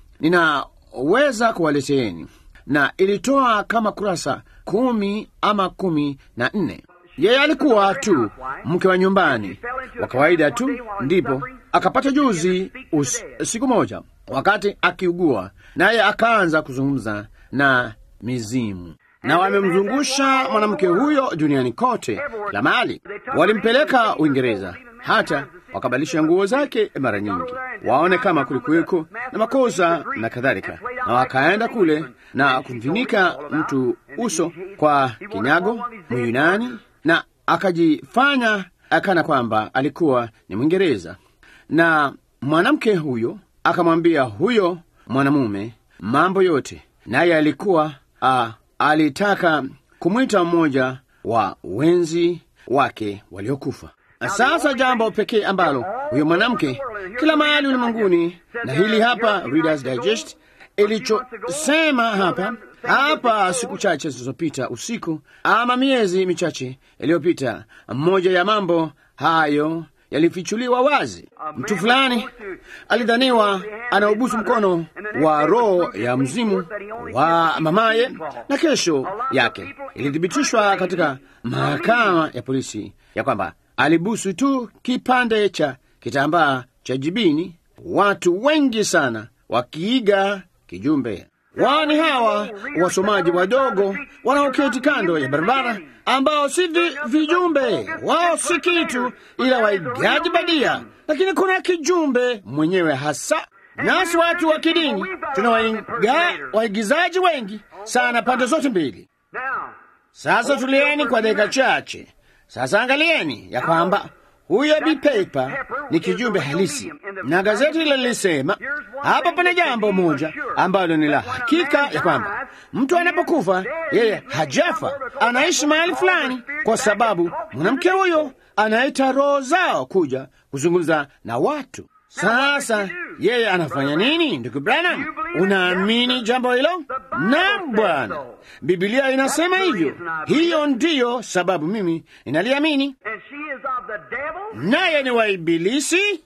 ninaweza kuwaleteeni, na ilitoa kama kurasa kumi ama kumi na nne. Yeye alikuwa tu mke wa nyumbani wa kawaida tu, ndipo akapata juzi us, siku moja wakati akiugua, naye akaanza kuzungumza na mizimu, na wamemzungusha mwanamke huyo duniani kote la mali. Walimpeleka Uingereza, hata wakabadilisha nguo zake mara nyingi, waone kama kulikuweko na makosa na kadhalika, na wakaenda kule na kumfinika mtu uso kwa kinyago Myunani na akajifanya akana kwamba alikuwa ni Mwingereza, na mwanamke huyo akamwambia huyo mwanamume mambo yote, naye alikuwa a, alitaka kumwita mmoja wa wenzi wake waliokufa. Sasa jambo pekee ambalo huyo mwanamke kila mahali ulimwenguni, na hili hapa Reader's Digest ilichosema hapa hapa siku chache zilizopita usiku ama miezi michache iliyopita, mmoja ya mambo hayo yalifichuliwa wazi. Mtu fulani alidhaniwa anaubusu mkono wa roho ya mzimu wa mamaye, na kesho yake ilithibitishwa katika mahakama ya polisi ya kwamba alibusu tu kipande cha kitambaa cha jibini. Watu wengi sana wakiiga kijumbe wani hawa wasomaji wadogo wanaoketi kando ya barabara, ambao si vi, vijumbe wao si kitu ila waigaji badia, lakini kuna kijumbe mwenyewe hasa. Nasi watu wa kidini tuna waiga, waigizaji wengi sana pande zote mbili. Now, Sasa tulieni kwa dakika chache. Sasa angalieni ya kwamba huyo Bi Pepper ni kijumbe halisi, na gazeti hilo lilisema hapa pana jambo moja ambalo ni la hakika ya kwamba mtu anapokufa yeye hajafa, anaishi mahali fulani, kwa sababu mwanamke huyo anaita roho zao kuja kuzungumza na watu. Sasa yeye anafanya nini, ndugu Branham? Unaamini jambo hilo? Naam, Bwana, Biblia inasema hivyo. Hiyo ndiyo sababu mimi ninaliamini. and she is of the devil. Naye ni wa Ibilisi.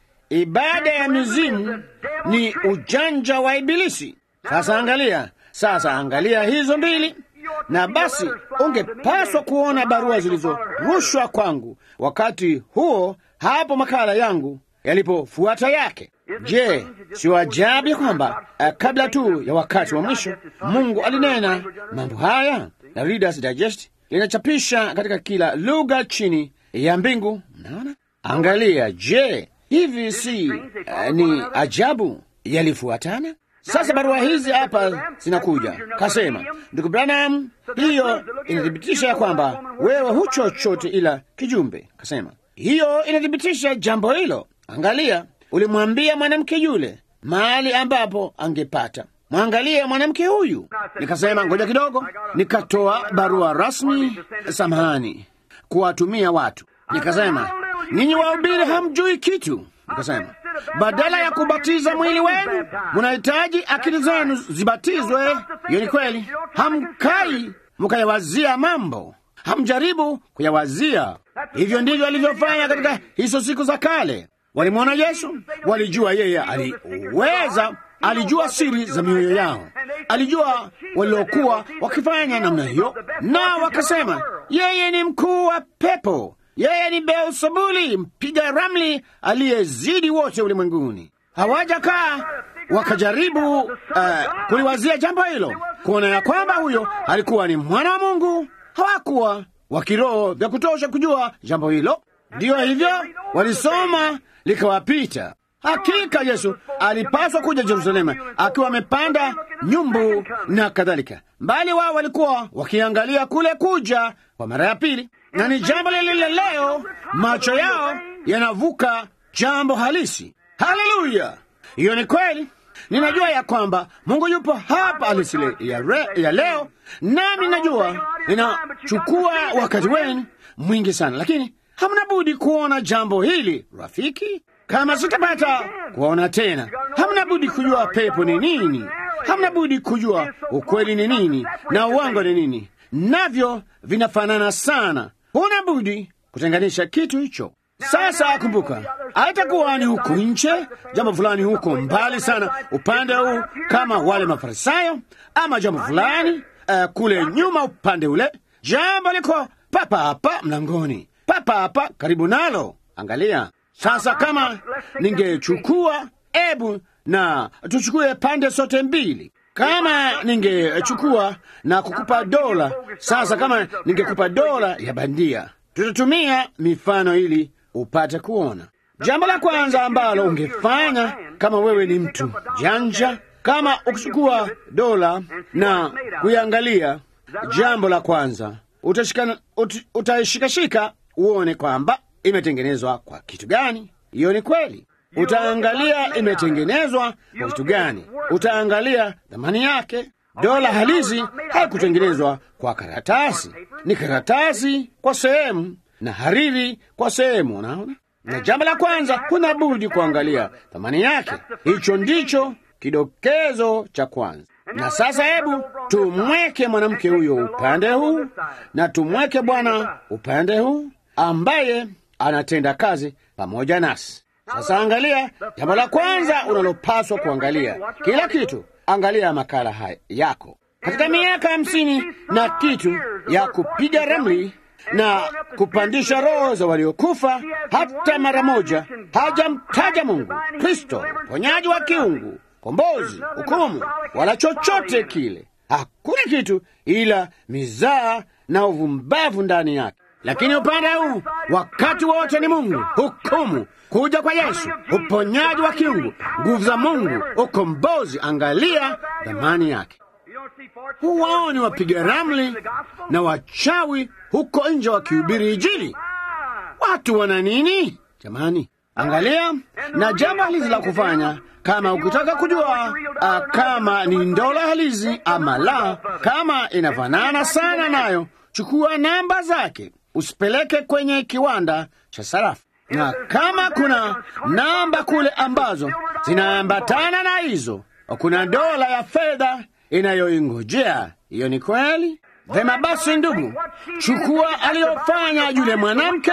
Ibada ya mizimu ni ujanja wa Ibilisi. Sasa angalia, sasa angalia hizo mbili, na basi ungepaswa kuona barua zilizorushwa kwangu wakati huo, hapo makala yangu yalipofuata yake. Je, si ajabu ya kwamba uh, kabla tu ya wakati wa mwisho Mungu alinena mambo haya, na Reader's Digest linachapisha katika kila lugha chini ya mbingu. Mnaona, angalia. Je, hivi si uh, ni ajabu yalifuatana? Sasa barua hizi hapa zinakuja, kasema ndugu Branham, hiyo inathibitisha ya kwamba wewe hu chochote ila kijumbe. Kasema hiyo inathibitisha jambo hilo. Angalia, ulimwambia mwanamke yule mahali ambapo angepata. Mwangalie mwanamke huyu. Nikasema ngoja kidogo, nikatoa barua rasmi, samahani, kuwatumia watu. Nikasema ninyi wahubiri hamjui kitu. Nikasema badala ya kubatiza mwili wenu munahitaji akili zenu zibatizwe. Hiyo ni kweli, hamkai mukayawazia mambo, hamjaribu kuyawazia. Hivyo ndivyo alivyofanya katika hizo siku za kale. Walimwona Yesu, walijua yeye aliweza, alijua siri za mioyo yao, alijua waliokuwa wakifanya namna hiyo, na wakasema yeye ni mkuu wa pepo, yeye ni Beelzebuli, mpiga ramli aliyezidi wote ulimwenguni. Hawajakaa wakajaribu uh, kuliwazia jambo hilo, kuona ya kwamba huyo alikuwa ni mwana wa Mungu. Hawakuwa wa kiroho vya kutosha kujua jambo hilo. Ndiyo hivyo walisoma likawapita. Hakika Yesu alipaswa kuja Yerusalemu akiwa amepanda nyumbu na kadhalika, mbali wao walikuwa wakiangalia kule kuja kwa mara ya pili, na ni jambo lile lile leo, macho yao yanavuka jambo halisi. Haleluya! Hiyo ni kweli. Ninajua ya kwamba Mungu yupo hapa alisile ya, re, ya leo, nami najua inachukua wakati wenu mwingi sana, lakini hamna budi kuona jambo hili rafiki. Kama sitapata kuona tena, hamna budi kujua pepo ni nini, hamna budi kujua ukweli ni nini na uwango ni nini, navyo vinafanana sana. Huna budi kutenganisha kitu hicho. Sasa kumbuka, haitakuwa ni huku nje, jambo fulani huko mbali sana upande huu, kama wale Mafarisayo, ama jambo fulani uh, kule nyuma upande ule. Jambo liko papa hapa mlangoni, papa hapa karibu nalo. Angalia sasa, kama ningechukua ebu na tuchukue pande zote mbili kama ningechukua na kukupa dola sasa, kama ningekupa dola ya bandia, tutatumia mifano ili upate kuona. Jambo la kwanza ambalo ungefanya kama wewe ni mtu janja, kama ukichukua dola na kuiangalia, jambo la kwanza utashika, ut, utaishikashika uone kwamba imetengenezwa kwa kitu gani. Hiyo ni kweli. Utaangalia imetengenezwa kwa kitu gani, utaangalia thamani yake. Dola halisi haikutengenezwa kwa karatasi, ni karatasi kwa sehemu na hariri kwa sehemu. Unaona, na jambo la kwanza kuna budi kuangalia thamani yake. Hicho ndicho kidokezo cha kwanza. Na sasa hebu tumweke mwanamke huyo upande huu na tumweke bwana upande huu, ambaye anatenda kazi pamoja nasi. Sasa angalia, jambo la kwanza unalopaswa kuangalia kila kitu, angalia makala haya yako katika miaka hamsini na kitu ya kupiga ramli na kupandisha roho za waliokufa, hata mara moja hajamtaja Mungu, Kristo, uponyaji wa kiungu, kombozi, hukumu, wala chochote kile. Hakuna kitu ila mizaa na uvumbavu ndani yake. Lakini upande huu wakati wote ni Mungu, hukumu, kuja kwa Yesu, uponyaji wa kiungu, nguvu za Mungu, ukombozi. Angalia dhamani yake. Huwaoni wapiga ramli na wachawi huko nje wakihubiri Injili. Watu wana nini jamani? Angalia, na jambo halisi la kufanya kama ukitaka kujua uh, kama ni ndola halisi ama la, kama inafanana sana nayo, chukua namba zake, usipeleke kwenye kiwanda cha sarafu. Na kama kuna namba kule ambazo zinaambatana na hizo, kuna dola ya fedha inayoingojea. Hiyo ni kweli. Vema basi, ndugu, chukua aliyofanya yule mwanamke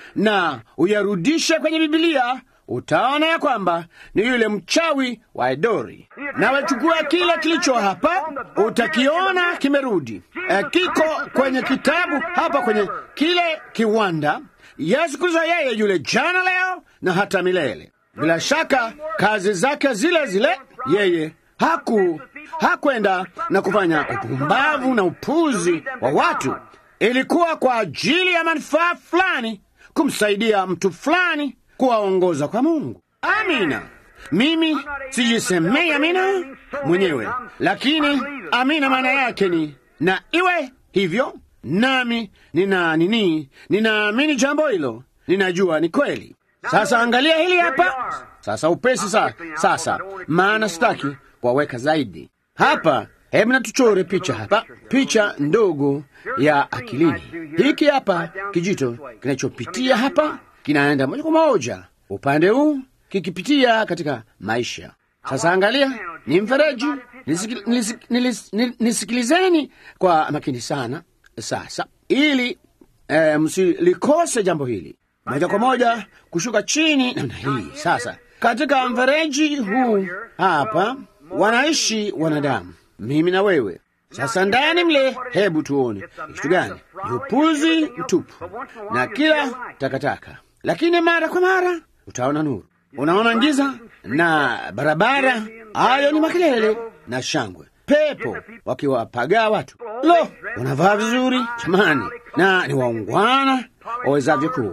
na uyarudishe kwenye Bibilia, utaona ya kwamba ni yule mchawi wa Edori. Nawe chukua kile kilicho hapa, utakiona kimerudi. E, kiko kwenye kitabu hapa kwenye kile kiwanda. Yesu Kristo yeye yule jana, leo na hata milele. Bila shaka kazi zake zile zile, yeye haku hakwenda na kufanya upumbavu na upuzi wa watu. Ilikuwa kwa ajili ya manufaa fulani, kumsaidia mtu fulani kuwaongoza kwa Mungu. Amina. Mimi sijisemei amina mwenyewe, lakini amina maana yake ni na iwe hivyo, nami nina nini, ninaamini jambo hilo, ninajua ni kweli. Sasa angalia hili hapa sasa, upesi sa, sasa, maana sitaki kuwaweka zaidi hapa. Hebu na tuchore picha hapa, picha ndogo ya akilini. Hiki hapa kijito kinachopitia hapa kinaenda moja kwa moja upande huu kikipitia katika maisha. Sasa angalia, ni mfereji. Nisiki- nilisi- nilis- ni- Nisikilizeni kwa makini sana sasa, ili eh, msilikose jambo hili moja kwa moja kushuka chini namna hii. Sasa katika mfereji huu hapa wanaishi wanadamu, mimi na wewe. Sasa ndani mle, hebu tuone ni kitu gani? Ni upuzi mtupu na kila takataka, lakini mara kwa mara utaona nuru, unaona giza na barabara. Hayo ni makelele na shangwe, pepo wakiwapagaa watu. Lo, wanavaa vizuri jamani, na ni waungwana wawezavyo kuwa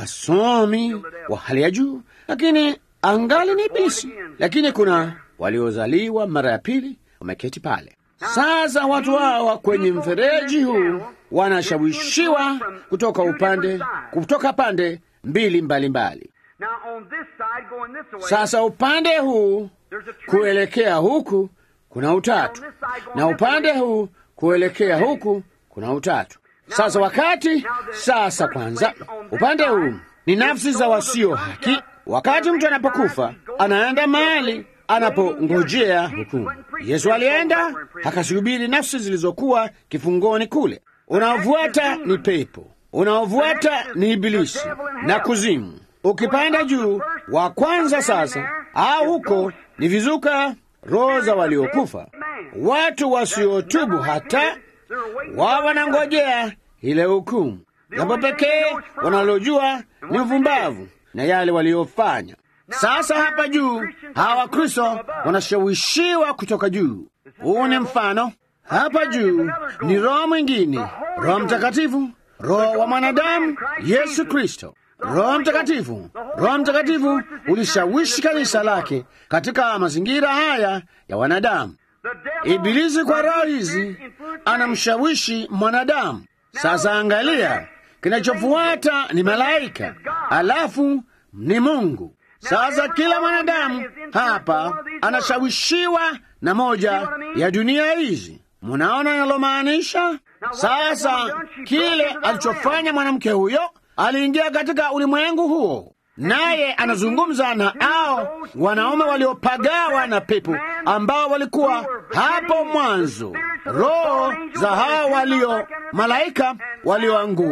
wasomi wa hali ya juu, lakini angali ni ibilisi. Lakini kuna waliozaliwa mara ya pili wameketi pale. Sasa watu hawa kwenye mfereji huu wanashawishiwa kutoka upande kutoka pande mbili mbalimbali. Now on this side going this way, Sasa upande huu there's a tree. kuelekea huku kuna utatu, na upande huu kuelekea huku kuna utatu. Sasa wakati sasa, kwanza upande huu ni nafsi za wasio haki. Wakati mtu anapokufa anaenda mahali anapongojea hukumu. Yesu alienda akasihubiri nafsi zilizokuwa kifungoni kule. Unaofuata ni pepo, unaofuata ni ibilisi na kuzimu. Ukipanda juu wa kwanza sasa, au huko ni vizuka, roho za waliokufa, watu wasiotubu hata wao wanangojea ile hukumu. Jambo pekee wanalojua ni uvumbavu na yale waliofanya. Sasa hapa juu hawa Wakristo wanashawishiwa kutoka juu. Huu ni mfano. Hapa juu ni roho mwingine, Roho Mtakatifu, roho wa mwanadamu Yesu Kristo. Roho Mtakatifu, Roho Mtakatifu ulishawishi kanisa lake katika mazingira haya ya wanadamu. The devil Ibilisi kwa roho hizi anamshawishi mwanadamu. Sasa angalia, kinachofuata ni malaika, alafu ni Mungu. Sasa kila mwanadamu hapa anashawishiwa na moja ya dunia hizi. Munaona nalomaanisha? Sasa kile alichofanya mwanamke huyo, aliingia katika ulimwengu huo, naye anazungumza na ao wanaume waliopagawa na pepo ambao walikuwa hapo mwanzo, roho za hao walio malaika walioanguka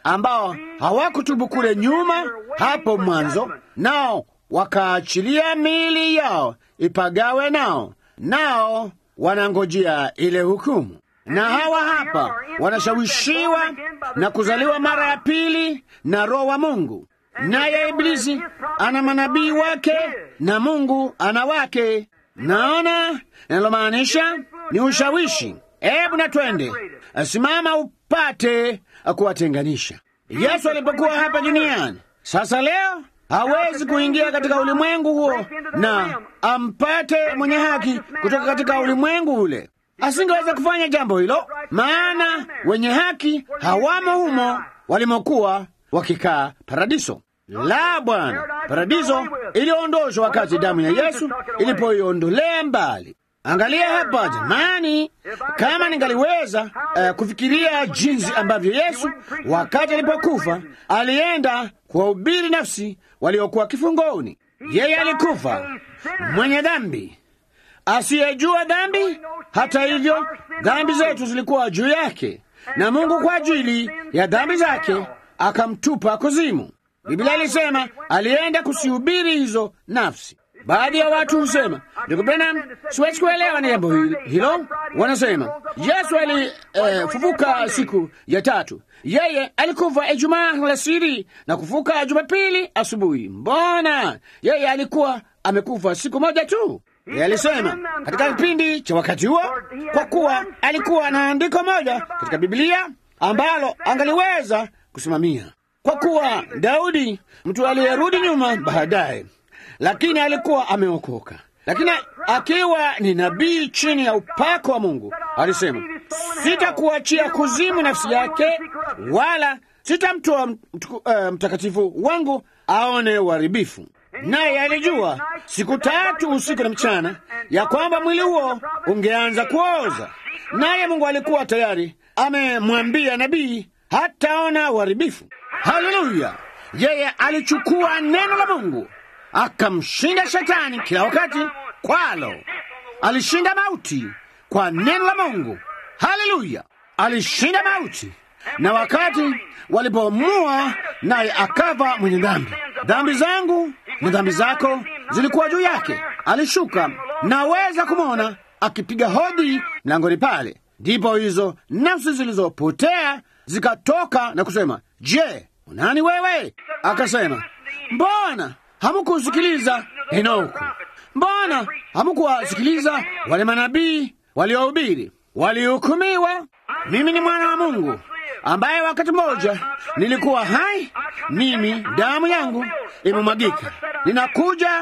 ambao hawakutubu kule nyuma hapo mwanzo, nao wakaachilia miili yao ipagawe nao, nao wanangojea ile hukumu. Na hawa hapa wanashawishiwa na kuzaliwa mara ya pili na Roho wa Mungu. Naye Iblisi ana manabii wake na Mungu ana wake. Naona linalomaanisha ni ushawishi. Hebu na twende, simama upate kuwatenganisha. Yesu alipokuwa hapa duniani, sasa leo hawezi kuingia katika ulimwengu huo na ampate mwenye haki kutoka katika ulimwengu ule. Asingeweza kufanya jambo hilo, maana wenye haki hawamo humo walimokuwa wakikaa paradiso. La, Bwana, paradiso iliondoshwa wakati damu ya Yesu ilipoiondolea mbali. Angalia hapa jamani, kama ningaliweza uh, kufikiria jinsi ambavyo Yesu wakati alipokufa alienda kuwahubiri nafsi waliokuwa kifungoni. Yeye alikufa mwenye dhambi asiyejua dhambi. Hata hivyo, dhambi zetu zilikuwa juu yake, na Mungu kwa ajili ya dhambi zake akamtupa kuzimu. Biblia ilisema alienda kusihubiri hizo nafsi. Baadhi ya watu husema, ndugu Branham, siwezi kuelewa ni jambo hilo. Wanasema Yesu alifufuka eh, siku ya tatu. Yeye alikufa Ijumaa alasiri na kufuka Jumapili asubuhi. Mbona yeye alikuwa amekufa siku moja tu? Yeye alisema katika kipindi cha wakati huo, kwa kuwa alikuwa na andiko moja katika Biblia ambalo angaliweza kusimamia, kwa kuwa Daudi, mtu aliyerudi nyuma baadaye lakini alikuwa ameokoka. Lakini akiwa ni nabii chini ya upako wa Mungu, alisema sitakuachia kuzimu nafsi yake, wala sitamtoa uh, mtakatifu wangu aone uharibifu. Naye alijua siku tatu usiku na mchana ya kwamba mwili huo ungeanza kuoza, naye Mungu alikuwa tayari amemwambia nabii hataona uharibifu. Haleluya! Yeye alichukua neno la Mungu akamshinda shetani kila wakati kwalo. Alishinda mauti kwa neno la Mungu. Haleluya! Alishinda mauti, na wakati walipomua, naye akava mwenye dhambi. Dhambi zangu na dhambi zako zilikuwa juu yake. Alishuka, naweza kumwona akipiga hodi mlangoni pale. Ndipo hizo nafsi zilizopotea zikatoka na kusema, je, unani wewe? Akasema, mbona hamukusikiliza Henoko? Mbona hamukuwasikiliza wale manabii waliohubiri? Walihukumiwa. Mimi ni mwana wa Mungu ambaye wakati mmoja nilikuwa hai, mimi damu yangu imemwagika. Ninakuja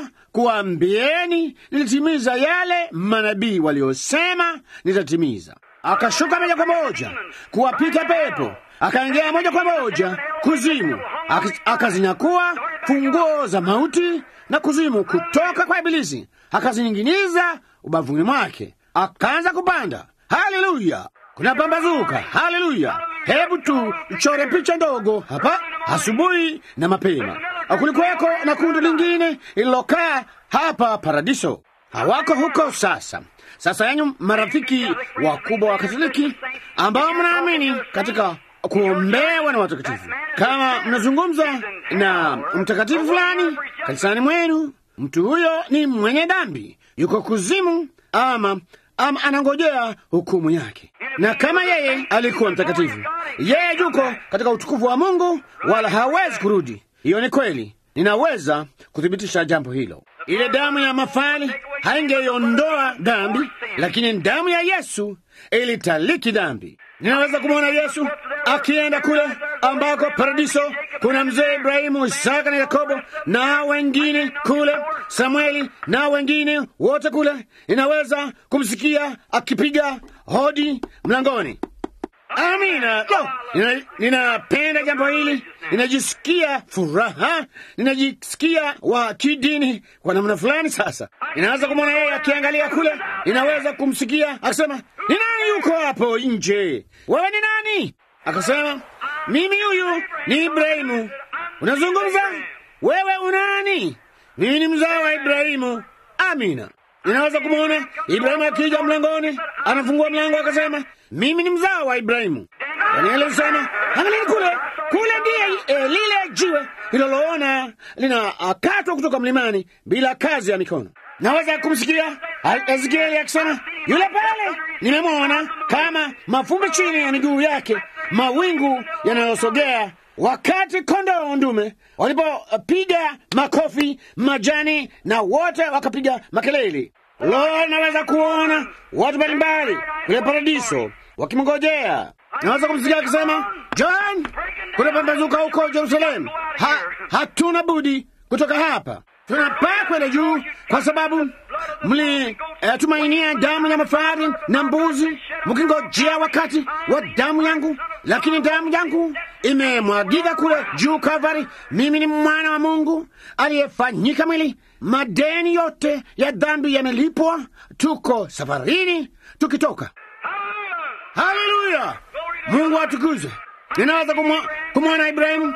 kuambieni, nilitimiza yale manabii waliosema nitatimiza. Akashuka moja kwa moja kuwapita pepo, akaingia moja kwa moja kuzimu, akazinyakua funguo za mauti na kuzimu kutoka kwa Ibilisi, akazinyinginiza ubavuni mwake, akaanza kupanda. Haleluya! Kuna pambazuka. Haleluya! Hebu tu chore picha ndogo hapa. Asubuhi na mapema kulikuweko na kundi lingine lililokaa hapa paradiso. Hawako huko sasa. Sasa yanyu marafiki wakubwa wa Katoliki ambao mnaamini katika kuombewa na watakatifu, kama mnazungumza na mtakatifu fulani kanisani mwenu, mtu huyo ni mwenye dhambi, yuko kuzimu, ama ama anangojea hukumu yake. Na kama yeye alikuwa mtakatifu, yeye yuko katika utukufu wa Mungu, wala hawezi kurudi. Hiyo ni kweli, ninaweza kuthibitisha jambo hilo. Ile damu ya mafali haingeiondoa dhambi, lakini damu ya Yesu ilitaliki dhambi. Ninaweza kumwona Yesu akienda kule ambako paradiso kuna mzee Ibrahimu, Isaka na Yakobo na wengine kule, Samueli na wengine wote kule. Ninaweza kumsikia akipiga hodi mlangoni. Amina. Lo, nina- ninapenda jambo hili, ninajisikia furaha, ninajisikia wa kidini kwa namna fulani. Sasa ninaweza kumwona yeye akiangalia kule, ninaweza kumsikia akisema, ni nani yuko hapo nje? Wewe ni nani? Akasema, mimi huyu ni Ibrahimu. Unazungumza wewe, unani? Mimi ni mzao wa Ibrahimu. Amina. Ninaweza kumwona Ibrahimu akija mlangoni, anafungua mlango akasema, mimi ni mzao wa Ibrahimu. Danieli alisema, angalieni kule, kule ndiye eh, lile jiwe liloloona linakatwa kutoka mlimani bila kazi ya mikono. Naweza kumsikia Ezekieli akisema, yule pale nimemwona kama mafumbi chini ya miguu yake, mawingu yanayosogea wakati kondoo ndume walipopiga makofi majani na wote wakapiga makelele. Lo, naweza kuona watu mbalimbali kule paradiso wakimngojea. Naweza kumsikia akisema, John, kunapambazuka huko Jerusalemu, ha, hatuna budi kutoka hapa tunapaa kwenda juu kwa sababu mlitumainia eh, damu ya mafahari na mbuzi mkingojea wakati wa damu yangu, lakini damu yangu imemwagika kule juu Kalvari. Mimi ni mwana wa Mungu aliyefanyika mwili, madeni yote ya dhambi yamelipwa. Tuko safarini tukitoka. Haleluya, Mungu atukuzwe. Ninaweza kumwona Ibrahimu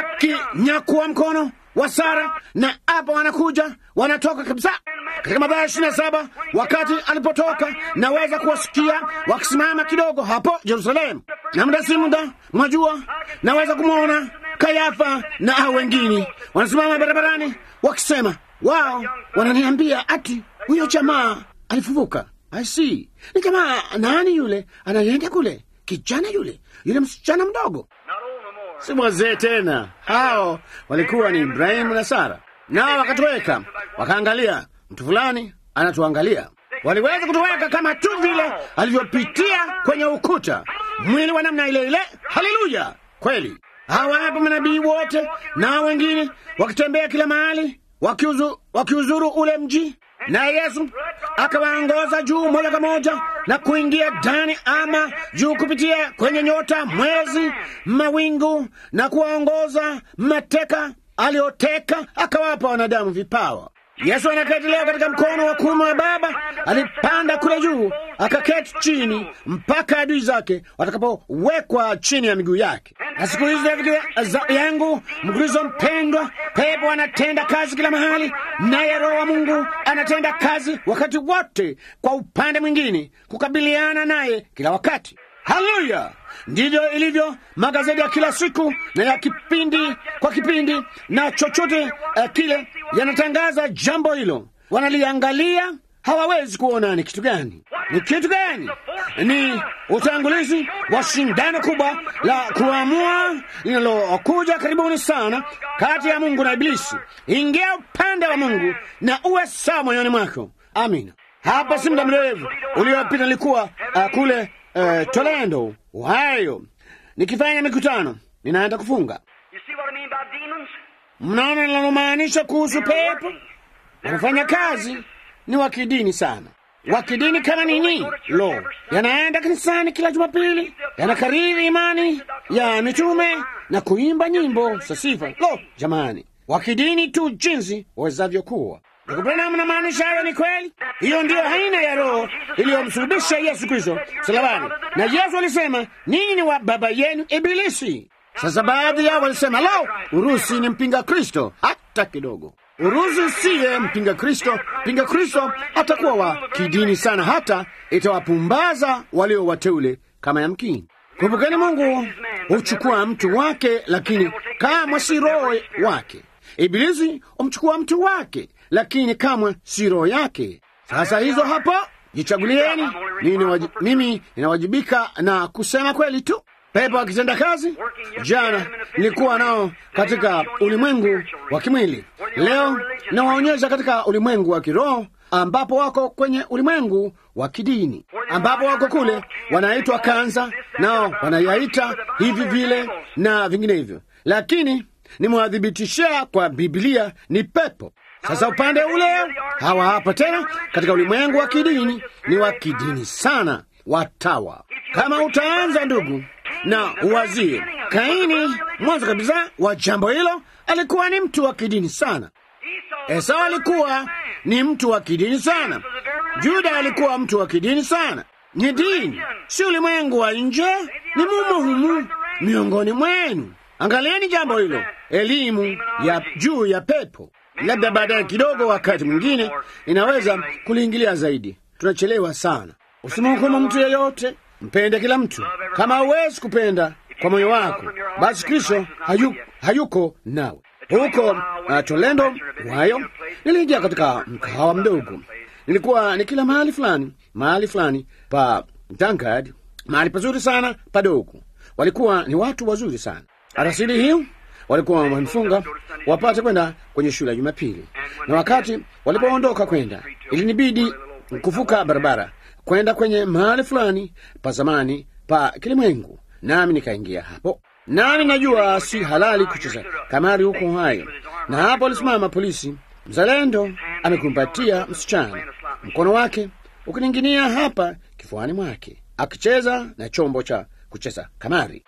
hakinyakua mkono wa Sara na hapa wanakuja wanatoka kabisa. Katika Mathayo ishirini na saba wakati alipotoka, naweza kuwasikia wakisimama kidogo hapo Yerusalemu, na muda si muda, mwajua, naweza kumwona Kayafa na hao wengine wanasimama barabarani wakisema, wao wananiambia ati huyo jamaa alifufuka. I see, ni jamaa nani yule anayeenda kule, kijana yule, yule msichana mdogo si wazee tena. Hao walikuwa ni Ibrahimu na Sara, nao wakatoweka, wakaangalia mtu fulani anatuangalia. Waliweza kutoweka kama tu vile alivyopitia kwenye ukuta, mwili wa namna ile ile. Haleluya! Kweli hawa hapa manabii wote na wengine wakitembea kila mahali, wakiuzu, wakiuzuru ule mji, na Yesu akawaongoza juu moja kwa moja na kuingia ndani ama juu kupitia kwenye nyota, mwezi, mawingu na kuwaongoza mateka alioteka, akawapa wanadamu vipawa. Yesu anaketi leo katika mkono wa kuume wa Baba. Alipanda kule juu akaketi chini mpaka adui zake watakapowekwa chini ya miguu yake. Na siku hizi rafiki yangu Mkristo mpendwa, pepo anatenda kazi kila mahali, naye Roho wa Mungu anatenda kazi wakati wote, kwa upande mwingine kukabiliana naye kila wakati. Haleluya! Ndivyo ilivyo magazeti ya kila siku na ya kipindi kwa kipindi, na chochote uh, kile yanatangaza jambo hilo, wanaliangalia hawawezi kuona ni kitu gani, ni kitu gani. Ni utangulizi wa shindano kubwa la kuamua linalokuja karibuni sana kati ya Mungu na Ibilisi. Ingia upande wa Mungu na uwe sawa moyoni mwako. Amina. Hapa si muda mrefu uliopita nilikuwa uh, kule uh, Toledo, Ohio, nikifanya mikutano, ninaenda kufunga. Mnaona linalomaanisha kuhusu pepo? Wanafanya kazi ni wa kidini sana. Wa kidini kama nini? Lo, yanaenda kanisani kila Jumapili, yanakariri imani ya mitume na kuimba nyimbo za sifa. Lo, jamani, wa kidini tu jinsi wawezavyo kuwa. Nakupenda, mnamaanisha hayo ni kweli? Hiyo ndiyo aina ya roho iliyomsulubisha Yesu Kristo msalabani, na Yesu alisema ninyi ni wa baba yenu Ibilisi. Sasa baadhi yao walisema, lo, Urusi ni mpinga Kristo. Hata kidogo. Urusi siye mpinga Kristo. Mpinga Kristo atakuwa wa kidini sana, hata itawapumbaza walio wateule kama yamkini. Kumbukeni, Mungu huchukua mtu wake, lakini kamwe si roho wake. Ibilisi humchukua mtu wake, lakini kamwe si roho yake. Sasa hizo hapo, jichagulieni. Mimi niwaji- mimi ninawajibika na kusema kweli tu. Pepo akitenda kazi. Jana nilikuwa nao katika ulimwengu wa kimwili, leo nawaonyesha katika ulimwengu wa kiroho, ambapo wako kwenye ulimwengu wa kidini, ambapo wako kule wanaitwa kanza, nao wanayaita hivi vile na vinginevyo, lakini nimewadhibitishia kwa Biblia ni pepo. Sasa upande ule hawa hapa tena katika ulimwengu wa kidini, ni wa kidini sana, watawa. Kama utaanza ndugu na uwazie, Kaini mwanzo kabisa wa jambo hilo alikuwa ni mtu wa kidini sana. Esau alikuwa ni mtu wa kidini sana. Juda alikuwa mtu wa kidini sana. Ni dini, si ulimwengu wa nje, ni mumo humu miongoni mwenu. Angalieni jambo hilo, elimu ya juu ya pepo. Labda baadaye kidogo, wakati mwingine inaweza kuliingilia zaidi. Tunachelewa sana. Usimhukumu mtu yeyote mpende kila mtu. Kama hauwezi kupenda kwa moyo wako, basi Kristo hayu, hayuko nawe. Huko uh, Tolendo wayo, niliingia katika mkahawa mdogo. Nilikuwa ni kila mahali fulani mahali fulani pa Dankard, mahali pazuri sana padogo. Walikuwa ni watu wazuri sana. Arasili hiyo walikuwa wamemfunga wapate kwenda kwenye shule ya Jumapili, na wakati walipoondoka kwenda, ilinibidi kuvuka barabara kwenda kwenye mahali fulani pa zamani pa kilimwengu, nami nikaingia hapo. Nami najua si halali kucheza kamari huko hayo, na hapo alisimama polisi mzalendo, amekumbatia msichana, mkono wake ukining'inia hapa kifuani mwake, akicheza na chombo cha kucheza kamari.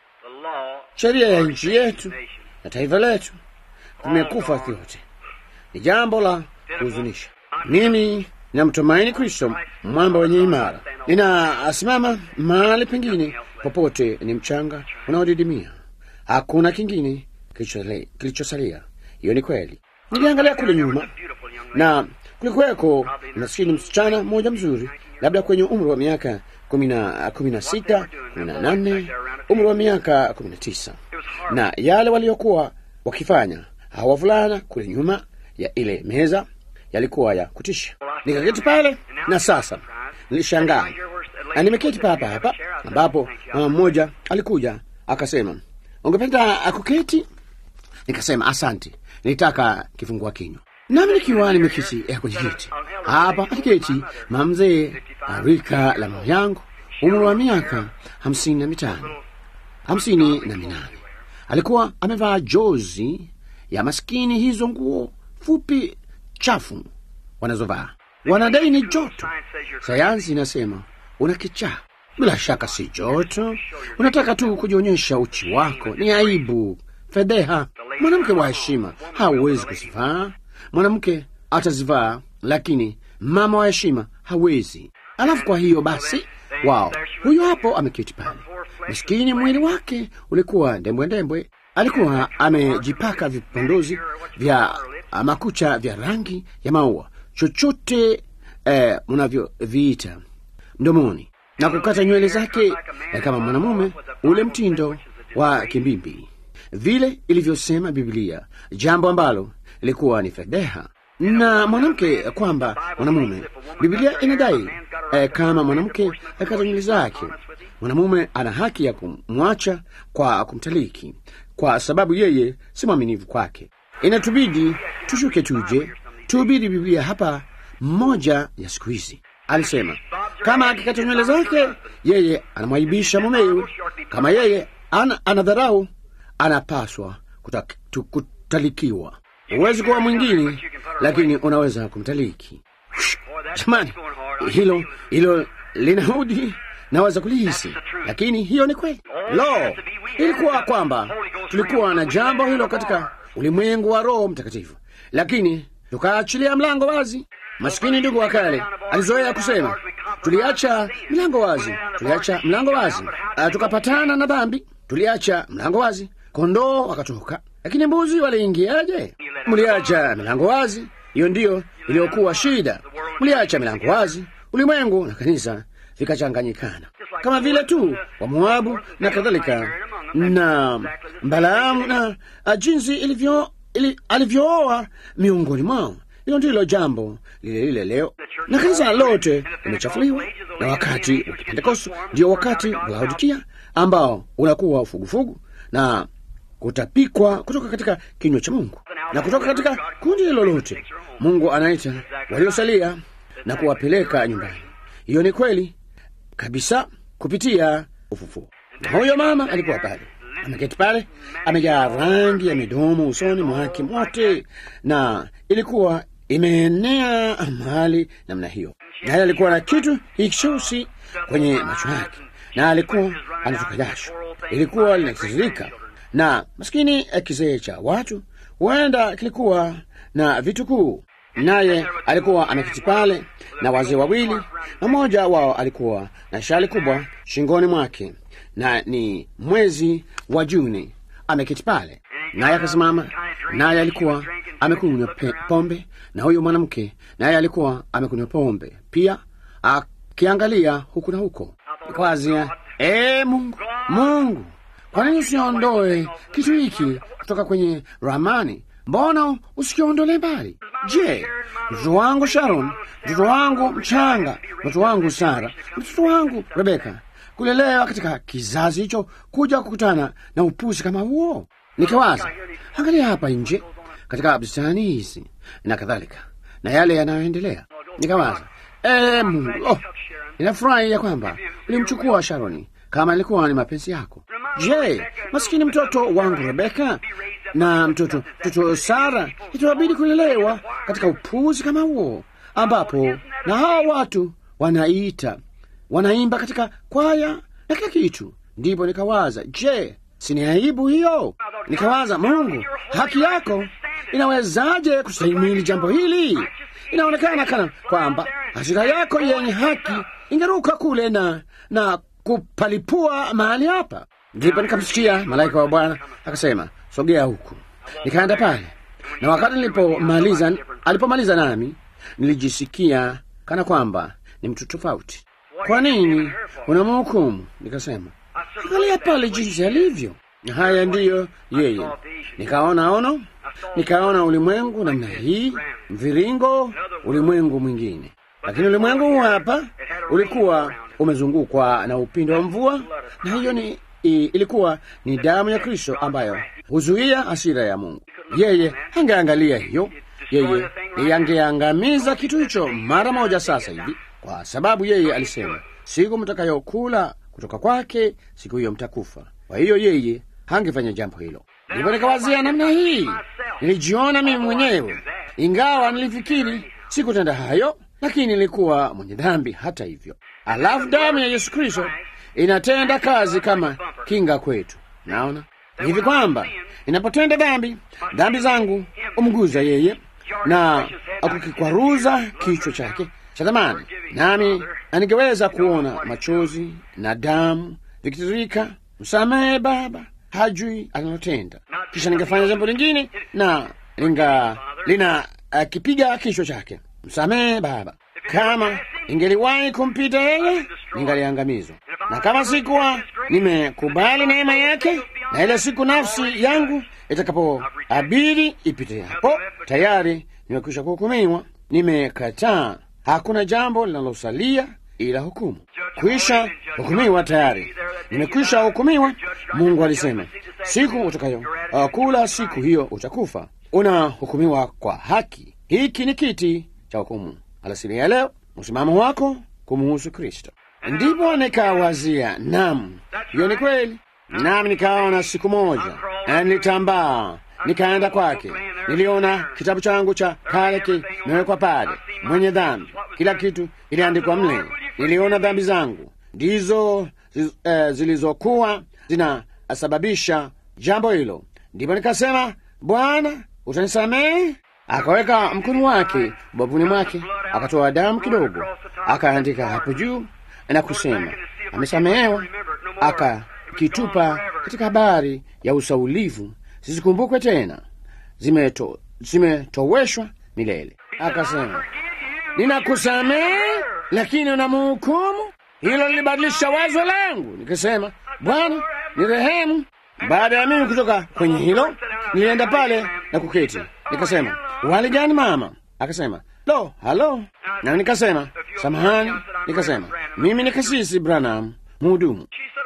Sheria ya nchi yetu na taifa letu vimekufa vyote. Ni jambo la kuhuzunisha. Mimi ninamtumaini Kristo, mwamba wenye imara. Ninasimama mahali pengine popote ni mchanga unaodidimia, hakuna kingine kilichosalia. Hiyo ni kweli. Niliangalia kule nyuma na kulikuweko maskini msichana mmoja mzuri, labda kwenye umri wa miaka kumi na kumi na sita kumi na nane umri wa miaka kumi na tisa na yale waliokuwa wakifanya hawa wavulana kule nyuma ya ile meza yalikuwa ya kutisha. Nikaketi pale na sasa nilishangaa, na nimeketi papa hapa ambapo mama mmoja alikuja akasema, ungependa kuketi? Nikasema asante, nilitaka kifungua kinywa. Nami nikiwa nimeketi eh, kwenye kiti hapa, aliketi mamzee rika la mama yangu, umri wa miaka hamsini na mitano hamsini na minane. Alikuwa amevaa jozi ya maskini, hizo nguo fupi chafu wanazovaa. Wanadai ni joto. Sayansi inasema una kichaa. Bila shaka si joto, unataka tu kujionyesha uchi wako. Ni aibu, fedheha. Mwanamke wa heshima hawezi kuzivaa. Mwanamke atazivaa, lakini mama wa heshima hawezi. Alafu kwa hiyo basi, wao huyo hapo ameketi pale, maskini, mwili wake ulikuwa ndembwe ndembwe. Alikuwa amejipaka vipondozi vya makucha vya rangi ya maua, chochote eh, mnavyoviita mdomoni, na kukata nywele zake eh, kama mwanamume, ule mtindo wa kimbimbi, vile ilivyosema Biblia, jambo ambalo ilikuwa ni fedheha na mwanamke kwamba mwanamume. Biblia inadai eh, kama mwanamke akata nywele zake, mwanamume ana haki ya kumwacha kwa kumtaliki, kwa sababu yeye si mwaminifu kwake. Inatubidi tushuke tuje tuhubiri Biblia hapa. Mmoja ya siku hizi alisema kama akikata nywele zake, yeye anamwaibisha mumewe. Kama yeye ana, anadharau, anapaswa kutalikiwa. Huwezi kuwa mwingine, lakini unaweza kumtaliki. Jamani, hilo hilo linaudi, naweza kulihisi, lakini hiyo ni kweli. Lo, ilikuwa kwamba tulikuwa na jambo hilo katika ulimwengu wa Roho Mtakatifu, lakini tukaachilia mlango wazi. Maskini ndugu wa kale alizoea kusema, tuliacha mlango wazi, tuliacha mlango wazi, uh, tukapatana na dhambi, tuliacha mlango wazi, kondoo wakatoka, lakini mbuzi waliingiaje? Mliacha milango wazi. Hiyo ndiyo iliyokuwa shida. Mliacha milango wazi, ulimwengu na kanisa vikachanganyikana, kama vile tu wa Moabu na kadhalika na Balaamu na jinsi ilivyo ili, alivyooa miongoni mwao. Hilo ndilo jambo lile lile leo, na kanisa lote limechafuliwa. Na wakati wa Pentekoste ndio wakati wa Laodikia ambao unakuwa ufugufugu na kutapikwa kutoka katika kinywa cha Mungu na kutoka katika kundi hilo lote. Mungu anaita waliosalia na kuwapeleka nyumbani. Hiyo ni kweli kabisa kupitia ufufuo. Na huyo mama alikuwa pale ameketi pale, amejaa rangi ya midomo usoni mwake mote, na ilikuwa imeenea mahali namna hiyo, naye alikuwa na kitu hichosi kwenye macho yake, na alikuwa anatoka jasho, ilikuwa linatiririka na maskini kizee cha watu, huenda kilikuwa na vitukuu. Naye alikuwa ameketi pale na wazee wawili, na mmoja wao alikuwa na shali kubwa shingoni mwake, na ni mwezi wa Juni. Ameketi pale, naye akasimama, naye alikuwa amekunywa pombe, na huyo mwanamke naye alikuwa amekunywa pombe pia, akiangalia huku na huko. Kwazia ee Mungu, Mungu, kwa nini usiondoe kitu hiki kutoka kwenye ramani? Mbona usikiondolee mbali? Je, mtoto wangu Sharon, mtoto wangu mchanga, mtoto wangu Sara, mtoto wangu Rebeka, kulelewa katika kizazi hicho, kuja kukutana na upuzi kama huo? Nikawaza, angalia hapa nje katika bustani hizi na kadhalika, na yale yanayoendelea. Nikawaza, ee Mungu, oh, ninafurahi ya kwamba ulimchukua Sharoni kama ilikuwa ni mapenzi yako. Je, maskini mtoto wangu Rebeka na mtoto mtoto Sara itawabidi kulelewa katika upuzi kama huo, ambapo na hawa watu wanaita wanaimba katika kwaya na kila kitu. Ndipo nikawaza, je, sini aibu hiyo? Nikawaza, Mungu, haki yako inawezaje kustahimili jambo hili? Inaonekana kana kwamba hasira yako yenye haki ingeruka kule na na kupalipua mahali hapa. Ndipo nikamsikia malaika wa Bwana akasema, sogea huku. Nikaenda pale, na wakati nilipomaliza, alipomaliza nami nilijisikia kana kwamba ni mtu tofauti. Kwa nini unamhukumu? Nikasema, angalia pale jinsi alivyo. Haya ndiyo yeye. Nikaona ono, nikaona ulimwengu namna hii, mviringo, ulimwengu mwingine. Lakini ulimwengu huu hapa ulikuwa umezungukwa na upindo wa mvua, na hiyo ni i, ilikuwa ni damu ya Kristo ambayo huzuia hasira ya Mungu. Yeye angeangalia hiyo, yeye angeangamiza kitu hicho mara moja sasa hivi, kwa sababu yeye alisema, siku mtakayokula kutoka kwake, siku hiyo mtakufa. Kwa hiyo yeye hangefanya jambo hilo. Ndipo nikawazia namna hii, nilijiona mimi mwenyewe, ingawa nilifikiri sikutenda hayo, lakini nilikuwa mwenye dhambi hata hivyo. Alafu damu ya Yesu Kristo inatenda kazi kama kinga kwetu. Naona hivi kwamba inapotenda dhambi, dhambi zangu umguza yeye na akukikwaruza kichwa chake cha thamani, nami aningeweza kuona machozi na damu vikitiririka. Msamehe Baba, hajui analotenda. Kisha ningefanya jambo lingine na linga lina uh, kipiga kichwa chake. Msamehe Baba. Kama ingeliwahi kumpita yeye, ningaliangamizwa. Na kama sikuwa nimekubali neema yake, na ile siku nafsi yangu itakapoabidi ipite hapo, tayari nimekwisha kuhukumiwa. Nimekataa, hakuna jambo linalosalia ila hukumu. Kwisha hukumiwa tayari, nimekwisha hukumiwa. Mungu alisema siku utakayo uh, kula siku hiyo utakufa. Unahukumiwa kwa haki. Hiki ni kiti cha hukumu alasiri ya leo, msimamo wako kumuhusu Kristo. Ndipo nikawazia, nam, hiyo ni kweli. Nami nikaona siku moja, na nilitambaa nikaenda kwake. Niliona kitabu changu cha kale kimewekwa pale, mwenye dhambi, kila kitu iliandikwa mle. Niliona dhambi zangu ndizo zi, eh, zilizokuwa zinasababisha jambo hilo. Ndipo nikasema, Bwana, utanisamehe? Akaweka mkono wake ubavuni mwake, akatoa damu kidogo, akaandika hapo juu na kusema amesamehewa, akakitupa katika habari ya usaulivu, zisikumbukwe tena, zimeto zimetoweshwa milele. Akasema ninakusamehe, lakini unamhukumu. Hilo lilibadilisha wazo langu, nikasema Bwana ni rehemu. Baada ya mimi kutoka kwenye hilo, nilienda pale na kuketi, nikasema wali gani mama? Akasema lo, halo. Na nikasema samahani, nikasema mimi ni kasisi Branham, mhudumu.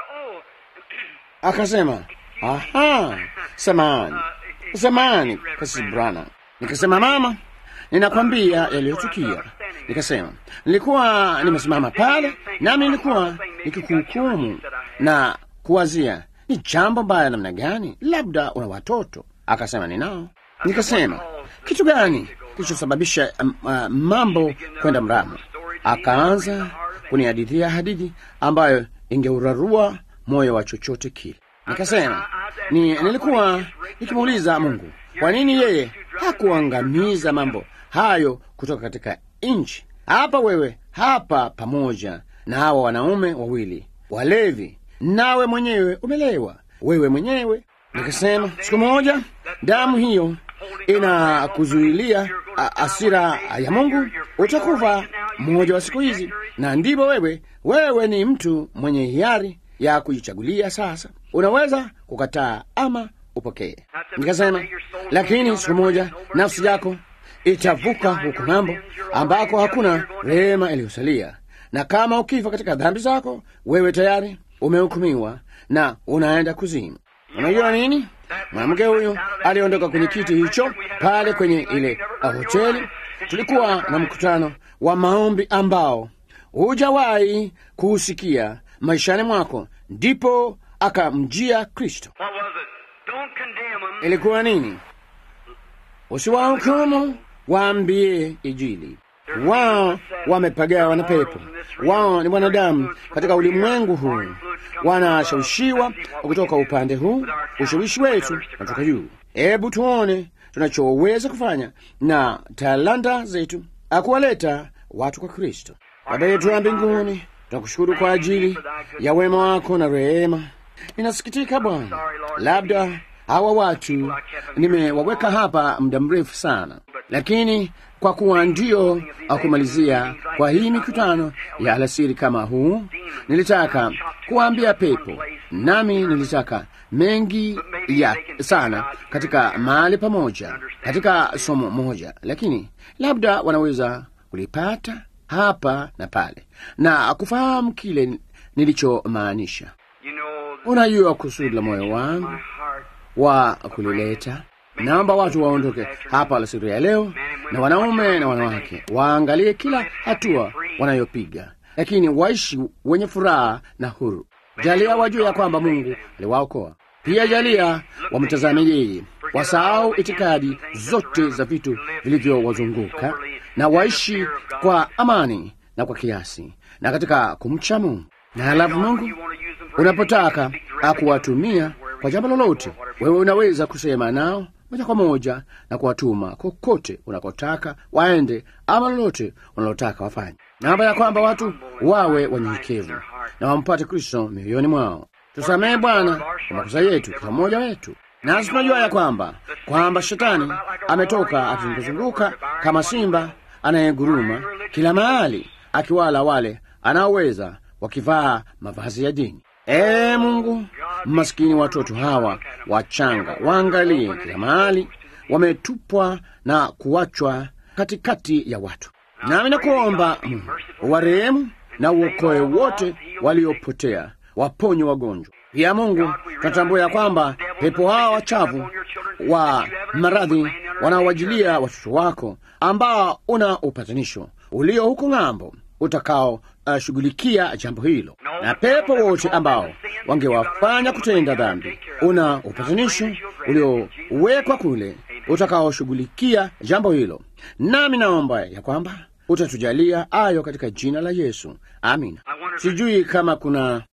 Akasema aha, samahani, samahani kasisi Branham. Nikasema mama, ninakwambia yaliyotukia. Nikasema nilikuwa nimesimama pale, nami nilikuwa nikikuhukumu na kuwazia ni jambo mbaya namna gani, labda una watoto. Akasema ninao. Nikasema kitu gani kilichosababisha um, uh, mambo kwenda mrama? Akaanza kunihadithia hadithi ambayo ingeurarua moyo wa chochote kile. Nikasema ni, nilikuwa nikimuuliza Mungu kwa nini yeye hakuangamiza mambo hayo kutoka katika nchi. Hapa wewe hapa pamoja na hawa wanaume wawili walevi, nawe mwenyewe umelewa, wewe mwenyewe. Nikasema siku moja damu hiyo inakuzuilia asira ya Mungu, utakufa mmoja wa siku hizi, na ndipo wewe wewe ni mtu mwenye hiari ya kujichagulia. Sasa unaweza kukataa ama upokee. Nikasema, lakini siku moja nafsi yako itavuka huko ng'ambo, ambako hakuna rehema iliyosalia, na kama ukifa katika dhambi zako, wewe tayari umehukumiwa na unaenda kuzimu. Unajua nini? Mwanamke huyu aliondoka kwenye kiti hicho pale kwenye ile hoteli. Tulikuwa na mkutano wa maombi ambao hujawahi kuusikia maishani mwako, ndipo akamjia Kristo. What was it? Don't condemn them. Ilikuwa nini? Usiwahukumu, waambie Injili. Wao wamepagawa na pepo, wao ni wanadamu katika ulimwengu huu, wanashawishiwa kutoka upande huu, ushawishi wetu natoka juu. Hebu tuone tunachoweza kufanya na talanta zetu, akuwaleta watu kwa Kristo. Baba yetu wa mbinguni, tunakushukuru kwa ajili ya wema wako na rehema. Ninasikitika Bwana, labda hawa watu nimewaweka hapa muda mrefu sana, lakini kwa kuwa ndio akumalizia kwa hii mikutano ya alasiri kama huu, nilitaka kuwaambia pepo, nami nilitaka mengi ya sana katika mahali pamoja, katika somo moja, lakini labda wanaweza kulipata hapa na pale na kufahamu kile nilichomaanisha. You know, Unajua kusudi la moyo wangu my heart. wa kulileta. Naomba watu waondoke hapa alasiri ya leo, na wanaume na wanawake waangalie kila hatua wanayopiga, lakini waishi wenye furaha na huru. Jalia wajue ya kwamba Mungu aliwaokoa. Pia jalia wamtazame yeye, wasahau itikadi zote za vitu vilivyowazunguka na waishi kwa amani na kwa kiasi na katika kumcha Mungu. Na halafu Mungu unapotaka akuwatumia kwa jambo lolote, wewe unaweza kusema nao moja kwa moja na kuwatuma kokote unakotaka waende, ama lolote unalotaka wafanye. Naomba ya kwamba watu wawe wanyenyekevu na wampate Kristo mioyoni mwao. Tusamehe Bwana kwa makosa yetu, kila mmoja wetu, nasi tunajua ya kwamba kwamba shetani ametoka akizunguzunguka kama simba anayeguruma kila mahali, akiwala wale anaoweza wakivaa mavazi ya dini. Ee Mungu, maskini watoto hawa wachanga waangalie kila mahali, wametupwa na kuachwa katikati ya watu. Nami nakuomba Mungu uwarehemu na uokoe wote waliopotea, waponye wagonjwa. Pia Mungu, tunatambua ya kwamba pepo hawa wachafu wa maradhi wanaowajilia watoto wako, ambao una upatanisho ulio huko ng'ambo utakao uh, shughulikia jambo hilo, na pepo wote ambao wangewafanya kutenda dhambi, una upatanisho uliowekwa kule utakaoshughulikia jambo hilo. Nami naomba ya kwamba utatujalia ayo katika jina la Yesu, amina. Sijui kama kuna